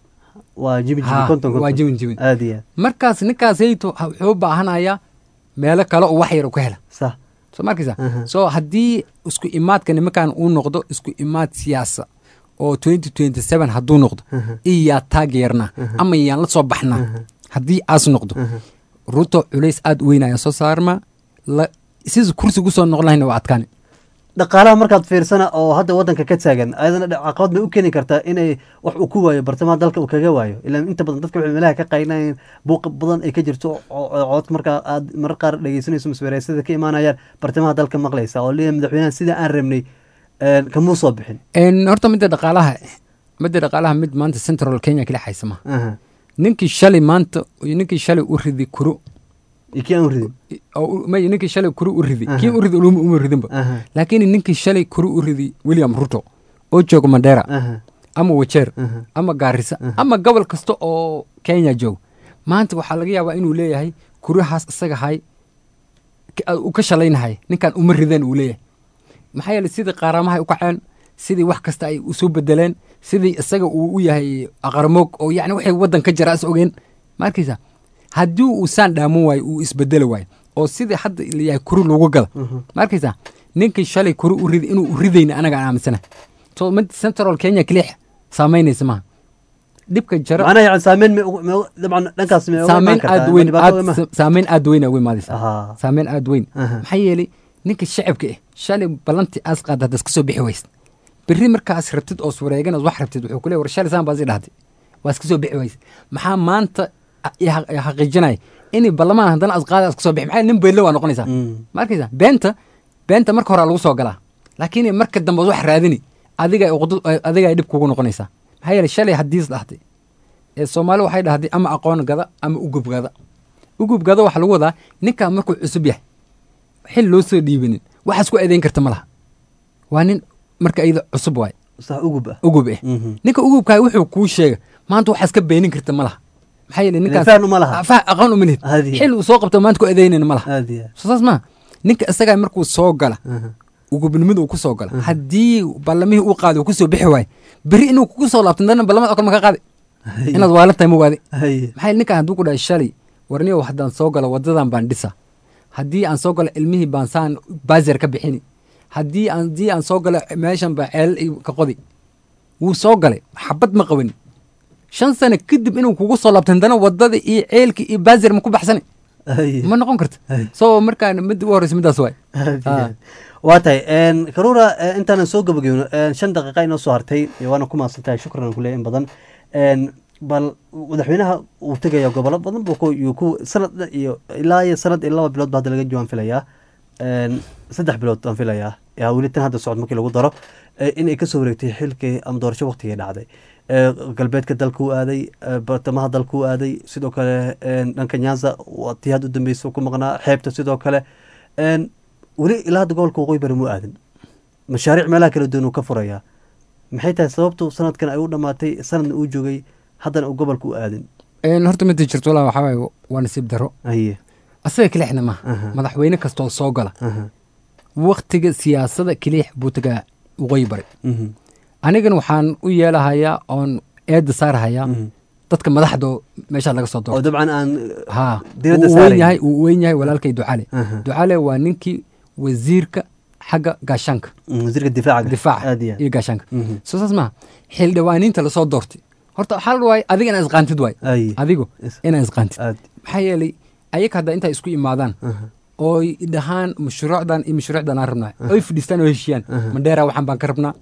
waa jibi jibi Ha, konton konton waa jibin jibin aad iyo aad markaas ninkaasayto wuxuu u baahanayaa meelo kale oo wax yar uu ka hela sax soo markaysa Aha. so haddii isku imaadka nimankan uu noqdo isku imaad siyaasa oo twenty twenty seven hadduu noqdo iyaa taageernaa ama yaan la soo baxnaa haddii aas noqdo ruto culays aad u weyn ayaa soo saarmaa la sida kursi kusoo noqon lahayna waa adkaani dhaqaalaha markaad fiirsana oo hadda wadanka ka taagan ayadana dha- caqabad bay u keeni kartaa inay wax uu ku waayo bartamaha dalka uu kaga waayo ilaa inta badan dadka waxay meelaha ka qaynayeen buuq badan ay ka jirto oo- oo cod markaa aad marar qaar dhegeysanayso masweeraysada ka imaanayaan bartamaha dalka maqlaysa oo leeyahay madaxweynaha sida aan rabnay een, kamuu soo bixin En, horta midda dhaqaalaha midda dhaqaalaha mid maanta central kenya kala haysa ma Aha. ninkii shalay maanta iyo ninkii shalay u ridi kuro iyo kii aan u ridin oo u- may ninkii shalay kuro u ridi Aha. kii u ridi uluma uma ridinba Aha. laakiin ninkii shalay kuro u ridi william ruto oo jooga mandera Aha. ama wajeer Aha. ama gaarisa ama gobol kasta oo kenya jooga maanta waxaa laga yaabaa inuu leeyahay kurahaas isaga hay ka- uu ka shalaynahay ninkan uma rideen uu leeyahay maxaa yeelay sidii qaaramaha ay u kaceen sidii wax kasta ay usoo bedeleen sidii isaga uu u yahay aqarmoog oo yani waxay waddan ka jira is ogeen ma arkaysa haddii uu saan dhaaman waayo uu isbedeli waayo oo sidii hadda layahay kuri lagu gada ma arkaysa ninkii shalay kuri u ridi inuu u ridayna anaga aan aaminsana so mid central kenya keliya saamaynaysa maaha dhibka jara macnaha yani saameyn ma ugu- ma ugu- dabcan dhankaas ma uga imaan saameyn kartaa? aad Ma weyn dhibaato uga imaan- aad saameyn aad weyn uga imaadaysa Ahaa. saameyn aad weyn Aha. maxaa yeelay ninka shacabka ah shalay ballantii aas qaada haddaad iska soo bixi weysid berri markaas rabtid oo sureegan wax rabtid wuxuu ku leeyahay war shalay saan baad ii dhahday waa iska soo bixi weysid maxaa maanta ya- ya xaqiijinaya inay ballamaan haddana asqaada iska soo bixi maxaa nin beelle waa noqonaysaa ma arkaysa beenta beenta marka hore lagu soo galaa laakiin marka dambe wax raadini adiga ay uqdu- ay- adiga ay dhib kugu noqonaysaa maxaa yeelay shalay haddii is dhahtay ee soomaali waxay dhahday ama aqoon gada ama ugub gada ugub gada waxaa lagu wadaa ninkaa markuu cusub yahay xil loo soo dhiibinin waxaas ku eedeyn karta ma laha waa nin marka iyada cusub waaye sax ugub ah ugub eh Mhm. ninka ugubkaa wuxuu kuu sheega maanta waxaas ka beenin karta ma laha maxaa yeelay ninkaas fahn uma laha. fah aqoon uma lihid Hadi. xil uu soo qabto maanta ku eedeynayna ma laha aad iyo aad soo saas maha ninka isagaa markuu soo gala Aha. ugubnimada uu ku soo gala haddii ballamihii uu qaaday uu kusoo bixi waayo beri inuu kugu soo laabto dana ballamada okal ma ka qaadi Haye. inaad waalan tahay ma waadi haye maxaa yeele ninkan hadduu ku dhahay shalay warniyow haddaan soo galo wadadan baan dhisa haddii aan soo galo ilmihii baan saan baazir ka bixini haddii aan haddii aan soo galo meeshan baa ceelal i ka qodi wuu soo galay xabad ma qabanin shan sano kadib inuu kugu soo laabto haddana wadada iyo ceelki iyo baazir ma ku baxsani haye ma noqon karta Haye. so markaan mid ugu horreysa midaas waay Aad iyo Ah. aad. waa tahay een, karuura eh, intaanan soo gabageyno een, shan daqiiqa inoo soo hartay eh, waana ku mahadsan tahay shukran aan kuleeyahay in badan Een, bal madaxweynaha uu tegaya gobolo badan buu ku- yuu ku sanad iyo ilaa iyo sanad iyo laba bilood ba hadda laga joogaan filayaa Een, saddex bilood baan filayaa yaa weli tan hadda socod markii lagu daro eh, in ay kasoo wareegtay xilkii ama doorasho waqtigii dhacday Eh, galbeedka dalka u aaday eh, bartamaha dalka u aaday sidoo kale een, dhanka nyanza waa tii hadda u dambeysa ku maqnaa xeebta sidoo kale Een, weli ilaa hadda gobolka waqooyi bari mu aadan mashaariic meelaha kala duwan uu ka furayaa maxay tahay sababtu sanadkan ay u dhammaatay sanadna uu joogay haddana uu gobolka u aadin Een, horta mida jirto walaa waxaa waaye waa nasiib daro haye asaga kelixna maaha Aha. madaxweyne kastoo soo gala aha, waktiga siyaasada kelix buu tagaa waqooyi bari mhm, anigan waxaan u yeelahayaa oon eedda saarahayaa mhm. dadka madaxda meeshaa laga soo oo doorto dabcan aan ha diiradda wuu weyn saarayn. yahay wuu weyn yahay walaalkay ducale Aha. ducale waa ninkii wasiirka xagga gaashaanka mm, wasiirka difaaca difaaca aad iyo aad. iyo gaashaanka Mhm. soo saas maha xildhibaaniinta lasoo doortay horta waxaa la waay adiga inaad isqaantid waay Ay. adigu Is- inaad isqaantid aad maxaa yeelay ayaga hadda intay isku imaadaan aha, ooy dhahaan mashruucdan iyo mashruucdan aan rabnaa oy fadhiistaan oo heshiiyaan mandheera waxaan baan ka rabnaa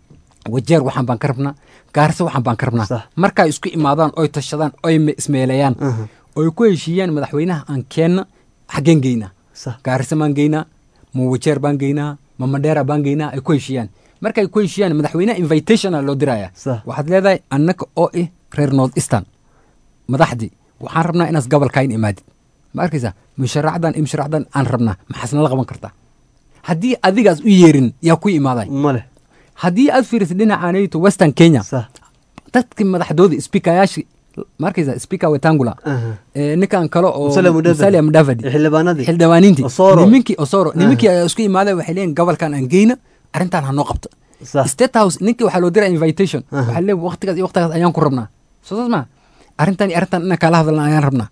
wajeer waxaan baan ka rabnaa gaarse waxaan baan ka rabnaa Sax. markay isku imaadaan oy tashadaan oy me- ismeeleeyaan aha, oy ku heshiiyaan madaxweynaha aan keenna xaggeen geynaa sax gaarse baan geynaa ma wajeer baan geynaa ma mandheera baan geynaa ay ku heshiiyaan markay ku heshiiyaan madaxweynaha invitationa loo diraya Sax. waxaad leedahay annaka oo ah reer north eastern madaxdii waxaan rabnaa inaas gobolkayn imaadid ma arkaysaa musharaacdan iyo musharaacdan aan rabnaa maxaasna la qaban kartaa haddii adigaas u yeerin yaa ku imaaday ma leh haddii aad fiirisid dhinacaanayto western kenya sax dadkii madaxdooda speakeryaashii ma arkaysaa speaker wetangula aha, ee, ninkan kale oo Musalia Mudavadi. Musalia Mudavadi iyo xildhibaanadii xildhibaaniintii Osoro. nimankii osoro nimankii ayaa isku imaaday waxay leeyihin gobolkan aan geyna arrintan ha noo qabto sax state house ninkii waxaa loo diraa invitation Aha. waxaa leeyahay waqtigaas iyo waqtigaas ayaan ku rabnaa soo saas maa arrintan iyo arrintan inaan kala hadalna ayaan rabnaa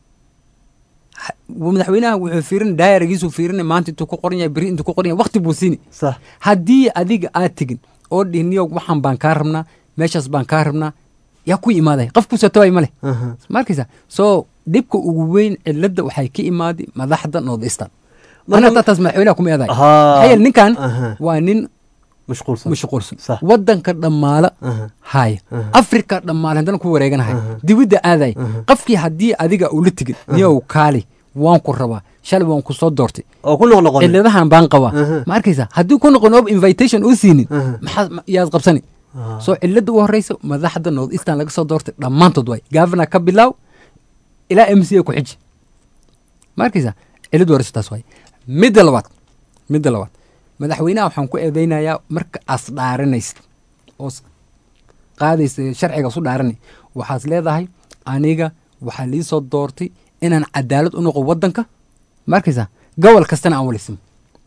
Ha- madaxweynaha wuxuu fiirin daayaragiisuu fiirinay maanta intuu ku qoran yahay beri intuu ku qoran yahay waqti buu siini sax haddii adiga aad tegin oo dhihniyo waxaan baan kaa rabnaa meeshaas baan kaa rabnaa yaa ku imaaday qof kusoo tabay ma leh aha, ma arkaysa so dhibka ugu weyn cilada waxay ka imaaday madaxda north eastern Marka- marka taas madaxweynaha kuma eeday Ahaa. maxaa yeele ninkan Aha. waa nin mashquulsan mashquulsan Sax. wadanka dhammaala Aha. haya Aha. afrika dhammaala haddana ku wareeganahay Aha. dibidda aaday Aha. qofkii haddii adiga ula tegin niyow kaali waan ku rabaa shalay waan ku soo doortay oo ku noqnoqon ciladahan baan qabaa Aha. ma arkaysa haddii ku noqon oob invitation uu siinin Aha. maxaa ma- yaad qabsani Ah. soo cilada u horeysa madaxda north eastern laga soo doortay dhammaantood waay governor ka bilaaw ilaa m c a ku xiji ma arkaysa cilada horeysa taas waay midda labaad midda labaad madaxweynaha waxaan ku eedeynayaa marka aas dhaaranaysid oo s- qaadaysa sharciga su dhaaranay waxaad leedahay aniga waxaa lii soo doortay inaan cadaalad u noqo wadanka ma arkaysa gobol kastana aan walisimo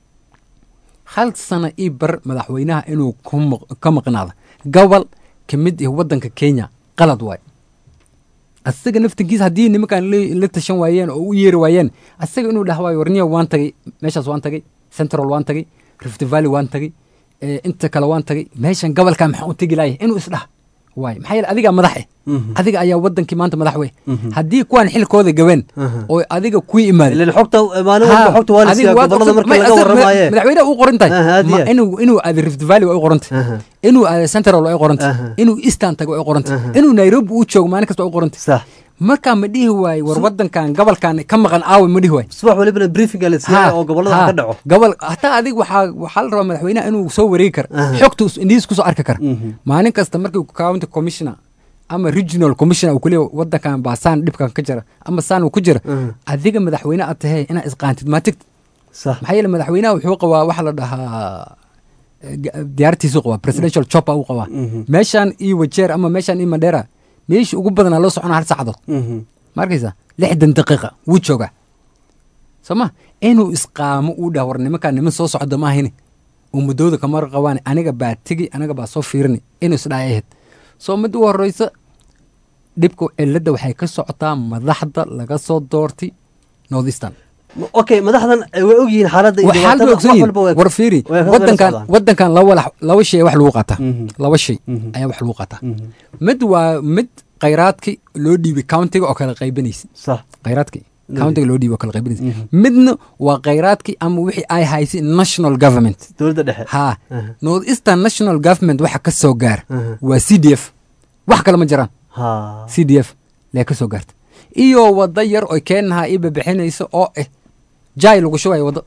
hal sana ii bar madaxweynaha inuu ku maq- ka maqnaado gobol ka mid ah wadanka kenya qalad waay asaga naftankiisa haddii nimankan la- la tashan waayeen oo u yeeri waayeen asaga inuu dhah waayo warniyo waan tagay meeshaas waan tagay central waan tagay rift valley waan tagay eh, inta kale waan tagay meeshan gobolka maxaan u tegi lahay inuu isdhah waay maxaa yeele adigaa madax eh Mhm. adiga ayaa wadankii maanta madax wey Mhm. haddii kuwaan xilkooda gabeen Aha. oo adiga ku imaadeen ilan xogta maalin walba xogta waa la siiyaa gobolada marka laga warramaaye madaxweyne u qoran tahay Aha, aad iyo Ma- aad. inuu inuu aado rift valley waa u qoran tahay Aha. inuu aado central waa u qoran tahay Aha. inuu eastern tago waa u qoran tahay Aha. inuu nairobi uu joogo maalin kasta waa u qoran tahay sax markaa ma dhihi waaye war wadankan gobolkan ka maqan aawe ma dhihi waaye subax walibana briefinga la siiyay oo gobolada ha, ka dhaco gobol hataa adig waxaa waxaa la rabaa madaxweynaha inuu soo wareegi kara Aha. xogta us- indhihiis kusoo arki kara Mhm. maalin kasta markii county commissioner ama regional commissioner uu kuleeya wadankan baa saan dhibkan ka jira ama saan uu ku jira Mhm. adiga madaxweyne aad tahay inaad isqaantid maa tigtid sax maxaa yeele madaxweynaha wuxuu qabaa waxa la dhahaa eh, ga- diyaartiisuu qabaa presidential chopper uu qabaa Mhm. meeshaan iyo wajeer ama meeshaan iyo mandheera meeshii ugu badanaa loo socona hal saacadood Mhm. ma arkaysa lixdan daqiiqa wuu joogaa soo ma inuu isqaamo uu dhah war nimankaa niman soo socda ma ahini uu muddooda kamar qabaan aniga baa tegi aniga baa soo fiirini inuu isdhaa ahayd soo mid u horeysa dhibka cilada waxay ka socotaa madaxda laga soo doortay north eastern okay madaxdan eh, way ogyihiin xaaladda iyo waxaad dhibaatada, ba ogsan wax yihin walba way- war fiiri way ka wadankan socdaan. wadankan laba walax- laba shay wax lagu qaataa Mhm. laba shay Mhm. ayaa wax lagu qaataa Mhm. mid waa mid khayraadki loo dhiibay countiga oo kala qaybanaysa sax khayraadki countiga loo dhiibay oo kala qaybanaysa Mhm. midna waa khayraadki ama wixii ay haysay national government dowladda dhexe ha Aha. north eastern national government waxa ka soo gaara Aha. waa c d f wax kale ma jiraan ha c d f lee ka soo gaarta iyo wada yar oy keenaha iba bixinayso oo ah jaay lagu shubayo waddo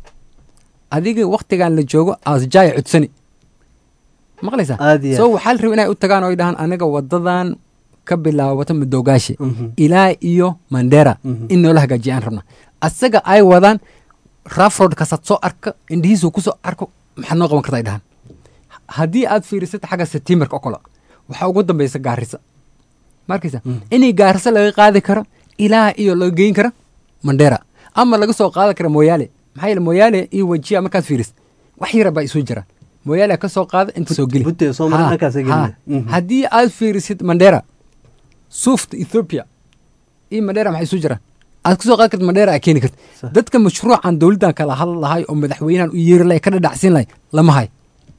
adiga waktigan la joogo aas jaay cudsani maqlaysaa Aad iyo aad. so waxaa la raba inay u tagaan oo ay dhahaan aniga wadadan ka bilaabata madoogaashe Mhm. ilaa iyo mandera Mhm. in noola hagaajiya aan rabna asaga ay wadaan rafrod kasaad soo arka indhihiisu kusoo arko maxaad noo qaban karta ay dhahaan haddii aad fiirisid xagga setimarka oo kale waxaa ugu dambeysa gaarisa markaysa inay gaarisa laga qaadi karo ilaa iyo laga geyn kara mandera ama laga soo qaadi kara moyaale maxaa yeele moyaale iyo wajiya markaad fiiris wax yara baa isu jiraan moyaale ka soo qaada inta soo geli Butte, soo mara Ha, dhankaas ay ha. gelinaya. Mhm. haddii aad fiirisid mandera suufta ethiopia iyo mandera maxay isu jiraan aad kasoo qaadi karta mandera aa keeni karta Sax. dadka mashruucan dowladdan kala hadli lahay oo madaxweynahan u yeeri lahay ka dhadhacsiin lahay lama hay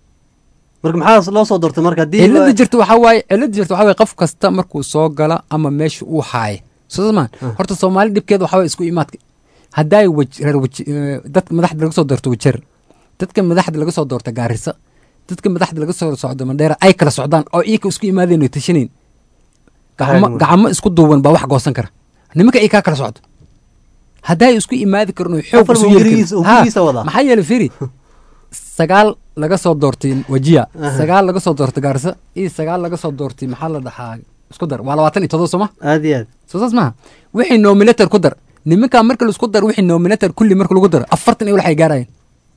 marka maxaa loo soo doortay marka haddii cilada jirta waxaa waaye cilada jirta waxaa waaye qof kasta markuu soo gala ama meesha uu haayo soomaan horta soomaali dhibkeeda waxaa waaye isku imaadka haddaay waj- reer waj- eh, dadka madaxda laga soo doorto wajer dadka madaxda laga soo doorta gaarisa dadka madaxda laga soo socdo mandheera ay kala socdaan oo iyaka isku imaadeen oo tashanayn gacmo Ayaguna. gacmo isku duuban baa wax goosan kara nimanka ay kaa kala socdo haddaay isku imaadi karin oo xoog Afar isu buu yeeli gurigiisa- karin. uu Ha, gurigiisa wadaa. maxaa yeele firi sagaal laga soo doortay wajiya Aha. sagaal laga soo doortay gaarisa iyo sagaal laga soo doortay maxaa la dhahaa isku dar waa labaatan iyo todoba sooma aad iyo aad soo saas maaha wixii nominator ku dar nimankaa marka laisku dar wixii nominator kulli marka lagu daro afartan iyo walax ay gaarayeen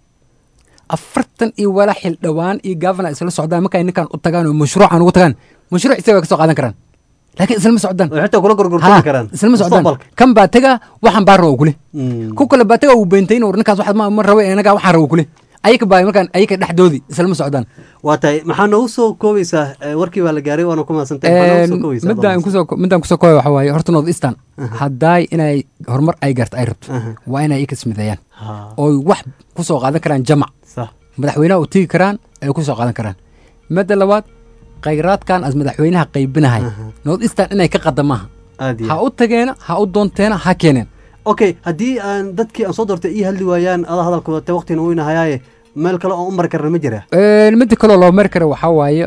afartan iyo walax xildhawaan iyo governor isla socdaan markay ninkan u tagaan oo mashruucan ugu tagaan mashruuc isaga way ka soo qaadan karaan laakiin islama socdaan oo xitaa kula gorgortami Ha, karaan islama socdaan mustaqbalka. kan baa taga waxaan baa rabo kule Mm. ku kale baa taga uu beentayn war ninkaas waxaad ma ma rabo inaga waxaan rabo kule ayaka baa markaan ayaka dhexdoodii islama socdaan waa tahay maxaa noogu soo koobaysaa eh, warkii baa la gaaray waana ku mahadsantahay maxaa noogu soo koobaysaa midaan kusoo midaan kusoo kooya waxa waaye horta north eastern haddaay inay horumar ay garto ay rabto Aha. waa inay ika smideeyaan Ha, ooy wax kusoo qaadan karaan jamac sax madaxweynaha u tegi karaan ay kusoo qaadan karaan midda labaad khayraadkan as madaxweynaha qaybinahay Aha. north eastern inay ka qada maaha aad iyo ha aad u tageena ha u doonteena ha keeneen okay haddii aan dadkii aan soo doortay ii hadli waayaan adaa hadalka wadate waqtina weyna hayaaye meel kale oo u mari karna ma jira Een, midda kaloo loo mari kara waxaa waaye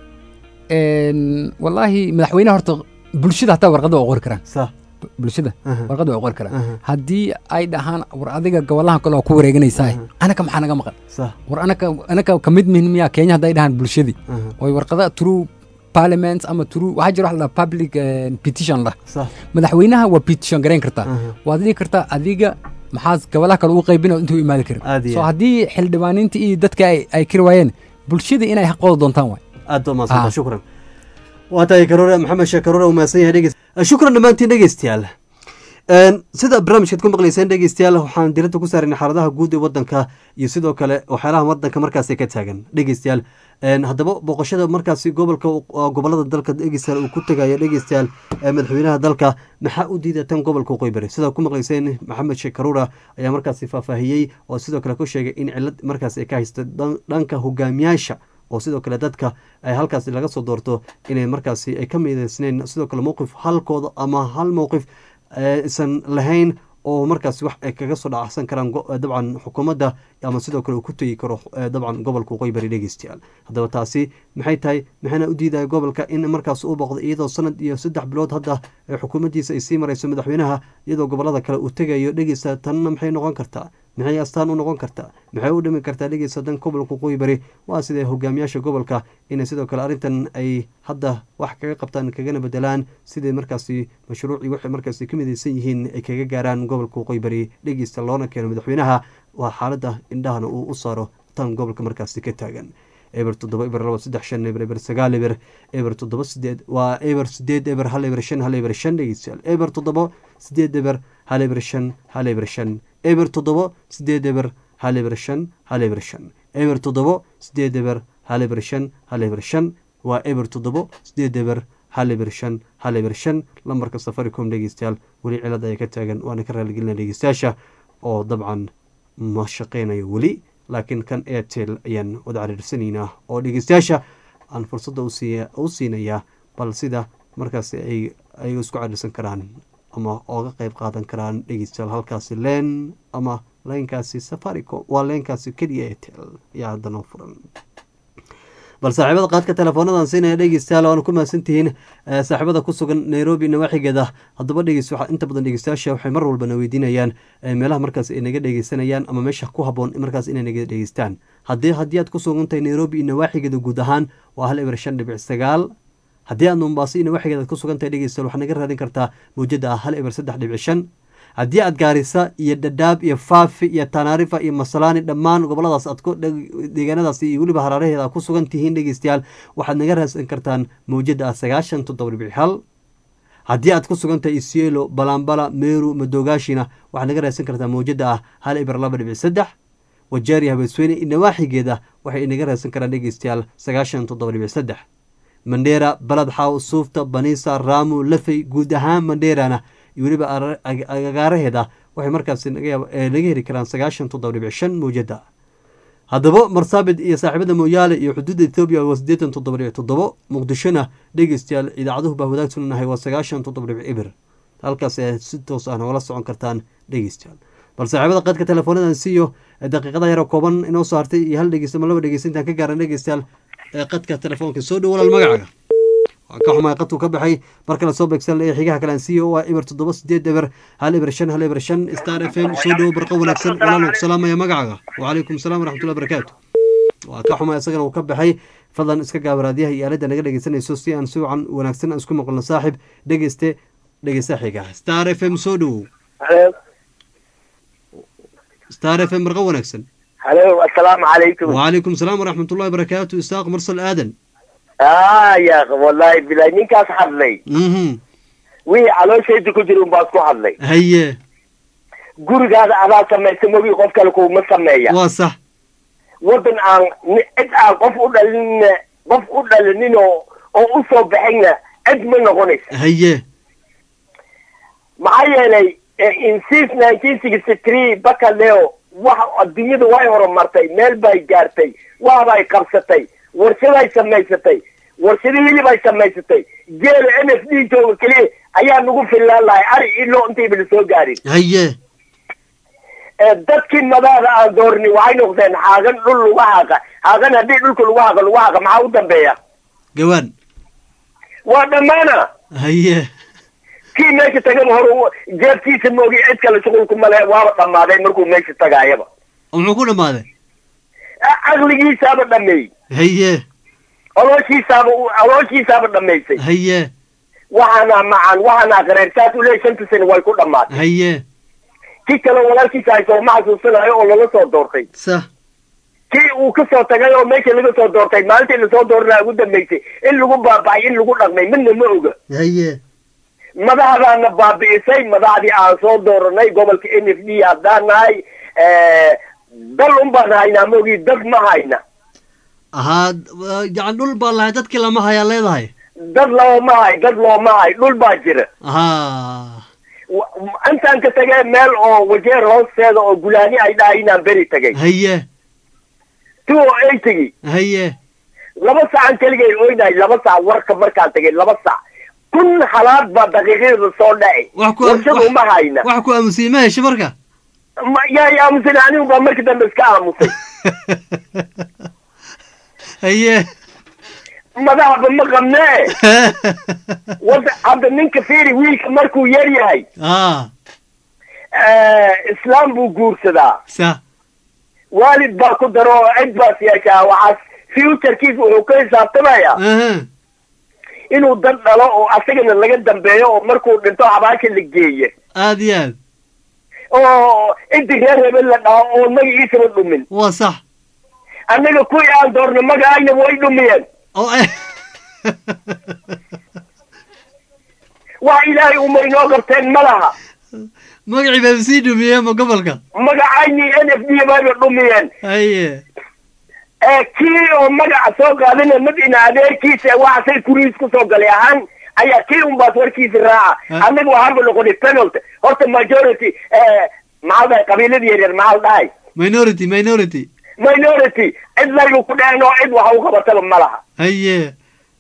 een, wallaahi madaxweynaha horta bulshada hataa warqada waa qori karaan sax bulshada Aha. warqada waa qori karaan Aha. haddii ay dhahaan war adiga gobolahan kale oo ku wareeganaysaa Aha. anaka maxaa naga maqan sax war anaka anaka ka mid mihin miyaa kenya hadday dhahaan bulshadii Aha. oy warqada true parliament ama true waxaa jira wax la dhaha public eh, petition lah sax madaxweynaha waa petition garayn kartaa Aha. waad dhihi kartaa adiga maxaad gobolaha kale ugu qaybin oo intuu imaadi karin Aad iyo so aad. haddii xildhibaaniinta iyo dadka ay ay kari waayeen bulshada inay xaqooda doontaan waay aad baa mahadsantahay Ah. shukran waa tahay karoore maxamed sheekh karoore uu mahadsan yahay dhegeys shukran dhammaantiin dhegeystayaal Een, sida barnaamijkaad ku maqlayseen dhegeystayaal waxaan diradda ku saarnay xaaladaha guud ee wadanka iyo sidoo kale waxyaalaha wadanka markaasi ka taagan dhegeystayaal Een, haddaba booqashada markaasi gobolka waa gobolada dalka dhegeystayaal uu ku tegaya dhegeystayaal ee madaxweynaha dalka maxaa u diida tan gobolka waqooyi bari sidaa ku maqlayseen maxamed sheekh karuura ayaa markaasi faahfaahiyey oo sidoo kale ku sheegay in cilad markaasi ay ka haysto dhan- dhanka hogaamiyaasha oo sidoo kale dadka ay halkaasi laga soo doorto inay markaasi ay ka midaysneen sidoo kale mowqif halkooda ama hal mowqif eh, isan lahayn oo markaasi wax ay kaga soo dhacsan karaan go- eh, dabcan xukuumadda ama sidoo kale uu ku tegi karo eh, dabcan gobolka waqooyi bari dhegeystayaal haddaba taasi maxay tahay maxayna u diidaya gobolka in markaas uu boqdo iyadoo sanad iyo saddex bilood hadda eh, xukuumaddiisa ay sii marayso madaxweynaha iyadoo gobolada kale uu tegayo dhegeysta tanna maxay noqon kartaa maxay astaan u noqon kartaa maxay u dhimi kartaa dhegeysta dan gobolka waqooyi bari waa sidee hogaamiyaasha gobolka inay sidoo kale arrintan ay hadda wax kaga qabtaan kagana bedelaan sidai markaasi mashruucii waxay markaasi ka midaysan yihiin ay kaga gaaraan gobolka waqooyi bari dhegeysta loona keeno madaxweynaha waa xaaladda indhahana uu u saaro tan gobolka markaasi ka taagan eber toddoba eber laba saddex shan eber eber sagaal eber eber toddoba sideed waa eber sideed eber hal eber shan hal eber shan dhegeystayaal eber toddoba sideed eber hal eber shan hal eber shan eber toddoba sideed eber hal eber shan hal eber shan eber toddoba sideed eber hal eber shan hal eber shan waa eber toddoba sideed eber hal eber shan hal eber shan lambarka safaricom dhegeystayaal weli cilad ayaa ka taagan waana ka raaligelina dhegeystayaasha oo dabcan ma shaqeynayo weli laakiin kan airtel ayaan wada cariirsanaynaa oo dhegeystayaasha aan fursadda usiiya u siinayaa bal sida markaasi ay ay isku cariirsan karaan ama ooga qeyb qaadan karaan dhegeystayaal halkaasi leen ama leenkaasi safaricom waa leenkaasi keliya airtel ayaa hadda noo furan bal saaxiibada qaadka teleefoonadan siinaya dhegeystayaal waana ku mahadsantihiin eh, saaxiibada ku sugan nairobi nawaaxigeeda haddaba dhegeys waxa inta badan dhegeystayaasha waxay mar walbana weydiinayaan eh, meelaha markaas ay naga dhegeysanayaan ama meesha ku haboon markaas inay naga dhegeystaan haddii haddii aad ku sugan tahay nairobi iyo nawaaxigeeda guud ahaan waa hal eber shan dhibic sagaal haddii aad mombaaso iyo nawaaxigeeda aad ku sugan tahay dhegeystayaal waxaad naga raadin kartaa mawjada ah hal eber saddex dhibic shan haddii aad gaarisa iyo dhadhaab iyo faafi iyo tanaarifa iyo masalaani dhammaan goboladaas aad ku deegaanadaas iyo weliba haraaraheeda aad ku sugan tihiin dhegeystayaal waxaad naga raadsan kartaan mawjada ah sagaashan toddoba dhibic hal haddii aad ku sugan tahay isielo balambala meru madogaashina waxaad naga raadsan kartaa mawjada ah hal eber laba dhibic saddex wajeeriya habeesweyne iyo nawaaxigeeda waxay inaga raadsan karaan dhegeystayaal sagaashan toddoba dhibic saddex mandheera balad xaaw suufta baniisa raamu lafey guud ahaan mandheerana iyo weliba ara- ag- agaaraheeda waxay markaasi naga yaab- eh, naga heli karaan sagaashan toddoba dhibic shan mawjada haddaba marsaabid iyo saaxiibada mooyaale iyo xuduudda ethoobiya waa siddeetan toddoba dhibic toddobo muqdishona dhegeystayaal idaacaduhu baa wadaagsannahay waa sagaashan toddoba dhibic ibir halkaas ayaad si toos ah nogala socon kartaan dhegeystayaal bal saaxiibada qadka teleefoonadan siiyo ee daqiiqada yaro kooban inoo soo hartay iyo hal dhegeysta ma laba dhegeysta intaan ka gaaran dhegeystayaal ee qadka telefoonka soo dhow walaal magacaaga waa ka xumaay qadku ka baxay mar kale soo beegsan ee xigaha kale aan siiyo waa eber toddoba sideed eber hal eber shan hal eber shan star f m soo dhowo barqa wanaagsan walaalna ku salaamaya magacaaga wacalaykum salaam waraxmatullahi barakaatu waa ka xumay isagana uu ka baxay fadlan iska gaabaraadyaha iyo aaladda naga dhegeysanayso si aan si wacan wanaagsan aan isku maqlno saaxib dhegeyste dhegeysta xiga star f m soo dhowow star f m barqa wanaagsan halo assalaamu calaykum wacalaykum salaam waraxmatullahi barakaatu isaaq mursal aadan ah ya wallahi bilahi ninkaas hadlay mhm wixii calooshayda ku jira unbaa isku hadlay haye gurigaada adaa samaysa mogi qof kale kuma sameeya waa sax waddan aan ni- cid aan qof u dhalin qof u dhalinin oo oo u soo baxayna cid ma noqonaysa haye maxaa yeelay eh, in since nineteen sixty three bakaleo wax adduunyada way horumartay meel bay gaartay waxbay qabsatay warshaday samaysatay warshado hilib ay samaysatay geela n f d jooga keliya ayaa nagu fillaan lahay ari ilo intayba lasoo gaarin haye Eh, dadkii madaada aan doorni waxay noqdeen xaagan dhul lagu haaqa haagan haddii dhulka lagu haaqa lagu haaqa maxaa u dambeeya gawaan waa dhammaana haye kii meesha tagaba hore u- jeebkiisa moogi cid kale shuqulkuma le waaba dhammaaday markuu meesha tagaayaba oo muxuu ku dhammaaday A- caqligiisaaba dhameeyey haye olooshiisaaba u- olooshiisaaba dhamaysay haye waxaana macan waxaana qareer saas u leeyahay shanta sano way ku dhammaatay haye kii kale walaalkiisa hayso ma xasuusanayo oo lala soo doortay sax kii uu ka soo tagay oo meesha laga soo doortay maalintii lasoo dooranaa ugu dambaysay in lagu baaba'ay in lagu dhaqmay midna ma oga haye madaxdaana baabi'isay madaxdii aan soo dooranay gobolka n f d haddaan nahay dal un baan haynaa maogi dad ma hayna ahaa yacan dhul baa lahay dadkii lama hayaa leedahay dad looma hay dad looma hay dhul baa jira ahaa Wa- intaan ka tagay meel oo wajeer hoosteeda oo gulaani ay dhahay inaan beri tagay haye two oo ay tegi haye laba sacan keligay oynahay laba sac warka markaan tagay laba sac kun halaad baa daqiiqyada soo dhaci wax ku warshada uma hayna wax ku aamusiyey ma hesho marka Ma- yaa i aamusay anigu baa markii dambe iska aamusay haye madaxba ma qabnee wada hadda ninka fiiri wiilka markuu yar yahay ah islaam buu guursadaa sa waalid baa ku daro oo cid baas yeeshaa waxaas futurekiisa wuxuu ka xisaabtamayaa aha inuu dad dhalo oo asagana laga dambeeyo oo markuu dhinto xabaasha la geeye aad iyo aad oo inti reer hebel la dhaho oo magaciisaba dhumin waa sax annaga kuwii aan doorno magaayna way dhumiyeen oo eh wax ilaahay uma inoo qabteen ma laha magacii baa sii dhumiyey ma gobolka magacayni n f d bayba dhumiyeen haye ee kii oo magaca soo qaadana madina adeerkiisa waxasay kuriis ku soo galay ahaan ayaa kii unbaas warkiisa raaca Ah. annaga waxaanba noqonay penalty horta majority maxaa dhahay qabiiladii yaryar maxaa dhahay minority minority minority cid laygu ku dheheen oo cid waxa u qabataba ma laha haye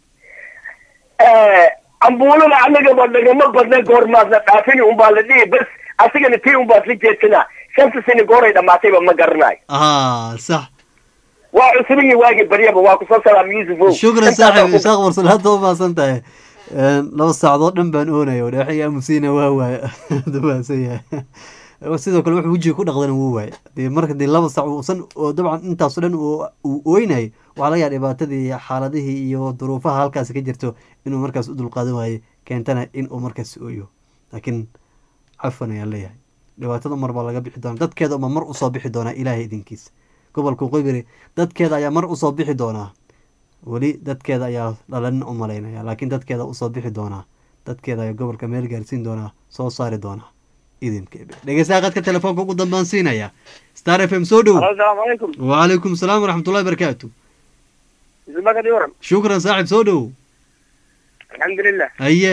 ambuulada annagaba nagama badna goormaasna dhaafini unbaa la dhihi bas asigana tii unbaas la jeedsanaa shanta sani gooray dhamaatayba ma garanayo ah sax waa cusubin iyo waagii baryaba waa kusoo salaam yuusufow shukran Intaasaa saaxib ku- isaaq warsal hadda u maasan tahay laba saacdood dhan baan oonaya oo dheexii aamusiina waa waaya dumaasan yahay sidoo kale wuxuu wejiga ku dhaqdana wuu waaya dee marka dee laba saac uusan oo dabcan intaasoo dhan uu uu ooynayay waxaa laga yaaba dhibaatadii iyo xaaladihii iyo duruufaha halkaasi ka jirto inuu markaas u dulqaadan waaye keentana in uu markaas ooyo laakiin cafan ayaan leeyahay dhibaatada mar baa laga bixi doonaa dadkeeda uma mar usoo bixi doonaa ilaahay idinkiisa gobolka qoybiri dadkeeda ayaa mar usoo bixi doonaa weli dadkeeda ayaa dhalan u malaynaya laakiin dadkeeda usoo bixi doonaa dadkeeda ayaa gobolka meel gaarsiin doonaa soo saari doonaa idinka dhegeystaha qadka telefoonka ugu dambaan siinaya star f m soo dhow asalaamu calaykum wacalaykum salaam waraxmatullahi barakaatu ismagadi waran shukran saaxib soo dhow alxamdulilah haye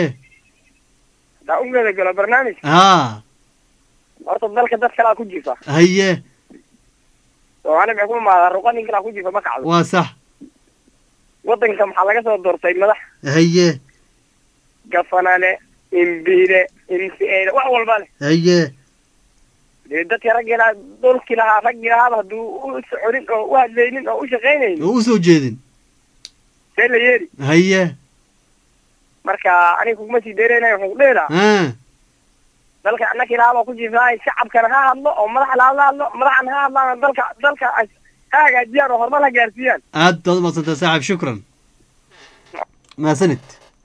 daa ugeeda galo barnaamij haa horta dalka dad kalaa ku jifa haye soomaali maxay ku imaadaa ruqa nin kalaa ku jifa ma kacdo waa sax waddanka maxaa laga soo doortay madax haye gafanane imbiile imsiele wax walba leh haye dee dadka raggii lahaa dhulkii lahaa raggii lahaaba hadduu u soconin oo u hadlaynin oo u shaqaynaynin oo usoo jeedin see la yeeli haye marka aniga kuguma sii deereynayo wuxuu ku dhihi lahaa ah dalka annakii lahaabaa ku jifaay shacabkana ha hadlo oo madaxa laha la hadlo madaxana ha hadlaan dalka dalka ay ha hagaajiyaan oo horumar ha gaarsiiyaan aad baad umaadsantaa saaxib shukran mahadsanid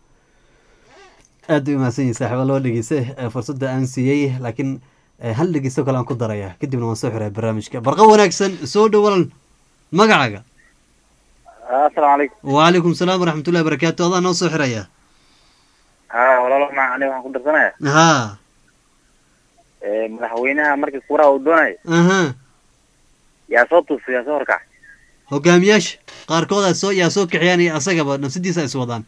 aad bay umahadsan yihin saaxiiba loo dhegeysta ee fursadda aan siiyey laakiin eh, hal dhegeysto kale aan ku daraya kadibna waan soo xiraa barnaamijka barqa wanaagsan soo dhow walal magacaaga asalaamu calaykum wacalaykum salaam waraxmatullahi barakaatu adaa noo soo xiraya ha walaalo ma aniga waxaan ku darsanaya haa madaxweynaha markii kuuraha uu doonayo aha yaa soo tuusay yaa soo horkac hogaamiyaasha qaarkood aa soo yaa soo kaxiyaan iyo asagaba nafsadiisa is wadaan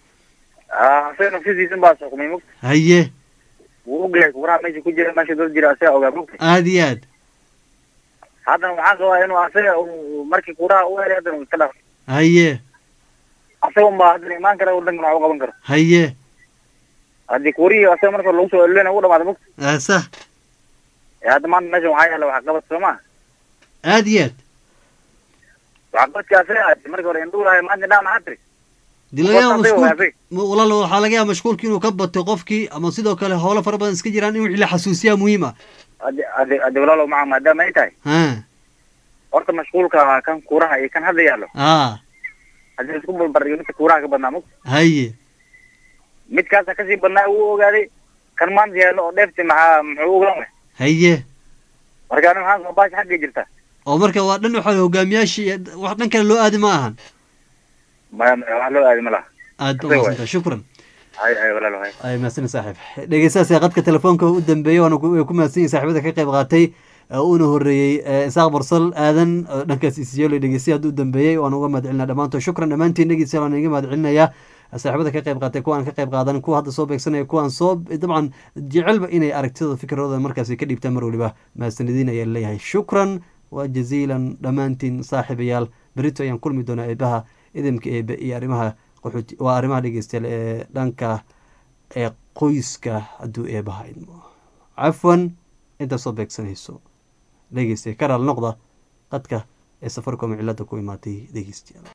asaga nafsidiisan baa xukumay mugta haye wuu ogyahay kuuraha meesha ku jira meesha dad jira asaga ogaa mugta aad iyo aad haddana waxaan qabaa inuu asaga uu markii kuuraha u helay haddana uu iska dhaaf haye asaga unbaa haddana imaan kara wadankan wax u qaban karo haye haddii kuurihii asaga marka lagu soo elolena u dhamaada mugta Ah, sah ee hadda maanta meesha waxaa yaala wax qabad soo maa aad iyo aad waxqabadka asaga ahayd markii hore indhuu lahay maanta indhaha maxaa tiri dii laga yaaba Qofka asaga waa mashquul ma- walaal waxaa laga yaaba mashquulka inuu ka bato qofkii ama sidoo kale howlo fara badan iska jiraan in wixii la xasuusiyaa muhiim ah haddi haddi haddi walaalow maca maadaama ay tahay ha horta mashquulka kan kuuraha iyo kan hadda yaallo aa haddii isku balbardhigo midka kuuraha ka badnaa mugta haye midkaasa kasii badnaa uu ogaaday kan maanta yaallo oo dheefti maxaa muxuu ogaan waay haye marka ani waxaan soo baashi xagga jirta oo marka waa dhan waxa hogaamiyaasha iyo wax dhan kale loo aadi ma ahan maya maya wax loo aadi ma laha aad Asaga waay. umaadsantaa shukran hay hay walaalo hay ay mahadsan saaxiib dhegeystahaas qadka telefoonka u dambeeyey waana ku way ku mahadsan yihin saaxiibada ka qayb qaatay ee uuna horeeyey ee isaaq barsal aadan oo dhankaas isiyeelo dhegeystay hadda u dambeeyey waan uga mahad celinaa dhammaantood shukran dhammaantiin dhegeystayaal waan iga mahad celinayaa saaxiibada ka qayb qaatay kuwa aan ka qayb qaadan kuwa hadda soo beegsanaya kuwa aan soo dabcan jecelba inay aragtidooda fikradooda markaasi ka dhiibtaan mar waliba mahadsanidin ayaan leeyahay shukran waa jaziilan dhammaantiin saaxiibayaal berito ayaan kulmi doonaa eebaha idinka eebe iyo arrimaha qaxooti waa arrimaha dhegeystayaal ee dhanka ee qoyska hadduu eebaha idmo cafwan intaad soo beegsanayso dhegeysta ka raal noqda qadka ee safaricom cilada ku imaatay dhegeystayaal